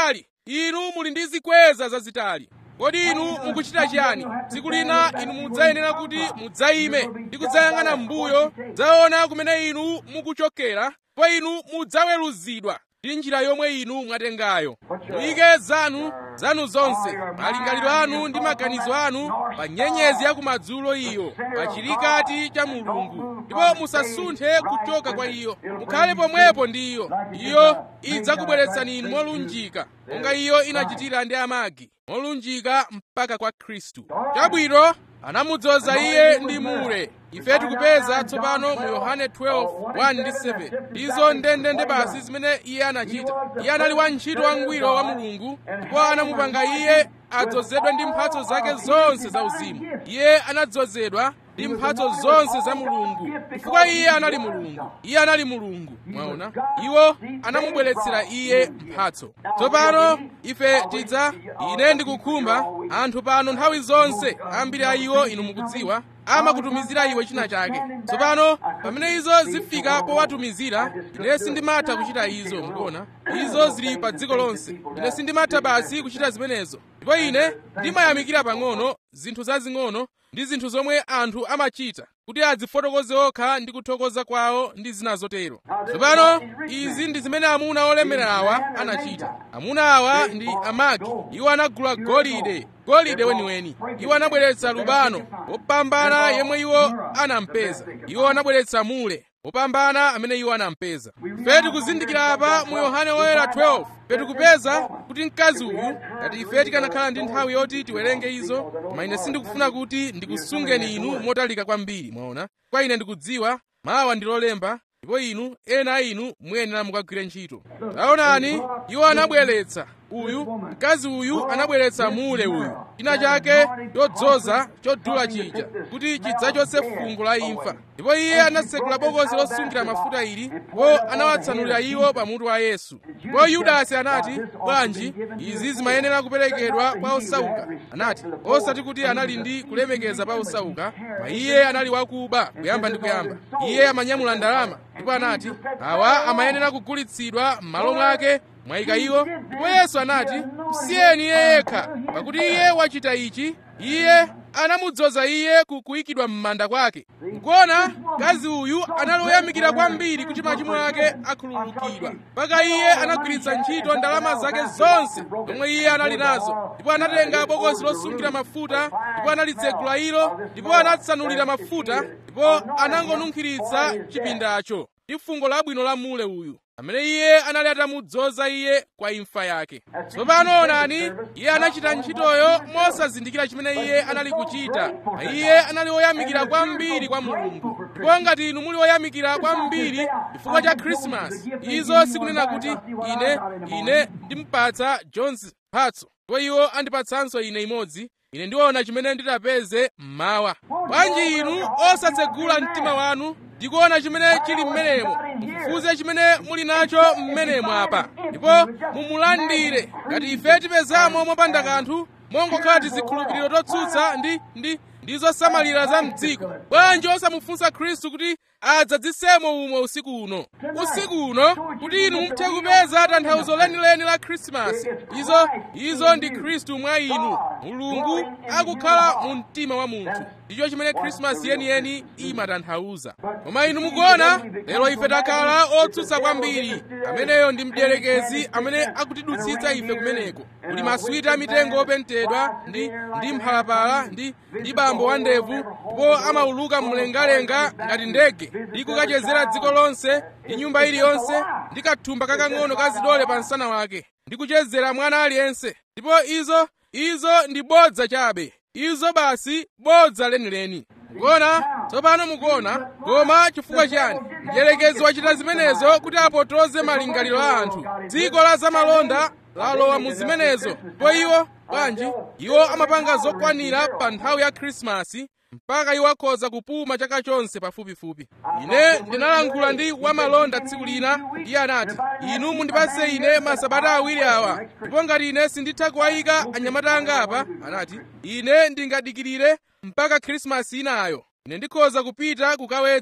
inu muli ndi zikweza zazitali kodi inu mukuchita chiyani tsiku lina inu mudzayenera kuti mudzayime ndi kudzayang'ana m'mbuyo dzaona kumene inu mukuchokera ndipo inu mudzaweruzidwa ndi njira yomwe inu mwatengayo muyike zanu zanu zonse malingaliro anu ndi maganizo anu pa nyenyezi ya kumadzulo iyo pa chilikati cha mulungu ndipo musasunthe kuchoka kwa iyo mukhale pomwepo ndi iyo iyo idzakubweretsani inu molunjika monga iyo inachitira ndi amagi molunjika mpaka kwa khristu chabwino anamudzoza iye ndi mure ife tikupeza tsopano mu yohane 12:1 ndi 7 izo ndendende basi zimene iye anachita iye anali wantchito wangwiro wa mulungu ndipo anamupanga iye adzozedwe ndi mphatso zake zonse za uzimu iye anadzozedwa ndi mphatso zonse za mulungu chifukwa iye anali mulungu iye anali mulungu mwaona iwo anamubweretsera iye mphatso tsopano ife tidza ine ndikukhumba anthu pano nthawi zonse ambiri a iwo inu mukudziwa amakutumizira iwe china chake tsopano pamene izo zifika powatumizira ine sindimatha kuchita izo mukuona izo zili pa dziko lonse ine sindimatha basi kuchita zimenezo ndipo ine ndimayamikira pang'ono zinthu zazing'ono ndi zinthu zomwe anthu amachita kuti adzifotokoze okha ndi kuthokoza kwawo ndi zina zotero tsopano izi ndi zimene amuna olemerawa anachita amuna awa ndi amagi iwo anagula golide golide weniweni iwo anabweretsa lubano wopambana yemwe iwo anampeza iwo anabweretsa mule wopambana amene iwo anampeza ife tikuzindikira apa mu yohane woyera 12 petikupeza kuti mkazi uyu ngati ife tikanakhala ndi nthawi yoti tiwerenge izo koma ine sindikufuna kuti ndikusungeni inu motalika kwambiri mwaona kwa ine ndikudziwa mawa ndilolemba ndipo inu ena a inu muyenera mukagwire ntchito taonani iwo anabweretsa uyu mkazi uyu anabweretsa mule uyu china chake chodzoza chodula chija kuti chidzachotse fungo la imfa ndipo iye anatsekula bokosi losungira mafuta ili ndipo anawatsanulira iwo pamutu wa yesu ndipo yudasi anati bwanji izi zimayenera kuperekedwa kwa osauka anati osati kuti anali ndi kulemekeza pa osauka ma iye anali wakuba kuyamba ndi kuyamba iye amanyamula ndalama ndipo anati awa amayenera kugulitsidwa m'malo mwake mwayika iwo ndipo yesu anati msiyeni iye yekha pakuti iye wachita ichi iye anamudzoza iye kukuyikidwa m'manda kwake mukuona mkazi uyu anali woyamikira kwambiri kuti machimo ake akhululukidwa mpaka iye anagwiritsa ntchito ndalama zake zonse zomwe iye anali nazo ndipo anatenga bokosi losungira mafuta ndipo analitsegula ilo ndipo anatsanulira mafuta ndipo anangonunkhiritsa chipindacho ndi fungo labwino la mule uyu amene iye anali atamudzoza iye kwa imfa yake tsopano onani iye anachita ntchitoyo mosazindikira chimene iye anali kuchita iye anali woyamikira kwambiri kwa mulungu ndipo ngati inu muli woyamikira kwambiri chifukwa cha khrisimasi izo sikunena kuti ine ine ndimpatsa jones mphatso ndipo iwo andipatsanso ine imodzi ine ndiona chimene nditapeze mmawa bwanji inu osatsegula mtima wanu ndikuona chimene chili mmenemo mufufuze chimene muli nacho mmenemo apa ndipo mumulandire ngati ife tipezamo mopanda kanthu mongokhala tizikhulupiriro totsutsa ndi ndi ndi zosamalira za mdziko bwanji osamufunsa khristu kuti adzadzisemo umo usiku uno usiku uno kuti inu muthe kupeza tanthauzo lenileni la khrisimasi izo izo ndi khristu mwa inu mulungu akukhala mu mtima wa munthu ndicho chimene khrisimasi yeniyeni imatanthauza koma inu mukuona lero ife takhala otsutsa kwambiri ameneyo ndi mdierekezi amene akutidutsitsa ife kumeneko kuli maswita amitengo opentedwa ndi ndi mphalapala ndi ndi bambo wa ndevu ndipo amauluka mlengalenga ngati ndege ndi kukachezera dziko lonse ndi nyumba iliyonse ndi kathumba kakang'ono ka zidole pa msana wake ndi kuchezera mwana aliyense ndipo izo izo ndi bodza chabe izo basi bodza lenileni mukuona tsopano mukuona koma chifukwa chani mdierekezi wachita zimenezo kuti apotoze malingaliro a anthu dziko la zamalonda lalowa mu zimenezo ndipo iwo bwanji iwo amapanga zokwanira pa nthawi ya khrisimasi mpaka iwo akhoza kupuma chaka chonse pafupifupi ine ndinalankhula ndi wamalonda tsiku lina iye anati inu mundipatse ine masabata awiri awa ndipo ngati ine sinditha kuwayika anyamata anga apa anati ine ndingadikirire mpaka khrisimasi inayo ine ndikhoza kupita kukawedza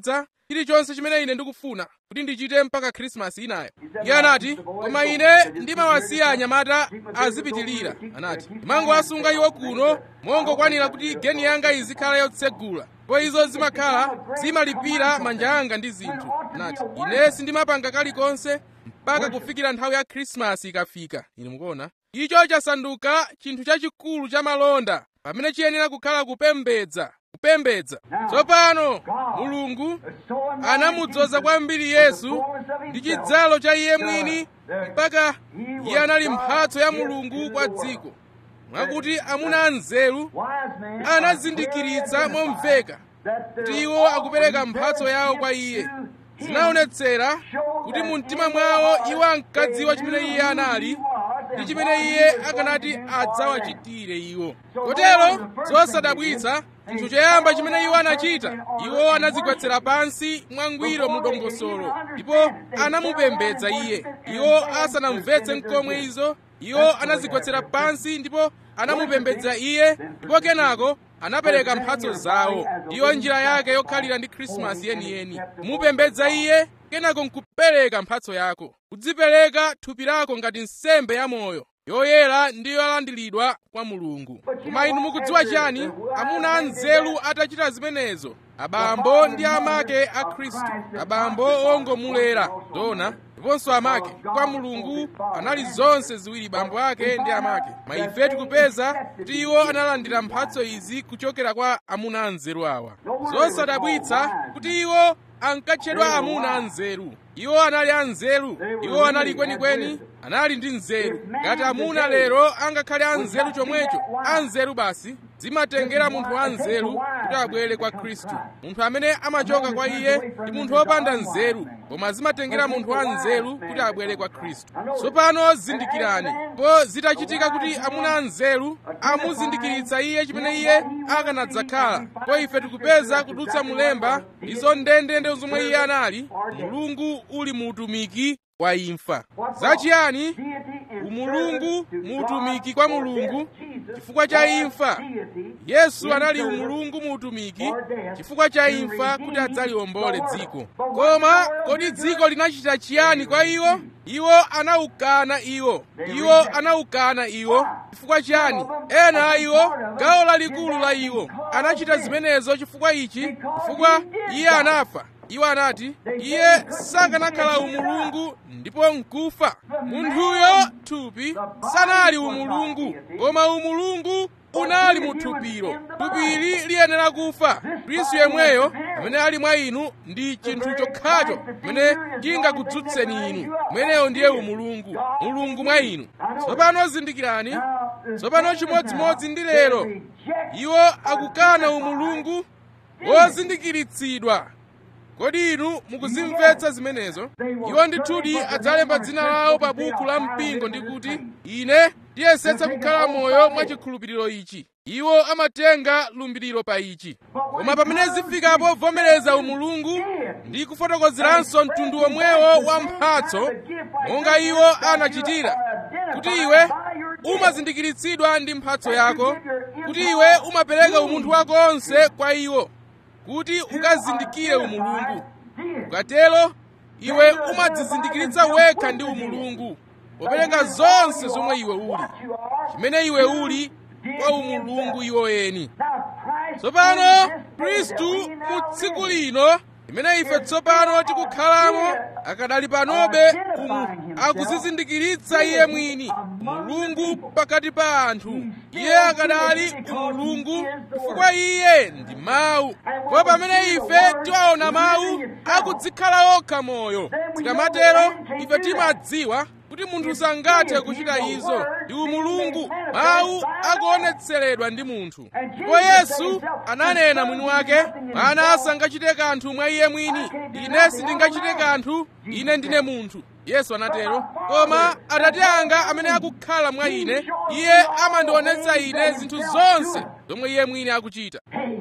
chilichonse chimene ine ndikufuna kuti ndichite mpaka khrisimasi inayo iye anati koma ine ndimawasiya anyamata azipitirira anati ndimangowasunga iwo kuno mongokwanira kuti geni yanga izikhala yotsegula ndipo izo zimakhala zimalipira manja anga ndi zinthu anati ine sindimapanga kalikonse mpaka kufikira nthawi ya khrisimasi ikafika ine mukuona icho chasanduka chinthu chachikulu cha malonda pamene chiyenera kukhala kupembedza kupembedza tsopano mulungu anamudzoza kwambiri yesu ndi chidzalo cha iye mwini mpaka iye anali mphatso ya mulungu kwa dziko mwakuti amuna anzeru anazindikiritsa momveka kuti iwo akupereka mphatso yawo kwa iye zinaonetsera kuti mu mtima mwawo iwo ankadziwa chimene iye anali ndi chimene iye akanati adzawachitire iwo kotero zosadabwitsa chinthu choyamba chimene iwo anachita iwo anadzigwetsera pansi mwangwiro mu dongosolo ndipo anamupembedza iye iwo asanamvetse mkomwe izo iwo anadzigwetsera pansi ndipo anamupembedza iye ndipo kenako anapereka mphatso zawo ndiyo njira yake yokhalira ndi khrisimasi yeniyeni kumupembedza iye kenako nkupereka mphatso yako kudzipereka thupi lako ngati nsembe ya moyo yoyera ndi yolandiridwa kwa mulungu koma inu mukudziwa chani amuna anzeru atachita zimenezo abambo ndi amake a khristu abambo ongomulera dona ndiponso amake kwa mulungu anali zonse ziwiri bambo ake ndi amake ma ife tikupeza kuti iwo analandira mphatso izi kuchokera kwa amuna anzeru awa zosadabwitsa kuti iwo ankatchedwa amuna anzeru iwo anali anzeru iwo anali kwenikweni anali ndi nzeru ngati amuna lero angakhale anzeru chomwecho anzeru basi zimatengera munthu anzeru kuti abwere kwa khristu munthu amene amachoka kwa iye ndi munthu wopanda nzeru koma zimatengera munthu anzeru kuti abwere kwa khristu tsopano zindikirani po zitachitika kuti amuna anzeru amuzindikiritsa iye chimene iye akanadzakhala po ife tikupeza kudutsa mulemba izo ndendende zomwe iye anali mulungu uli muutumiki kwa imfa zachiyani umulungu muutumiki kwa mulungu chifukwa cha imfa yesu anali umulungu muutumiki chifukwa cha imfa kuti adzaliwombole dziko koma kodi dziko linachita chiyani kwa iwo iwo anawukana iwo iwo anawukana iwo chifukwa chiyani ena a iwo gawo lalikulu la iwo anachita zimenezo chifukwa ichi chifukwa iye anafa iwo anati iye sakanakhala umulungu ndipo nkufa munthuyo thupi sanali umulungu koma umulungu unali mu thupilo thupili liyenera kufa khristu yemweyo amene ali mwa inu ndi chinthu chokhacho chimene chingakudzutseni inu mweneyo ndiye umulungu mulungu mwa inu tsopano zindikirani tsopano chimodzimodzi ndi lero iwo akukana umulungu wozindikiritsidwa kodi inu mukuzimvetsa zimenezo iwo ndithudi adzalemba dzina lawo pa buku la mpingo ndi kuti ine ndiyesetsa kukhala moyo mwa chikhulupiriro ichi iwo amatenga lumbiriro pa ichi koma pamene zifika povomereza umulungu ndi kufotokozeranso mtundu womwewo wa mphatso monga iwo anachitira kuti iwe umazindikiritsidwa ndi mphatso yako kuti iwe umapereka umunthu wako onse kwa iwo kuti ukazindikire umulungu ukatero iwe umadzizindikiritsa wekha ndi umulungu popereka zonse zomwe iwe uli chimene iwe uli kwa umulungu iwo eni tsopano khristu mu tsiku lino limene ife tsopano tikukhalamo akadali panobe umu akuzizindikiritsa iye mwini mulungu pakati pa anthu iye akadali umulungu chifukwa iye ndi mawu ndipo pamene ife tiwaona mawu akudzikhala okha moyo tikamatero ife timadziwa kuti munthu sangathe kuchita izo ndi umulungu mawu akuonetseredwa ndi munthu ndipo yesu ananena mwini wake mwana sangachite kanthu mwa iye mwini ine sindingachite kanthu ine ndine munthu yesu anatero koma atate anga amene akukhala mwa ine iye amandionetsa ine zinthu zonse zomwe iye mwini akuchita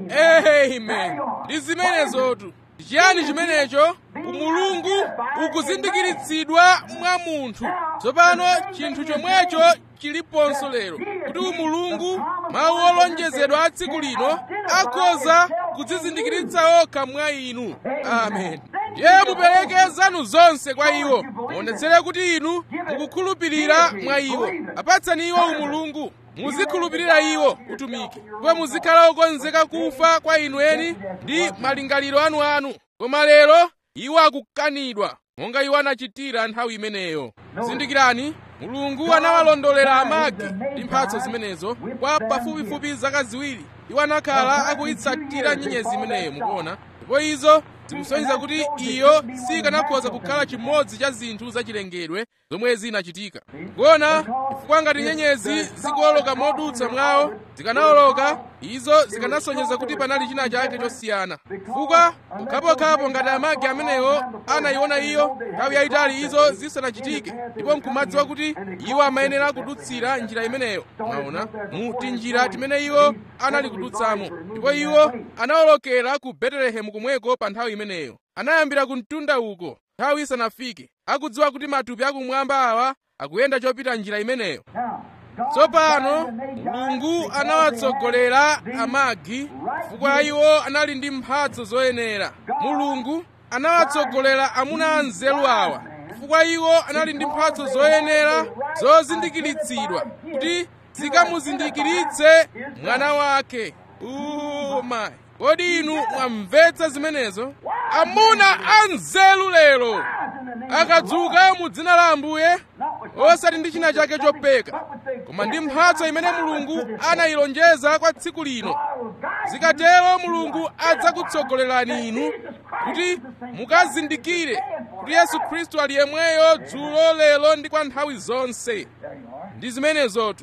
amen ndi zimenezotu chiyani chimenecho umulungu ukuzindikiritsidwa mwa munthu tsopano chinthu chomwecho chiliponso lero kuti umulungu mawu olonjezedwa a tsiku lino akhoza kudzizindikiritsa okha mwa inu amen ndiye mupereke zanu zonse kwa iwo muonetsere kuti inu mukukhulupirira mwa iwo apatsani iwo umulungu muzikhulupirira iwo utumiki ndipo muzikhala okonzeka kufa kwa inu eni ndi malingaliro anuanu koma lero iwo akukanidwa monga iwo anachitira nthawi imeneyo zindikirani mulungu anawalondolera amagi ndi mphatso zimenezo kwa pafupifupi zaka ziwiri iwo anakhala akuyitsatira nyenyezi imeneyo mukuona ndipo izo zikusonyeza kuti iyo sikanakhoza kukhala chimodzi cha zinthu zachilengedwe zomwe zinachitika kuona chifukwa ngati nyenyezi zikuwoloka modutsa mwawo zikanawoloka izo zikanasonyeza kuti panali china chake chosiyana chifukwa pokhapokhapo ngati amagi amenewo anayiona iyo nthawi yayitali izo zisanachitike ndipo nkumadziwa kuti iwo amayenera kudutsira njira imeneyo mwaona mu tinjira timene iwo anali kudutsamo ndipo iwo anawolokera ku betelehemu kumweko pa nthawi imeneyo anayambira ku mtunda uko nthawi isanafike akudziwa kuti matupi akumwamba awa akuyenda chopita njira imeneyo tsopano mulungu anawatsogolera amagi chifukwa iwo anali ndi mphatso zoyenera mulungu anawatsogolera amuna anzeru awa chifukwa iwo anali ndi mphatso zoyenera zozindikiritsidwa kuti zikamuzindikiritse mwana wake oh my kodi inu mwamvetsa zimenezo amuna anzeru lero akadzuka mu dzina la ambuye osati ndi china chake chopeka koma ndi mphatso imene mulungu anayilonjeza kwa tsiku lino zikatero mulungu adzakutsogolerani inu kuti mukazindikire kuti yesu khristu ali yemweyo dzulo lero ndi kwa nthawi zonse ndi zimenezotu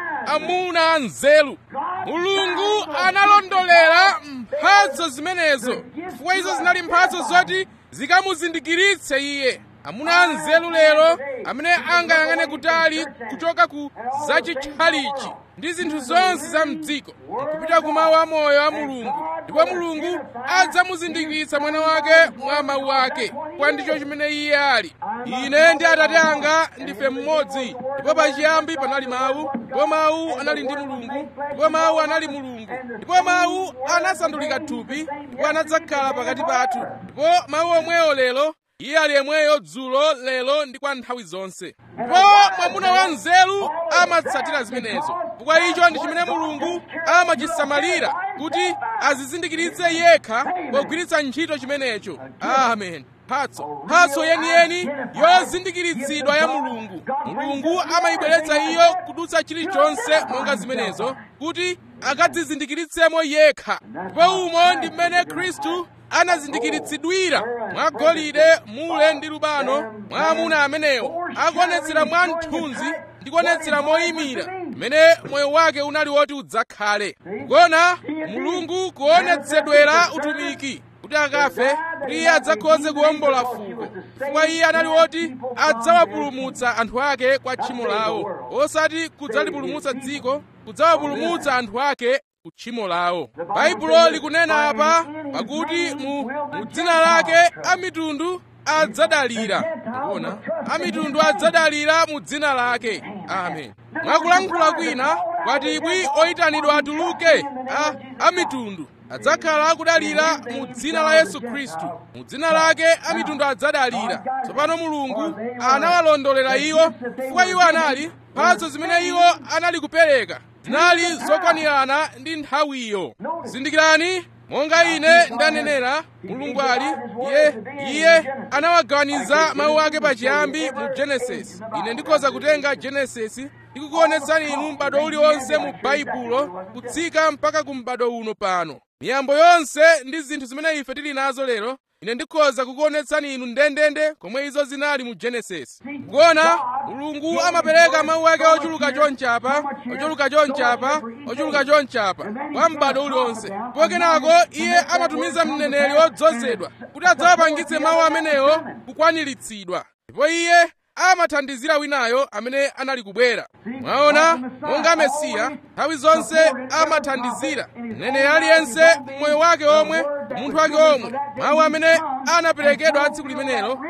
amuna anzeru mulungu analondolera mphatso zimenezo chifukwa izo zinali mphatso zoti zikamuzindikiritse iye amuna anzeru lero amene angayang'ane kutali kuchoka ku zachitchalichi ndi zinthu zonse za mdziko kupita ku mawu amoyo a mulungu ndipo mulungu adzamuzindikiritsa mwana wake mwa mawu ake kwa ndicho chimene iye ali ine ndi atate anga ndife mmodzi ndipo pachiyambi panali mawu ndipo mawu anali ndi mulungu ndipo mawu anali mulungu ndipo mawu anasandulika thupi ndipo anadzakhala pakati pathu ndipo mawu omwewo lero iye ali yemweyo dzulo lero ndi kwa nthawi zonse ndipo mwamuna wa nzeru amatsatira zimenezo chifukwa icho ndi chimene mulungu amachisamalira kuti azizindikiritse yekha pogwiritsa ntchito chimenecho amen mphatso mphatso yeniyeni yozindikiritsidwa ya mulungu mulungu amayibweretsa iyo kudutsa chilichonse monga zimenezo kuti akadzizindikiritsemo yekha ndipo umo ndi mmene khristu anazindikiritsidwira mwa golide mule ndi lubano mwa amuna amenewo akuonetsera mwa mthunzi ndi kuonetsera moyimira mmene moyo wake unali woti udzakhale kuona mulungu kuonetsedwera utumiki kuti akafe kuti iye adzakhoze kuwombola fuko chifukwa iye anali woti adzawapulumutsa anthu ake kwa tchimo lawo osati kudzalipulumutsa dziko kudzawapulumutsa anthu ake ku tchimo lawo baibulo likunena apa pakuti mu, mu dzina lake amitundu adzadalira kuona amitundu adzadalira mu dzina lake amen mwakulankhula kwina kwatibwi oyitanidwa atuluke a, amitundu adzakhala akudalira mu dzina la yesu khristu mu dzina lake amitundu adzadalira tsopano mulungu anawalondolera iwo chifukwa iwo anali mphatso zimene iwo anali kupereka zinali zokwanirana ndi nthawiyo zindikirani monga ine ndanenera mulungu ali iye iye anawagawaniza mawu ake pachiyambi mu genesis ine ndikhoza kutenga genesis ndikukuonetsani inu m'bado uliwonse mu baibulo kutsika mpaka ku m'bado uno pano miyambo yonse ndi zinthu zimene ife tili nazo lero ine ndikhoza kukuonetsani inu ndendende komwe izo zinali mu genesis kuona mulungu amapereka mawu ake ochuluka chonchapa ochuluka chonchapa ochuluka chonchapa kwa m'bado uliwonse ndipo kenako iye amatumiza mneneri wodzozedwa kuti adzawapangitse mawu amenewo kukwaniritsidwa ndipo iye amathandizira winayo amene anali kubwera mwaona monga mesiya nthawi zonse amathandizira mneneri aliyense mmoyo wake omwe munthu wake omwe mawu amene anaperekedwa tsiku limenelo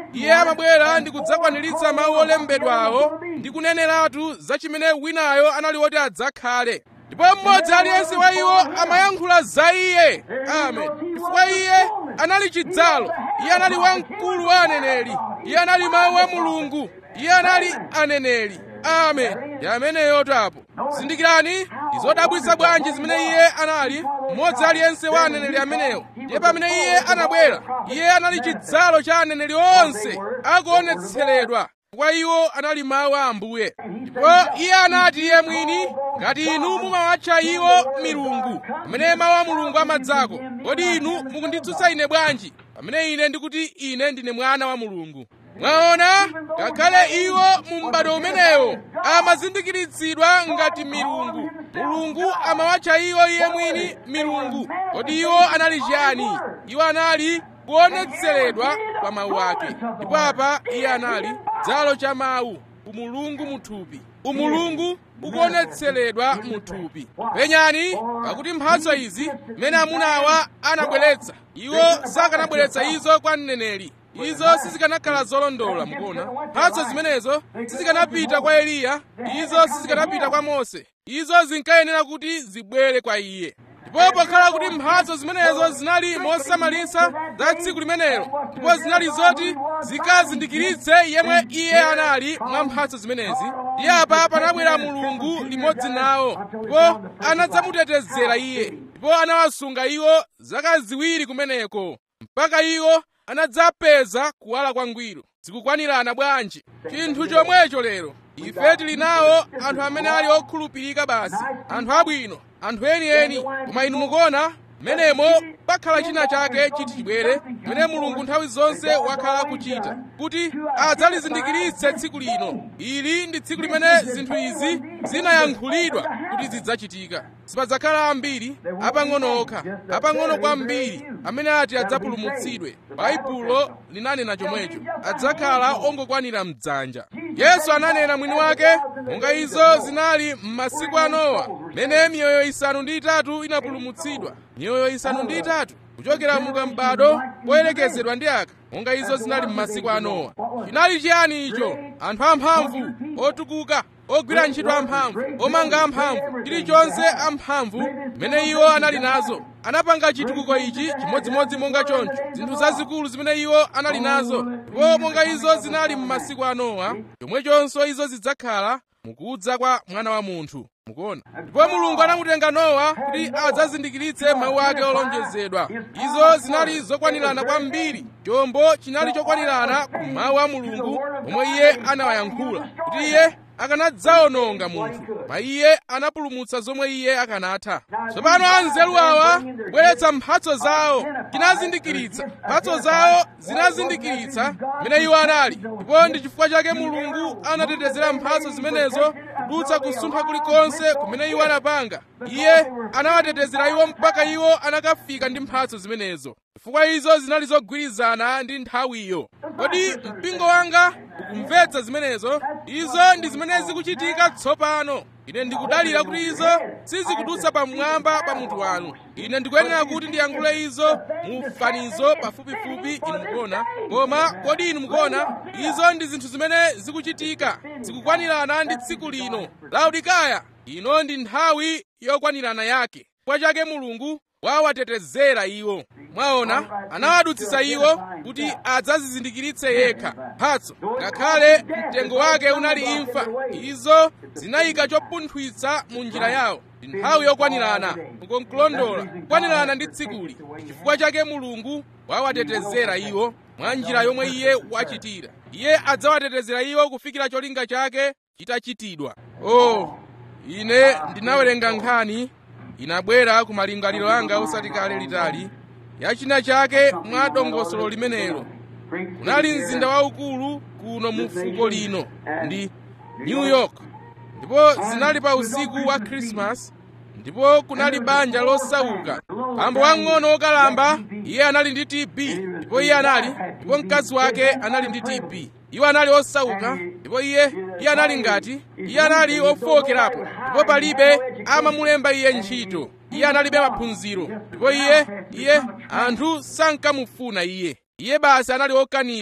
iye amabwera ndi kudzakwaniritsa mawu olembedwawo ndi kuneneratu za chimene winayo anali woti adzakhale ndipo mmodzi aliyense wa iwo amayankhula za iye amen chifukwa iye anali chidzalo iye anali wamkulu wa aneneri iye anali mawu a mulungu iye anali aneneri amen ndi ameneyo tapo zindikirani ndizodabwitsa bwanji zimene iye anali mmodzi aliyense wa aneneri amenewo ndiye pamene iye anabwera iye anali chidzalo cha aneneri onse akuonetseredwa kwa iwo anali mawu a ambuye ndipo iye anati iye mwini ngati inu mumawatcha iwo milungu pamene mawu a mulungu amadzako kodi inu mukunditsutsa ine bwanji pamene ine ndikuti ine ndine mwana wa mulungu mwaona ngakhale iwo mu m'bado umenewo amazindikiritsidwa ngati milungu mulungu amawatcha iwo iye mwini milungu kodi iwo anali chiyani iwo anali kuonetseredwa kwa mawu ake ndipo apa iye anali dzalo cha mawu umulungu muthupi umulungu ukuonetseredwa muthupi penyani pakuti mphatso izi mmene amunawa anabweretsa iwo sakanabweretsa izo kwa mneneri izo sizikanakhala zolondola mukuona mphatso zimenezo sizikanapita kwa eliya izo sizikanapita kwa mose izo zinkayenera kuti zibwere kwa iye ndipo pokhala kuti mphatso zimenezo zinali mosamalitsa za tsiku limenelo ndipo zinali zoti zikazindikiritse yemwe iye anali mwa mphatso zimenezi iye apa panabwera mulungu limodzi nawo ndipo anadzamutetezera iye ndipo anawasunga iwo zaka ziwiri kumeneko mpaka iwo anadzapeza kuwala kwangwiro zikukwanirana bwanji chinthu chomwecho lero ife tili nawo anthu amene ali okhulupirika basi anthu abwino anthu enieni koma inu mukuona menemo pakhala china chake chiti chibwere chimene mulungu nthawi zonse wakhala kuchita kuti adzalizindikiritse tsiku lino ili ndi tsiku limene zinthu izi zinayankhulidwa kuti zidzachitika sipadzakhala ambiri apang'ono okha apang'ono kwambiri amene ati adzapulumutsidwe baibulo linanena chomwecho adzakhala ongokwanira mdzanja yesu ananena mwini wake monga izo zinali m'masiku a nowa mene miyoyo isanu ndi itatu inapulumutsidwa miyoyo isanu ndi itatu kuchokera mu m'bado poyerekezedwa ndi aka monga izo zinali m'masiku a nowa chinali chiyani icho anthu amphamvu otukuka ogwira ntchito amphamvu omanga amphamvu chilichonse amphamvu mmene iwo anali nazo anapanga chitukuko ichi chimodzimodzi monga choncho zinthu zazikulu zimene iwo anali nazo ndipo monga izo zinali m'masiku a nowa chomwechonso izo zidzakhala mukudza kwa mwana wa munthu mukuona ndipo mulungu anamutenga nowa kuti adzazindikiritse mawu ake olonjezedwa izo zinali zokwanirana kwambiri chombo chinali chokwanirana ku mawu a mulungu omwe iye anawayankhula kuti iye akanadzawononga munthu ma iye anapulumutsa zomwe iye akanatha tsopano anzeru awa kubweretsa mphatso zawo chinazindikiritsa mphatso zawo zinazindikiritsa mmene iwo anali ndipo ndi chifukwa chake mulungu anatetezera mphatso zimenezo kudutsa kusuntha kulikonse kumene iwo anapanga iye anawatetezera iwo mpaka iwo anakafika ndi mphatso zimenezo chifukwa izo zinali zogwirizana ndi nthawiyo kodi mpingo wanga ukumvetsa zimenezo izo ndi zimene zikuchitika tsopano ine ndikudalira kuti izo sizikudutsa pamwamba pa munthu wanu ine ndikuyenera kuti ndiyankhule izo mu fanizo pafupifupi inu mukuona koma kodi inu mukuona izo ndi zinthu zimene zikuchitika zikukwanirana ndi tsiku lino laodikaya ino ndi nthawi yokwanirana yake kwa chake mulungu wawatetezera iwo mwaona anawadutsitsa iwo kuti adzazizindikiritse yekha mphatso ngakhale mtengo wake unali imfa izo zinayika chopunthwitsa mu njira yawo ndi nthawi yokwanirana mukonkulondola kukwanirana ndi tsikuli chifukwa chake mulungu wawatetezera iwo mwa njira yomwe iye wachitira iye adzawatetezera iwo kufikira cholinga chake chitachitidwa oh ine ndinawerenga nkhani inabwera ku malingaliro anga usati kale litali yachina chake mwa dongosolo limenelo kunali mzinda waukulu kuno mu fuko lino ndi new york ndipo zinali pa usiku wa krismas ndipo kunali banja losauka pambo wang'ono wokalamba iye anali ndi tb ndipo iye anali ndipo mkazi wake anali ndi tb iwo anali osauka ndipo iye iye anali ngati iye anali ofowokerapo ndipo palibe amamulemba iye ntchito iye analibe maphunziro ndipo iye iye anthu sankamufuna iye iye basi anali okanidwa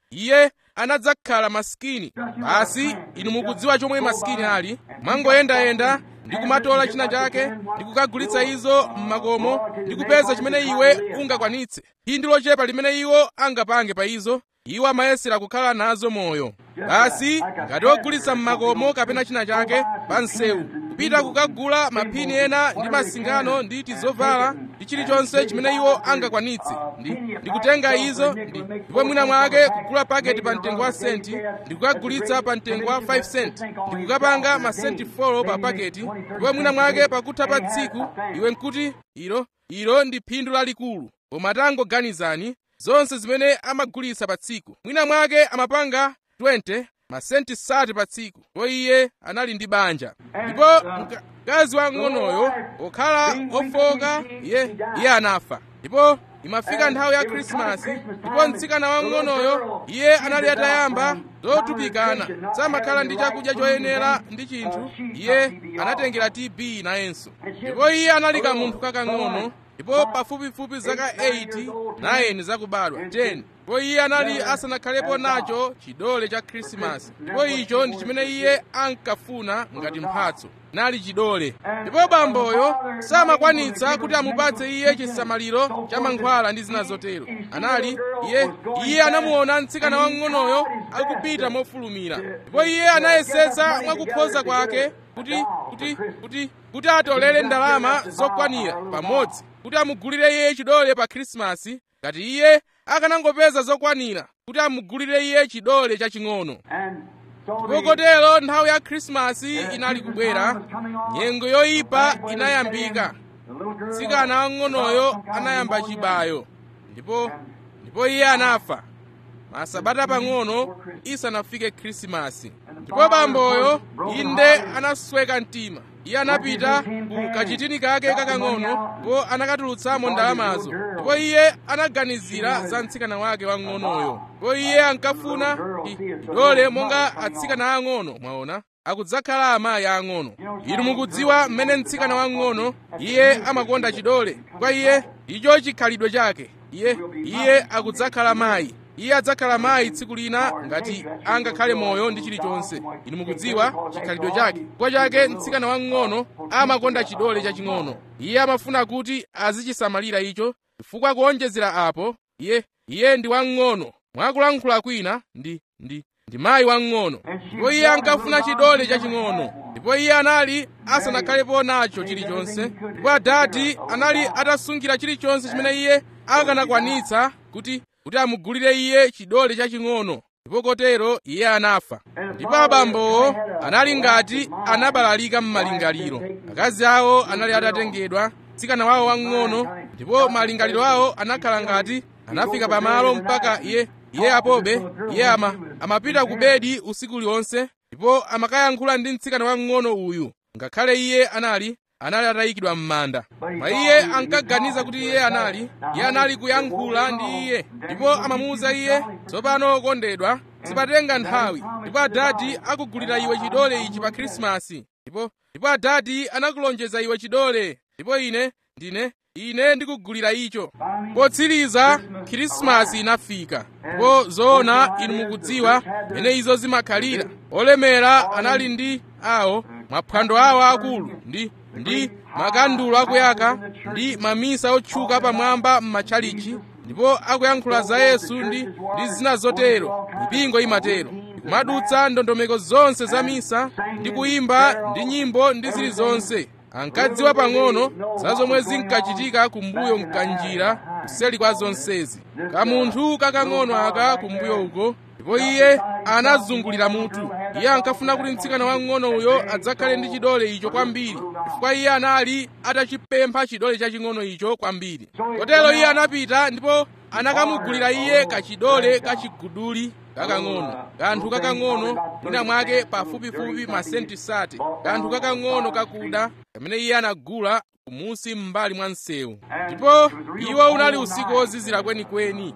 iye anadzakhala masikini basi inu mukudziwa chomwe masikini ali mwangoyendayenda ndi kumatola china chake ndi kukagulitsa izo m'makomo ndi kupeza chimene iwe ungakwanitse phindu lochepa limene iwo angapange pa izo iwo amayesera kukhala nazo moyo basi ngati ogulitsa m'makomo kapena china chake pa msewu kupita kukagula maphini ena ndi masingano ndi tizovala ndi chilichonse chimene iwo angakwanitse ndi, ndi kutenga izo ndi ndipo mwina mwake kugula paketi pa mtengo wa senti ndi kukagulitsa pa mtengo wa 5 senti ndi kukapanga masenti 4 pa paketi ndipo mwina mwake pakutha pa tsiku iwe nkuti ilo ilo ndi phindu lalikulu koma tangoganizani zonse zimene amagulitsa pa tsiku mwina mwake amapanga 20 masenti sati pa tsiku ndipo iye anali ndi banja ndipo mkazi wang'onoyo okhala ofoka iye iye anafa ndipo imafika nthawi ya khrisimasi ndipo mtsikana wang'onoyo iye anali atayamba zotupikana samakhala ndi chakudya choyenera ndi chinthu iye anatengera tb nayenso ndipo iye anali kamunthu kakang'ono ndipo pafupifupi zaka 8 9 zakubadwa 10 ndipo iye anali asanakhalepo nacho chidole cha khrisimasi ndipo icho ndi chimene iye ankafuna ngati mphatso nali chidole ndipo bamboyo samakwanitsa kuti amupatse iye chisamaliro cha mankhwala ndi zina zotero anali iye iye anamuona mtsikana wang'onoyo akupita mofulumira ndipo iye anayesetsa mwakukhoza kwake kuti kuti kuti kuti atolere ndalama zokwanira pamodzi kuti amugulire iye chidole pa khrisimasi ngati iye akanangopeza zokwanira kuti amugulire iye chidole chaching'ono ndipo kotero nthawi ya khrisimasi inali kubwera nyengo yoyipa inayambika mtsikana wang'onoyo anayamba chibayo ndipo ndipo iye anafa masabata pang'ono isanafike khrisimasi ndipo bamboyo inde anasweka mtima iye anapita ku kachitini kake kakang'ono ndipo anakatulutsamo ndalamazo ndipo iye anaganizira za mtsikana wake wang'onoyo ndipo iye ankafuna chidole monga atsikana ang'ono mwaona akudzakhala amayi ang'ono inu mukudziwa mmene mtsikana wang'ono iye amakonda chidole kwa iye icho chikhalidwe chake iye iye akudzakhala mayi iye adzakhala mayi tsiku lina ngati angakhale moyo ndi chilichonse inu mukudziwa chikhalidwe chake kwa chake mtsikana wang'ono amakonda chidole chaching'ono iye amafuna kuti azichisamalira icho chifukwa kuonjezera apo iye iye ndi wang'ono mwakulankhula kwina ndi ndi ndi mayi wang'ono ndipo iye ankafuna chidole chaching'ono ndipo iye anali asanakhalepo nacho chilichonse ndipo adati anali atasungira chilichonse chimene iye akanakwanitsa kuti kuti amugulire iye chidole chaching'ono ndipo kotero iye anafa ndipo abambowo anali ngati anabalalika m'malingaliro akazi awo anali atatengedwa mtsikana wawo wang'ono ndipo malingaliro awo anakhala ngati anafika pamalo mpaka iye iye apobe iye ama amapita ku bedi usiku uliwonse ndipo amakayankhula ndi mtsikana wang'ono uyu ngakhale iye anali anali atayikidwa m'manda ma iye ankaganiza kuti iye anali iye anali kuyankhula ndi iye ndipo amamuwuza iye tsopano okondedwa sipatenga nthawi ndipo adati akugulira iwe chidole ichi pa khrisimasi ndipo ndipo adati anakulonjeza iwe chidole ndipo ine ndine ine ndikugulira icho potsiriza khrisimasi inafika ndipo zoona inu mukudziwa mene izo zimakhalira olemera anali ndi awo maphwando awo akulu ndi ndi makandulo akuyaka ndi mamisa otchuka pamwamba m'matchalichi ndipo akuyankhula za yesu ndi ndi zina zotero mipingo imatero kumadutsa ndondomeko zonse za misa ndi kuyimba ndi nyimbo ndi zilizonse ankadziwa pang'ono za zomwe zinkachitika kumbuyo mkanjira kuseli kwa zonsezi kamunthu kakang'ono aka kumbuyo uko ndipo iye anazungulira mutu iye ankafuna kuti mtsikana wang'ono uyo adzakhale ndi chidole icho kwambiri chifukwa iye anali atachipempha chidole chaching'ono icho kwambiri kotero iye anapita ndipo anakamugulira iye kachidole kachiguduli kakang'ono kanthu kakang'ono mwina mwake pafupifupi masenti sate kanthu kakang'ono kakuda kamene iye anagula kumusi m'mbali mwa msewu ndipo iwo unali usiku wozizira kwenikweni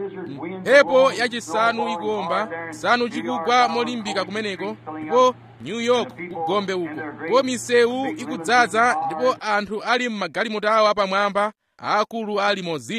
mphepo yachisanu ikuomba chisanu chikugwa molimbika kumeneko ndipo new york kugombe uko ndipo misewu ikudzaza ndipo anthu ali m'magalimoto awo apamwamba aakulu a limozini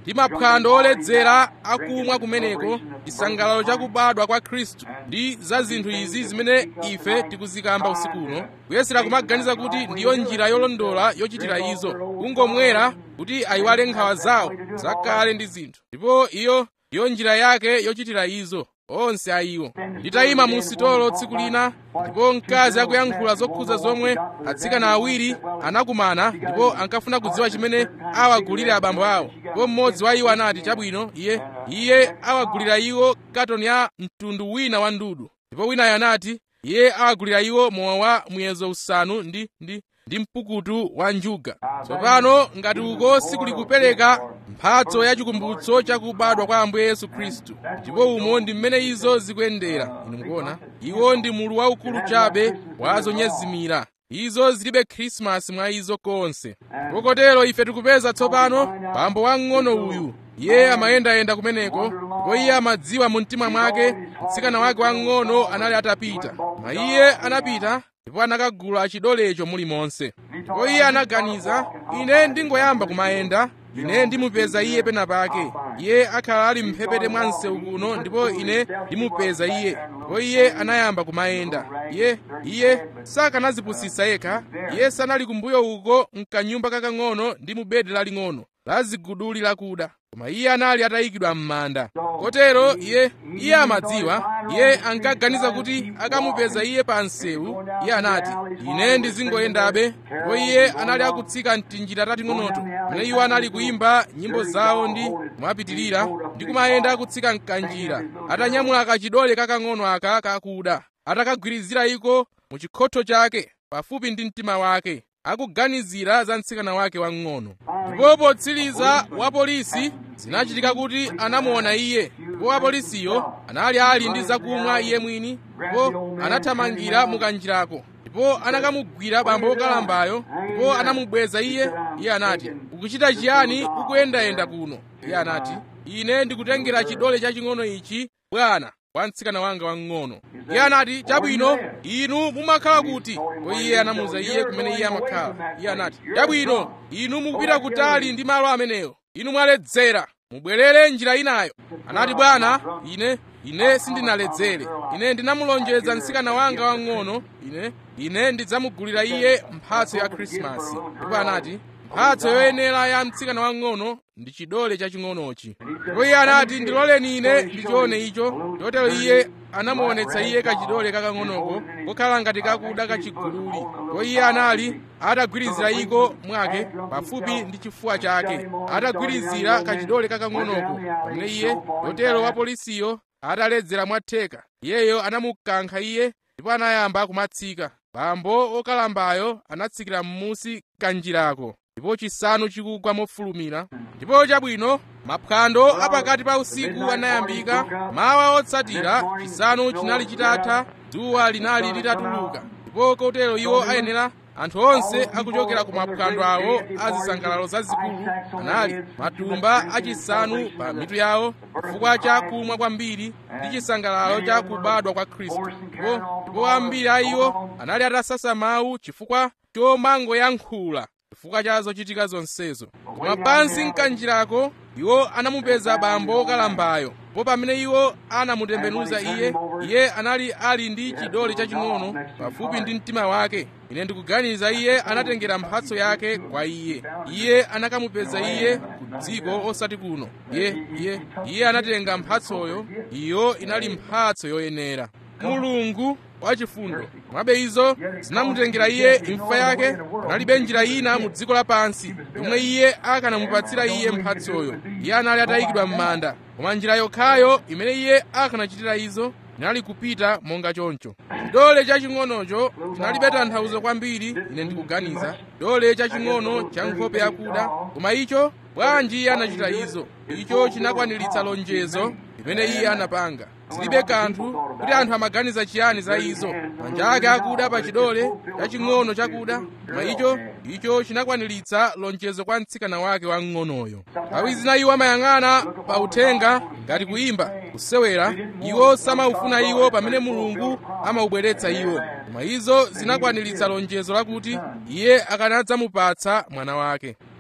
ndi maphwando oledzera akumwa kumeneko chisangalalo chakubadwa kwa khristu ndi za zinthu izi zimene ife tikuzikamba usiku uno kuyesera kumaganiza kuti ndiyo njira yolondola yochitira izo kungomwera kuti ayiwale nkhawa zawo zakale ndi zinthu ndipo iyo ndiyo njira yake yochitira izo onse a iwo nditayima mu sitolo tsiku lina ndipo mkazi akuyankhula zokhudza zomwe atsikana awiri anakumana ndipo ankafuna kudziwa chimene awagulire abambo awo ndipo mmodzi wa iwo anati chabwino iye iye awagulira iwo katoni ya mtundu wina wa ndudu ndipo winayo anati iye awagulira iwo mowa wa muyezo usanu ndi ndi ndi mpukutu wa njuga tsopano ngati uko sikuli kupereka mphatso ya chikumbutso chakubadwa kwa ambuye yesu khristu ndipo umo ndi mmene izo zikuyendera inu mukuona iwo ndi mulu waukulu chabe wa zonyezimira izo zilibe khrisimasi mwa izo konse ndipo kotero ife tikupeza tsopano bambo wamng'ono uyu iye amayendayenda kumeneko ndipo iye amadziwa mu mtima mwake mtsikana wake wamng'ono anali atapita ma iye anapita ndipo anakagula chidolecho mulimonse ndipo iye anaganiza ine ndingoyamba kumayenda ine ndimupeza iye pena pake iye akhala ali mphepete mwa msewu kuno ndipo ine ndimupeza iye ndipo iye anayamba kumayenda iye iye sakanazipusisa yekha iye sanali kumbuyo uko mkanyumba kakang'ono ndi mu bedi laling'ono la ziguduli lakuda koma iye anali atayikidwa m'manda kotero iye iye amadziwa iye ankaganiza kuti akamupeza iye pa msewu iye anati ine ndizingoyendabe ndipo iye anali akutsika mtinjira tating'onoto pamene iwo anali kuyimba nyimbo zawo ndi kumapitirira ndi kumayenda akutsika mkanjira atanyamula kachidole kakang'ono aka kakuda atakagwirizira iko mu chikhotho chake pafupi ndi mtima wake akuganizira za mtsikana wake wang'ono ndipo potsiriza wapolisi zinachitika kuti anamuona iye ndipo wapolisiyo anali ali ndi zakumwa iye mwini ndipo anathamangira mukanjirako ndipo anakamugwira bambo wokalambayo ndipo anamubweza iye iye anati ukuchita chiyani ukuyendayenda kuno iye anati ine ndikutengera chidole chaching'ono ichi bwana kwa mtsikana wanga wang'ono iye anati chabwino inu mumakhala kuti ko iye anamuwuza iye kumene iye amakhala iye anati chabwino inu mukupita kutali ndi malo amenewo inu mwaledzera mubwerere njira inayo anati bwana ine ine sindinaledzere ine ndinamulonjeza mtsikana wanga wang'ono ine ine ndidzamugulira iye mphatso ya khrisimasi ndipo anati mphatso yoyenera ya mtsikana wang'ono ndi chidole chaching'onochi ndipo iye anati ndiloleni ine ndichione icho chotero iye anamuonetsa iye kachidole kakang'onoko kokhala ngati kakuda kachigululi ndipo iye anali atagwirizira iko mwake pafupi ndi chifuwa chake atagwirizira kachidole kakang'onoko pamene iye chotero wapolisiyo ataledzera mwatheka iyeyo anamukankha iye ndipo anayamba kumatsika bambo okalambayo anatsikira m'musi kanjirako ndipo chisanu chikugwa mofulumira ndipo chabwino maphwando apakati pa usiku anayambika mawa otsatira chisanu chinali chitatha dzuwa linali litatuluka ndipo kotero iwo ayenera anthu onse akuchokera ku maphwando awo a zisangalalo zazikulu anali matumba achisanu pa mitu yawo chifukwa cha kumwa kwambiri ndi chisangalalo cha kubadwa kwa khristu ndipo ndipo ambiri a iwo anali atasasa mawu chifukwa chomangoyankhula chifukwa cha zochitika zonsezo koma pansi mkanjirako iwo anamupeza bambo okalambayo po pamene iwo anamutembenuza iye iye anali ali ndi chidole chaching'ono pafupi ndi mtima wake ine ndikuganiza iye anatengera mphatso yake kwa iye iye anakamupeza iye ku dziko osati kuno iye iye iye anatenga mphatsoyo iyo inali mphatso yoyenera mulungu wachifundo mwabe izo zinamutengera iye imfa yake panalibe njira ina mu dziko lapansi yomwe iye akanamupatsira iye mphatsoyo iye anali atayikidwa m'manda koma njira yokhayo imene iye akanachitira izo inali kupita monga choncho chidole chaching'onocho chinalibe tanthauzo kwambiri ine ndikuganiza chidole chaching'ono cha nkhope yakuda koma icho bwanji iye anachita izo icho chinakwaniritsa lonjezo limene iye anapanga zilibe kanthu kuti anthu amaganiza chiyani za izo manja ake akuda pa chidole chaching'ono chakuda koma icho icho chinakwaniritsa lonjezo kwa mtsikana wake wamng'onoyo nthawi zina iwo amayang'ana pa uthenga ngati kuyimba kusewera iwo samaufuna iwo pamene mulungu amaubweretsa iwo koma izo zinakwaniritsa lonjezo lakuti iye akanadzamupatsa mwana wake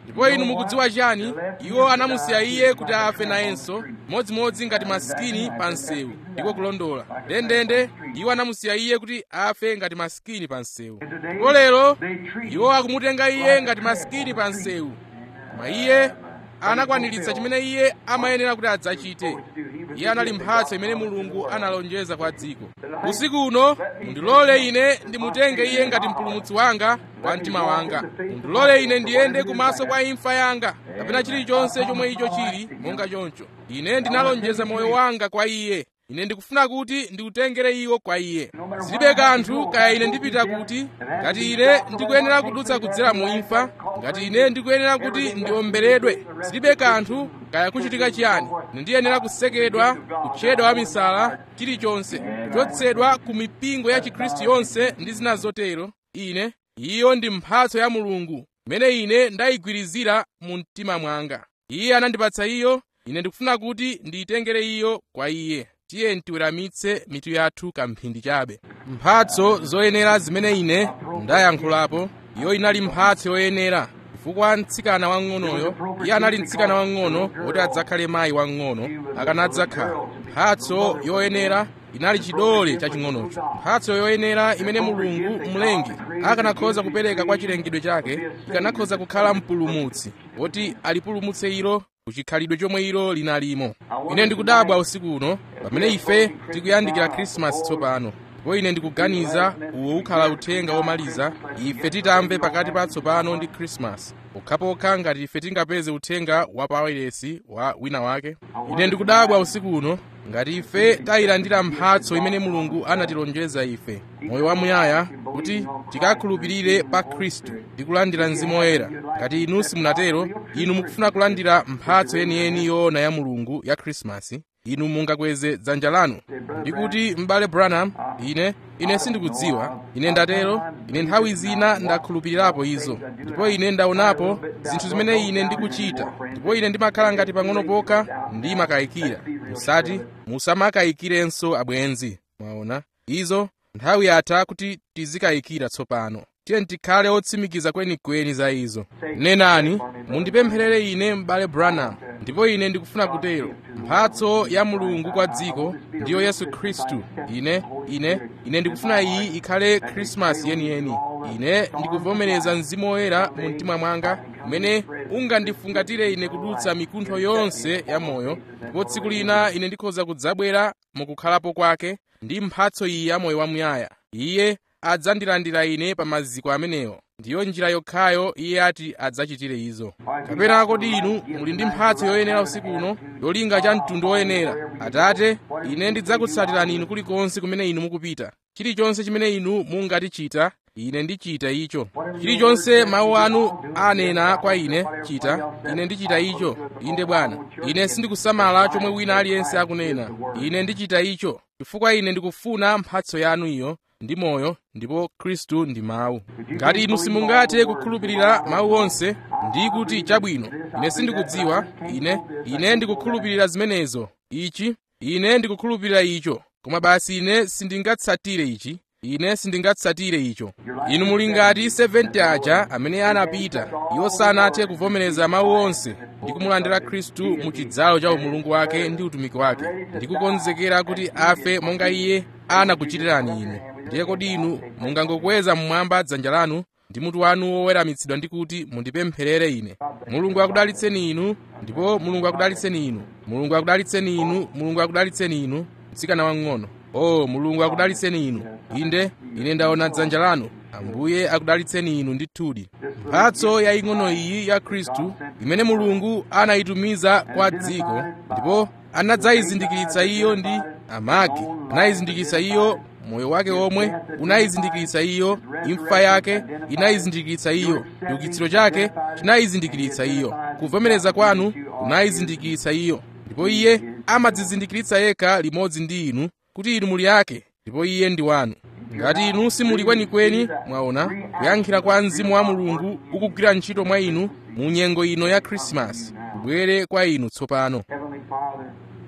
ndipo inu mukudziwa chiyani iwo anamusiya iye kuti afe nayenso modzimodzi ngati masikini pa msewu ndiko kulondola ndendende iwo anamusiya iye kuti afe ngati masikini pa msewu ndipo lero iwo akumutenga iye ngati masikini pa msewu koma iye anakwaniritsa chimene iye amayenera kuti adzachite iye anali mphatso imene mulungu analonjeza kwa dziko usiku uno mundilole ine ndimutenge iye ngati mpulumutsi wanga wa mtima wanga mundilole ine ndiyende kumaso kwa imfa yanga kapena chilichonse chomwe icho chili monga choncho ine ndinalonjeza moyo wanga kwa iye ine ndikufuna kuti ndiutengere iwo kwa iye zilibe kanthu kaya ine ndipita kuti ngati ine ndikuyenera kudutsa kudzera mu imfa ngati ine ndikuyenera kuti ndiomberedwe zilibe kanthu kaya kuchitika chiyani ine ndiyenera kusekedwa kutchedwa wamisala chilichonse kuchotsedwa ku mipingo ya chikhristu yonse ndi zina zotero ine iyo ndi mphatso ya mulungu imene ine ndayigwirizira mu mtima mwanga iye anandipatsa iyo ine ndikufuna kuti ndiyitengere iyo kwa iye tiye tiweramitse mitu yathu kamphindi chabe mphatso zoyenera zimene ine ndayankhulapo iyo inali mphatso yoyenera chifukwa mtsikana wang'onoyo iye anali mtsikana wang'ono woti adzakhale mayi wang'ono akanadzakhala mphatso yoyenera inali chidole chaching'onocho mphatso yoyenera imene mulungu mlengi akanakhoza kupereka kwa chilengedwe chake ikanakhoza kukhala mpulumutsi woti alipulumutse ilo kuchikhalidwe chomwe ilo linalimo ine ndikudabwa usiku uno pamene ife tikuyandikira khrisimasi tsopano ndipo ine ndikuganiza uwo ukhala uthenga womaliza ife titamve pakati pa tsopano ndi khrisimasi pokhapokha ngati ife tingapeze uthenga wa pawayilesi wa wina wake ine ndikudabwa usiku uno ngati ife tayilandira mphatso imene mulungu anatilonjeza ife moyo wamuyaya kuti tikakhulupirire pa khristu ndi kulandira mzimu woyera ngati inu simunatero inu mukufuna kulandira mphatso yeniyeni yoona ya mulungu ya khrisimasi inu mungakweze dzanja lanu ndikuti m'bale branham ine ine sindikudziwa ine ndatero ine nthawi zina ndakhulupirirapo izo ndipo ine ndaonapo zinthu zimene ine ndikuchita ndipo ine ndimakhala ngati pang'ono pokha ndimakayikira musati musamakayikirenso abwenzi mwaona izo nthawi yatha kuti tizikayikira tsopano tiye tikhale otsimikiza kwenikweni za izo nenani mundipempherere ine m'bale branham ndipo ine ndikufuna kutero mphatso ya mulungu kwa dziko ndiyo yesu khristu ine ine ine ndikufuna iyi ikhale khrisimasi yeniyeni ine ndikuvomereza mzimu woyera mu mtima mwanga umene ungandifungatire ine kudutsa mikuntho yonse ya moyo ndipo tsiku lina ine ndikhoza kudzabwera mukukhalapo kwake ndi mphatso iyi ya moyo wamuyaya iye adzandilandira ine pa maziko amenewo ndiyo njira yokhayo iye ati adzachitire izo kapena kodi inu muli ndi mphatso yoyenera usiku uno yolinga cha mtundu woyenera atate ine ndidzakutsatirani inu kulikonse kumene inu mukupita chilichonse chimene inu mungatichita ine ndichita icho chilichonse mawu anu anena kwa ine chita ine ndichita icho inde bwana ine sindikusamala chomwe wina aliyense akunena ine ndichita icho chifukwa ine ndikufuna mphatso yanu iyo ndi moyo ndipo khristu ndi mawu ngati inu simungathe kukhulupirira mawu onse ndi kuti chabwino ine sindikudziwa ine ine ndikukhulupirira zimenezo ichi ine ndikukhulupirira icho koma basi ine sindingatsatire ichi ine sindingatsatire icho inu muli ngati 70 aja amene anapita iwo sanathe kuvomereza mawu onse ndi kumulandira khristu mu chidzalo cha umulungu wake ndi utumiki wake ndi kukonzekera kuti afe monga iye anakuchitirani inu ndiye kodi inu mungangokweza mmwamba dzanja lanu ndi mutu wanu woweramitsidwa ndi kuti mundipempherere ine mulungu akudalitseni inu ndipo mulungu akudalitseni inu mulungu akudalitseni inu mulungu akudalitseni inu mtsikana wang'ono o mulungu akudalitseni inu inde ine ndaona dzanja lanu ambuye akudalitseni inu ndithudi mphatso yaying'ono iyi ya khristu imene mulungu anayitumiza kwa dziko ndipo anadzayizindikiritsa iyo ndi amagi anayizindikiritsa iyo moyo wake omwe unayizindikiritsa iyo imfa yake inayizindikiritsa iyo chiukitsiro chake chinayizindikiritsa iyo kuvomereza kwanu kunayizindikiritsa iyo ndipo iye amadzizindikiritsa yekha limodzi ndi inu kuti inu muli ake ndipo iye ndi wanu ngati inu simuli kwenikweni mwaona kuyankhira kwa mzimu wa mulungu ukugwira ntchito mwa inu mu nyengo ino ya khrisimasi kubwere kwa inu tsopano Heavenly Father,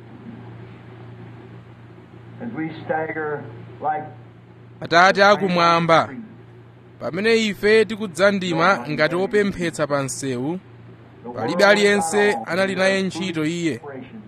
as we stagger like atate akumwamba pamene ife tikudzandima ngati opemphetsa pa msewu palibe aliyense anali naye ntchito iye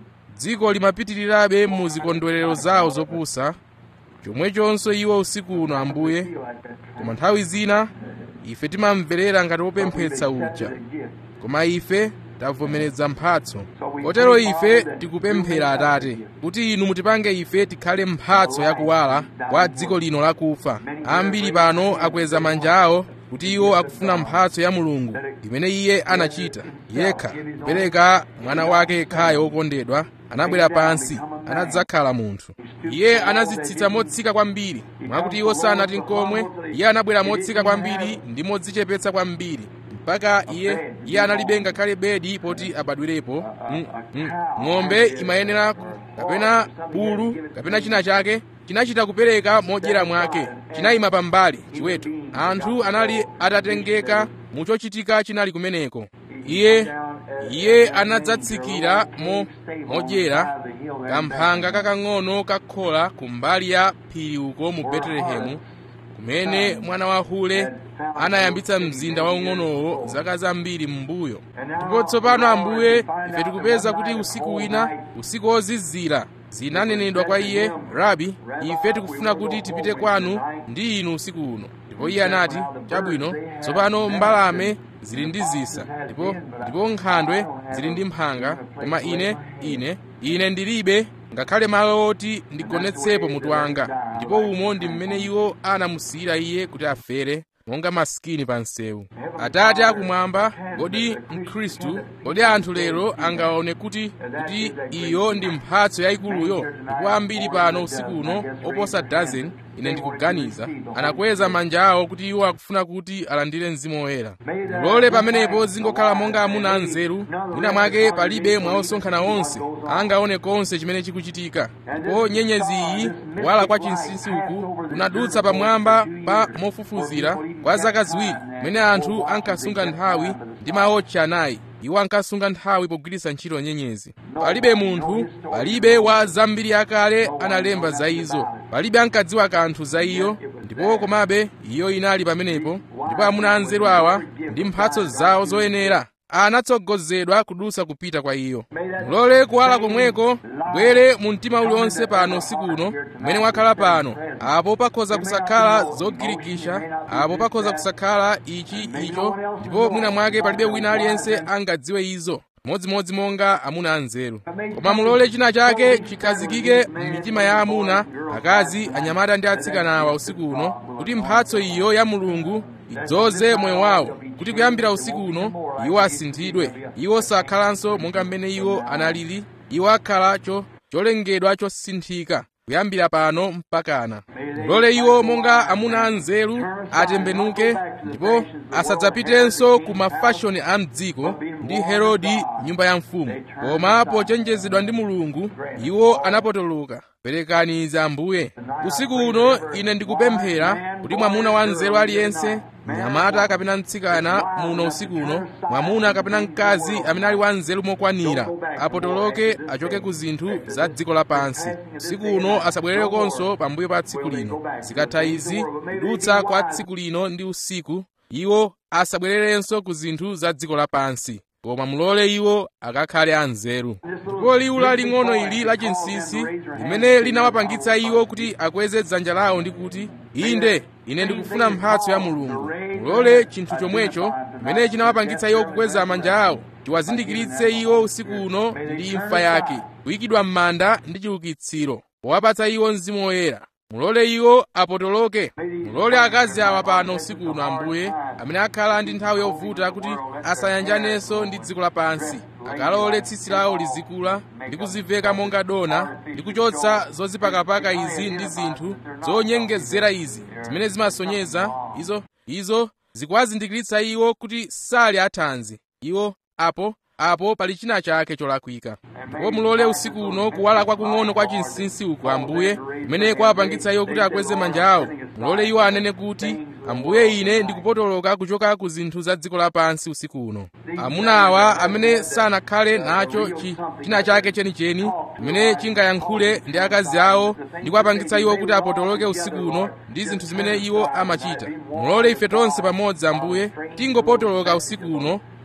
dziko limapitirirabe mu zikondwerero zawo zopusa chomwechonso iwo usiku uno ambuye koma nthawi zina ife timamverera ngati wopemphetsa uja koma ife tavomereza mphatso kotero ife tikupemphera atate kuti inu mutipange ife tikhale mphatso yakuwala kwa dziko lino lakufa ambiri pano akweza manja awo kuti iwo akufuna mphatso ya mulungu imene iye anachita yekha kupereka mwana wake yekhayo wokondedwa anabwera pansi anadzakhala munthu iye anazitsitsa motsika kwambiri mwakuti iwo sanati nkomwe iye anabwera motsika kwambiri ndi modzichepetsa kwambiri mpaka iye iye analibe ngakhale bedi poti abadwirepo mm, mm. ng'ombe imayenera kapena bulu kapena china chake chinachita kupereka modyera mwake chinayima pambali chiweto anthu anali atatengeka mu chochitika chinali kumeneko iye iye anadzatsikira mo modyera kamphanga kakang'ono kakhola kumbali ya phiri uko mu betelehemu kumene mwana wa hule anayambitsa mzinda waung'onowo zaka zambiri m'mbuyo ndipo tsopano ambuye ife tikupeza kuti usiku wina usiku wozizira zinanenedwa kwa iye rabi ife tikufuna kuti tipite kwanu ndi inu usiku uno ndipo iye anati chabwino tsopano mbalame zili ndi zisa ndipo ndipo nkhandwe zili ndi mphanga koma ine ine ine ndilibe ngakhale malo oti ndigonetsepo mutu wanga ndipo umo ndi mmene iwo anamusiyira iye kuti afere monga masikini pa msewu atate akumwamba kodi mkhristu kodi anthu lero angaone kuti kuti iyo ndi mphatso yayikuluyo ndipo ambiri pano usiku uno oposa dozen ine ndikuganiza anakweza manja awo kuti iwo akufuna kuti alandire mzimu woyera mulole pamenepo zingokhala monga amuna anzeru mwina mwake palibe mwa osonkhana onse angaone konse chimene chikuchitika ndipo nyenyezi iyi kuwala kwa chinsinsi uku kunadutsa pamwamba pa mofufuzira kwa zaka ziwiri mmene anthu ankasunga nthawi ndi maotcha anayi iwo ankasunga nthawi pogwiritsa ntchito nyenyezi palibe munthu palibe wa zambiri akale analemba za izo palibe ankadziwa kanthu za iyo ndipo komabe iyo inali pamenepo ndipo amuna anzeru awa ndi mphatso zawo zoyenera anatsogozedwa kudutsa kupita kwa iyo mulole kuwala komweko bwere mu mtima uliwonse pano usiku uno mmene wakhala pano apo pakhoza kusakhala zogirikisha apo pakhoza kusakhala ichi icho ndipo mwina mwake palibe wina aliyense angadziwe izo modzimodzi monga amuna anzeru koma mulole china chake chikhazikike m'mitima ya amuna akazi anyamata ndi atsikana awa usiku uno kuti mphatso iyo ya mulungu idzoze moyo wawo kuti kuyambira usiku uno iwo asinthidwe iwo sakhalanso monga mmene iwo analili iwo akhalacho cholengedwa chosinthika kuyambira pano mpakana mulole iwo monga amuna anzeru atembenuke ndipo asadzapitenso ku mafashoni a mdziko ndi herodi nyumba ya mfumu koma pochenjezedwa ndi mulungu iwo anapotoloka perekani izi ambuye usiku uno ine ndikupemphera kuti mwamuna wa nzeru aliyense mnyamata kapena mtsikana muno usiku uno mwamuna kapena mkazi amene ali wa nzeru mokwanira apotoloke achoke ku zinthu za dziko lapansi usiku uno asabwererekonso pambuyo pa tsiku lino zikatha izi kudutsa kwa tsiku lino ndi usiku iwo asabwererenso ku zinthu za dziko lapansi koma mulole iwo akakhale anzeru ndipo liwu laling'ono ili lachinsinsi limene linawapangitsa iwo kuti akweze dzanja lawo ndi kuti inde ine ndikufuna mphatso ya mulungu mulole chinthu chomwecho chimene chinawapangitsa iwo kukweza manja awo chiwazindikiritse iwo usiku uno ndi imfa yake kuyikidwa m'manda ndi chiukitsiro powapatsa iwo mzimu woyera mulole iwo apotoloke mulole akazi awa pano usiku uno ambuye amene akhala ndi nthawi yovuta kuti asayanjanenso ndi dziko lapansi akalole tsitsi lawo lizikula ndi kuziveka monga dona ndi kuchotsa zozipakapaka izi ndi zinthu zonyengezera izi zimene zimasonyeza izo izo zikuwazindikiritsa iwo kuti sali athanzi iwo apo apo pali china chake cholakwika ndipo mulole usiku uno kuwala kwakung'ono kwa chinsinsi uku ambuye kumene kwapangitsa iwo kuti akweze manja awo mulole iwo anene kuti ambuye ine ndikupotoloka kuchoka ku zinthu za dziko lapansi usiku uno amuna awa amene sanakhale nacho chi, china chake chenicheni chimene chingayankhule ndi akazi awo ndi kuwapangitsa iwo kuti apotoloke usiku uno ndi zinthu zimene iwo amachita mulole ife tonse pamodzi ambuye tingopotoloka usiku uno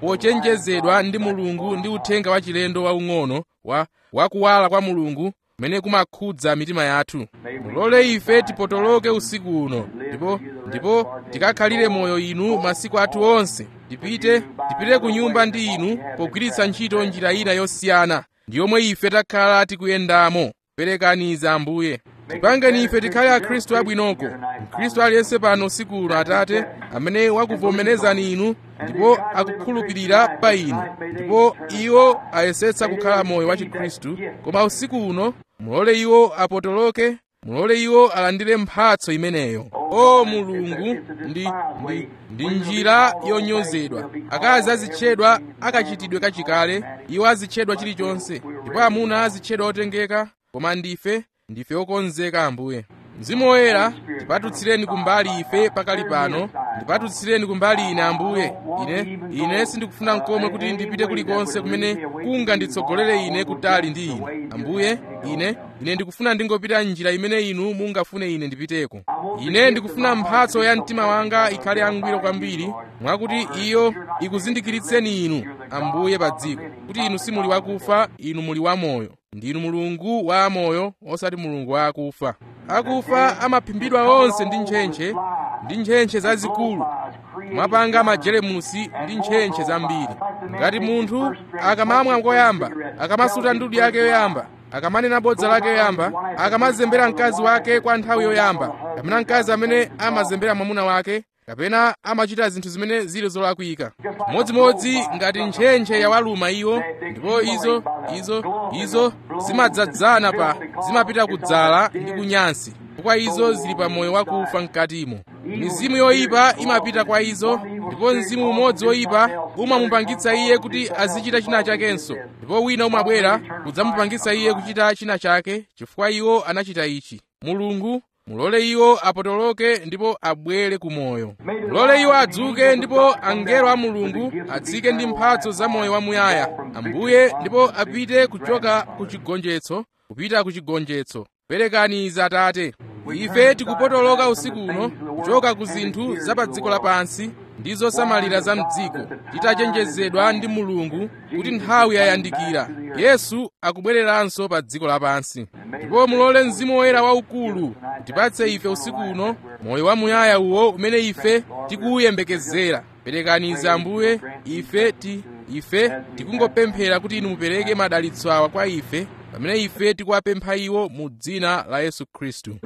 pochenjezedwa ndi mulungu ndi uthenga wachilendo waung'ono wa wakuwala kwa mulungu kumene kumakhudza mitima yathu mulole ife tipotoloke usiku uno ndipo ndipo tikakhalire moyo inu masiku athu onse tipite tipite ku nyumba ndi inu pogwiritsa ntchito njira ina yosiyana ndi yomwe ife takhala tikuyendamo perekaniza ambuye tipangeni ife tikhale akhristu abwinoko mkhristu aliyense pano usiku uno atate amene wakuvomerezani inu ndipo akukhulupirira pa inu ndipo iwo ayesetsa kukhala moyo wa chikhristu koma usiku uno mulole iwo apotoloke mulole iwo alandire mphatso imeneyo o mulungu ndi, ndi, ndi njira yonyozedwa akazi azitchedwa akachitidwe kachikale iwo azitchedwa chilichonse ndipo amuna azitchedwa otengeka koma ndife ndife okonzeka ambuye mzimu woyera tipatutsireni kumbali ife pakali pano ndipatutsireni kumbali ine ambuye ine ine sindikufuna mkomwe kuti ndipite kulikonse kumene kunganditsogolere ine kutali ndi ine ambuye ine ine ndikufuna ndingopita njira imene inu mungafune ine ndipiteko ine ndikufuna mphatso ya mtima wanga ikhale yangwiro kwambiri mwakuti iyo ikuzindikiritseni inu ambuye pa dziko kuti inu simuli wakufa inu muli wamoyo ndinu mulungu wa amoyo osati mulungu wa akufa akufa amaphimbidwa onse ndi ntchentche ndi ntchentche zazikulu mwapanga majelemusi ndi ntchentche zambiri ngati munthu akamamwa koyamba akamasuta ndudu yake yoyamba akamanena bodza lake yoyamba akamazembera mkazi wake kwa nthawi yoyamba kapena mkazi amene amazembera mwamuna wake kapena amachita zinthu zimene zili zolakwika modzimodzi ngati ntchentche yawaluma iwo ndipo izo izo izo zimadzadzana pa zimapita kudzala ndi kunyansi chifukwa izo zili pa moyo wakufa mkatimo mizimu yoyipa imapita kwa izo ndipo mzimu umodzi woyipa umamupangitsa iye kuti azichita china chakenso ndipo wina umabwera kudzamupangitsa iye kuchita china chake chifukwa iwo anachita ichi mulungu mulole iwo apotoloke ndipo abwere ku moyo mulole iwo adzuke ndipo angelo a mulungu atsike ndi mphatso za moyo wamuyaya ambuye ndipo apite kuchoka ku chigonjetso kupita ku chigonjetso perekani izi atate ife tikupotoloka usiku uno kuchoka ku zinthu za pa dziko lapansi ndi zosamalira za mdziko titachenjezedwa ndi mulungu kuti nthawi yayandikira yesu akubwereranso pa dziko lapansi ndipo mulole mzimu woyera waukulu utipatse ife usiku uno moyo wamuyaya uwo umene ife tikuwuyembekezera perekani izi ambuye ife ti ife tikungopemphera kuti inu mupereke madalitso awa kwa ife pamene ife tikuwapempha iwo mu dzina la yesu khristu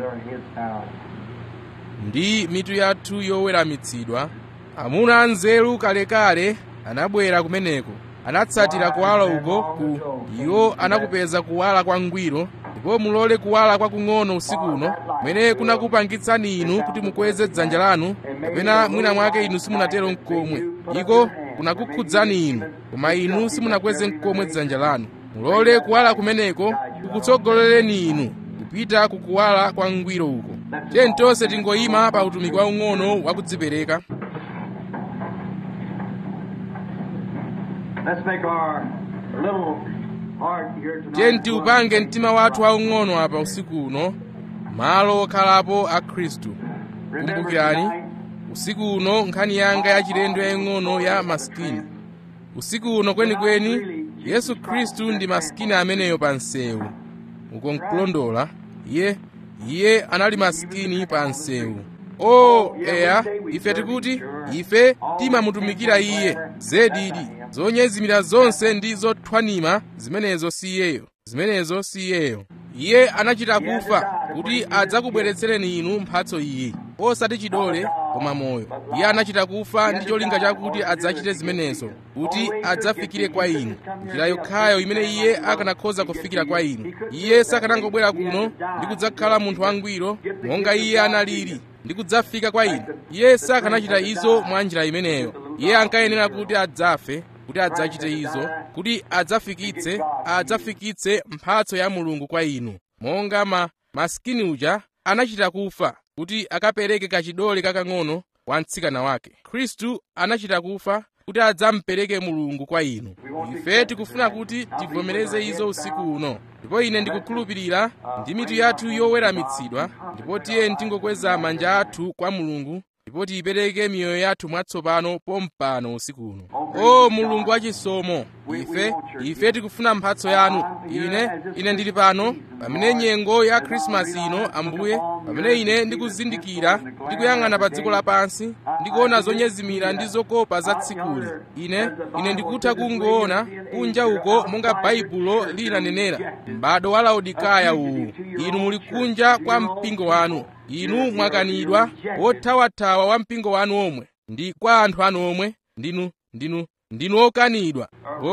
ndi mitu yathu yoweramitsidwa amuna anzeru kalekale anabwera kumeneko anatsatira kuwala uko ku iwo anakupeza kuwala kwangwiro ndipo mulole kuwala kwakung'ono usiku uno kumene kunakupangitsani inu kuti mukweze dzanja lanu kapena mwina mwake inu simunatero mkomwe iko kunakukhudzani inu koma inu simunakweze mkomwe dzanja lanu mulole kuwala kumeneko kukutsogolereni inu kupita kukuwala kwangwiro uko tiyeni tonse tingoyima pa utumiki waung'ono wakudzipereka Let's make our little heart here tonight. tiyeni tiupange mtima wathu waung'ono apa usiku uno malo okhalapo a khristu Remember kumbukirani tonight, usiku uno nkhani yanga yachilendo yaying'ono ya masikini usiku uno kwenikweni yesu khristu ndi masikini ameneyo pa msewu uko nkulondola iye iye anali masikini pa msewu o eya ife tikuti ife timamutumikira iye zedidi zonyezimira zonse ndi zothwanima zimenezo si iyeyo zimenezo si iyeyo iye anachita kufa kuti adzakubweretsereni inu mphatso iyi osati chidole koma moyo iye anachita kufa ndi cholinga chakuti adzachite zimenezo kuti adzafikire kwa inu njira yokhayo imene iye akanakhoza kufikira kwa inu iye sakanangobwera kuno ndi kudzakhala munthu wangwiro monga iye analili ndi kudzafika kwa inu iye sakanachita izo mwa njira imeneyo iye ankayenera kuti adzafe kuti adzachite izo kuti adzafikitse adzafikitse mphatso ya mulungu kwa inu monga ma masikini uja anachita kufa kuti akapereke kachidole kakang'ono kwa mtsikana wake khristu anachita kufa kuti adzamupereke mulungu kwa inu ife tikufuna kuti tivomereze izo usiku uno ndipo ine ndikukhulupirira ndi mitu yathu yoweramitsidwa ndipo tiye tingokweza manja athu kwa mulungu ndipo tiyipereke miyoyo yathu mwatsopano pompano usiku uno o mulungu wachisomo ife ife tikufuna mphatso yanu ine ine ndili pano pamene nyengo ya khrisimasi ino ambuye pamene ine ndikuzindikira ndikuyang'ana pa dziko lapansi ndikuona zonyezimira ndi zokopa za tsikuli ine ine ndikutha kungoona kunja uko monga baibulo linanenera m'bado wa laodikaya uwu inu muli kunja kwa mpingo wanu inu mwakanidwa wothawathawa wa mpingo wanu omwe ndi kwa anthu anu omwe ndinu ndinu ndinu okanidwa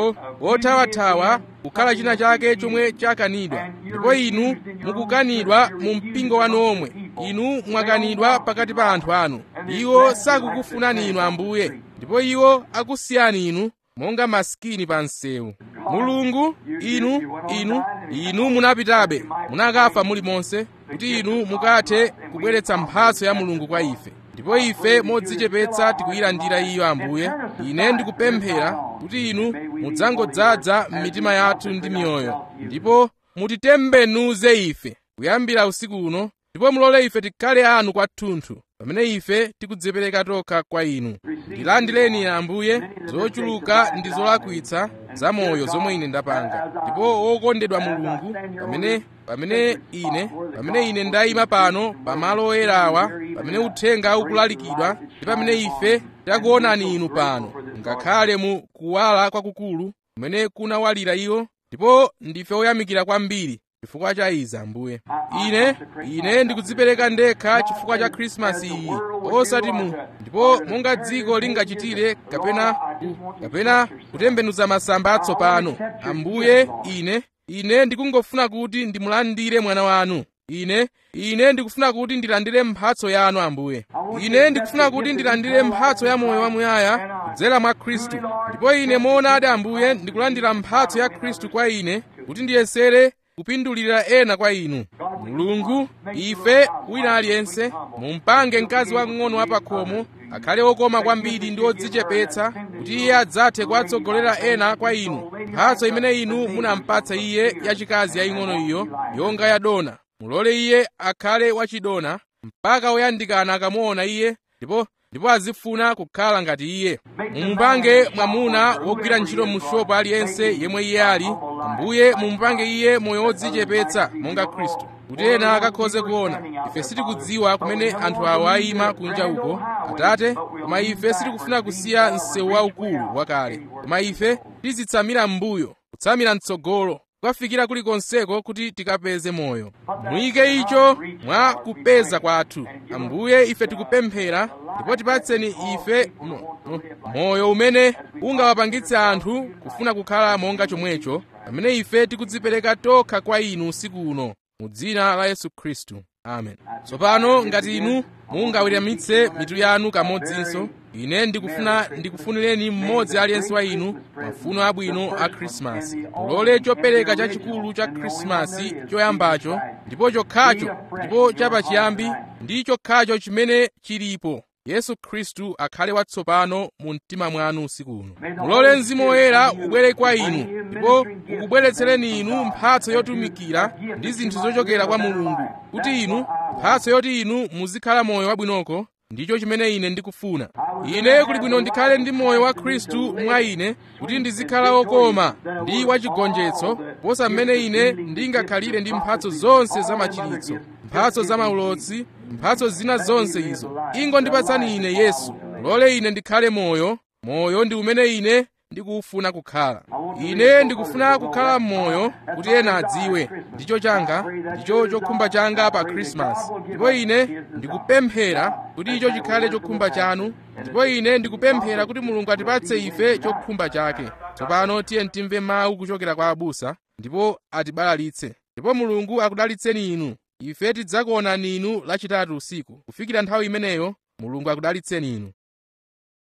wothawathawa kukhala china chake chomwe chakanidwa ndipo inu mukukanidwa mu mpingo wanu omwe inu mwakanidwa pakati pa anthu anu iwo sakukufunani inu ambuye ndipo iwo akusiyani inu monga masikini pa msewu mulungu inu inu inu munapitabe munakafa muli monse kuti inu mukathe kubweretsa mphatso ya mulungu kwa ife ndipo ife modzichepetsa tikuyilandira iyo ambuye ine ndikupemphera kuti inu mudzangodzaza m'mitima yathu ndi miyoyo ndipo mutitembenuze ife kuyambira usiku uno ndipo mulole ife tikhale anu kwathunthu pamene ife tikudzipereka tokha kwa inu ndilandireni ambuye zochuluka ndi zolakwitsa zamoyo zomwe ine ndapanga ndipo wokondedwa mulungu pamene pamene ine pamene ine ndayima pano pamalo oyerawa pamene uthenga ukulalikidwa ndi pamene ife takuonani inu pano ngakhale mu kuwala kwakukulu kumene kunawalira iwo ndipo ndife oyamikira kwambiri chifukwa cha izi ambuye ine ine ndikudzipereka ndekha chifukwa cha khrisimasi iyi osati mu ndipo monga dziko lingachitire kapena ku, kapena kutembenuza masamba atsopano ambuye ine ine ndikungofuna kuti ndimulandire mwana wanu ine ine ndikufuna kuti ndilandire mphatso yanu ambuye ine ndikufuna kuti ndilandire mphatso ya moyo wamuyaya kudzera mwa khristu ndipo ine moonadi ambuye ndikulandira mphatso ya khristu kwa ine kuti ndiyesere kupindulira ena kwa inu mulungu ife wina aliyense mumpange mkazi wang'ono wapakhomo akhale okoma kwambiri ndi odzichepetsa kuti iye adzathe kuwatsogolera ena kwa inu mphatso imene inu munampatsa iye yachikazi yaying'ono iyo yonga yadona mulole iye akhale wachidona mpaka woyandikana akamuona iye ndipo ndipo azifuna kukhala ngati iye mumupange mwamuna wogwira ntchito mu shopu aliyense yemwe iye ali ambuye mumupange iye moyo wodzichepetsa monga khristu kuti ena akakhoze kuona ife sitikudziwa kumene anthu awa ayima kunja uko atate koma ife sitikufuna kusiya msewu waukulu wakale koma ife tizitsamira m'mbuyo kutsamira mtsogolo kukafikira kulikonseko kuti tikapeze moyo muyike icho mwa kupeza kwathu ambuye ife tikupemphera ndipo tipatseni ife mo, mo, moyo umene ungawapangitse anthu kufuna kukhala monga chomwecho pamene ife tikudzipereka tokha kwa inu usiku uno mu dzina la yesu khristu amen tsopano ngati inu mungaweramitse mitu yanu kamodzinso ine ndikufuna ndikufunireni mmodzi aliyense wa inu mafuno abwino a khrisimasi mulole chopereka chachikulu cha khrisimasi choyambacho ndipo chokhacho ndipo chapachiyambi ndi chokhacho chimene chilipo yesu khristu akhale watsopano mu mtima mwanu usiku uno mulole mzimu woyera ubwere kwa inu ndipo ukubweretsereni inu mphatso yotumikira ndi zinthu zochokera kwa mulungu kuti inu mphatso yoti inu muzikhala moyo wabwinoko ndicho chimene ine ndikufuna ine kuli bwino ndikhale ndi moyo wa khristu mwa ine kuti ndizikhala wokoma ndi wachigonjetso posa mmene ine ndingakhalire ndi mphatso zonse za machiritso mphatso za maulotsi mphatso zina zonse izo ingondipatsani ine yesu mulole ine ndikhale moyo moyo ndi umene ine ndikufuna kukhala ine ndikufuna kukhala m'moyo kuti ena adziwe ndicho changa ndicho chokhumba changa pa khrisimasi ndipo ine ndikupemphera kuti icho chikhale chokhumba chanu ndipo ine ndikupemphera kuti mulungu atipatse ife chokhumba chake tsopano tiye timve mawu kuchokera kwa abusa ndipo atibalalitse ndipo mulungu akudalitseni inu ife tidzakuonani inu lachitatu usiku kufikira nthawi imeneyo mulungu akudalitseni inu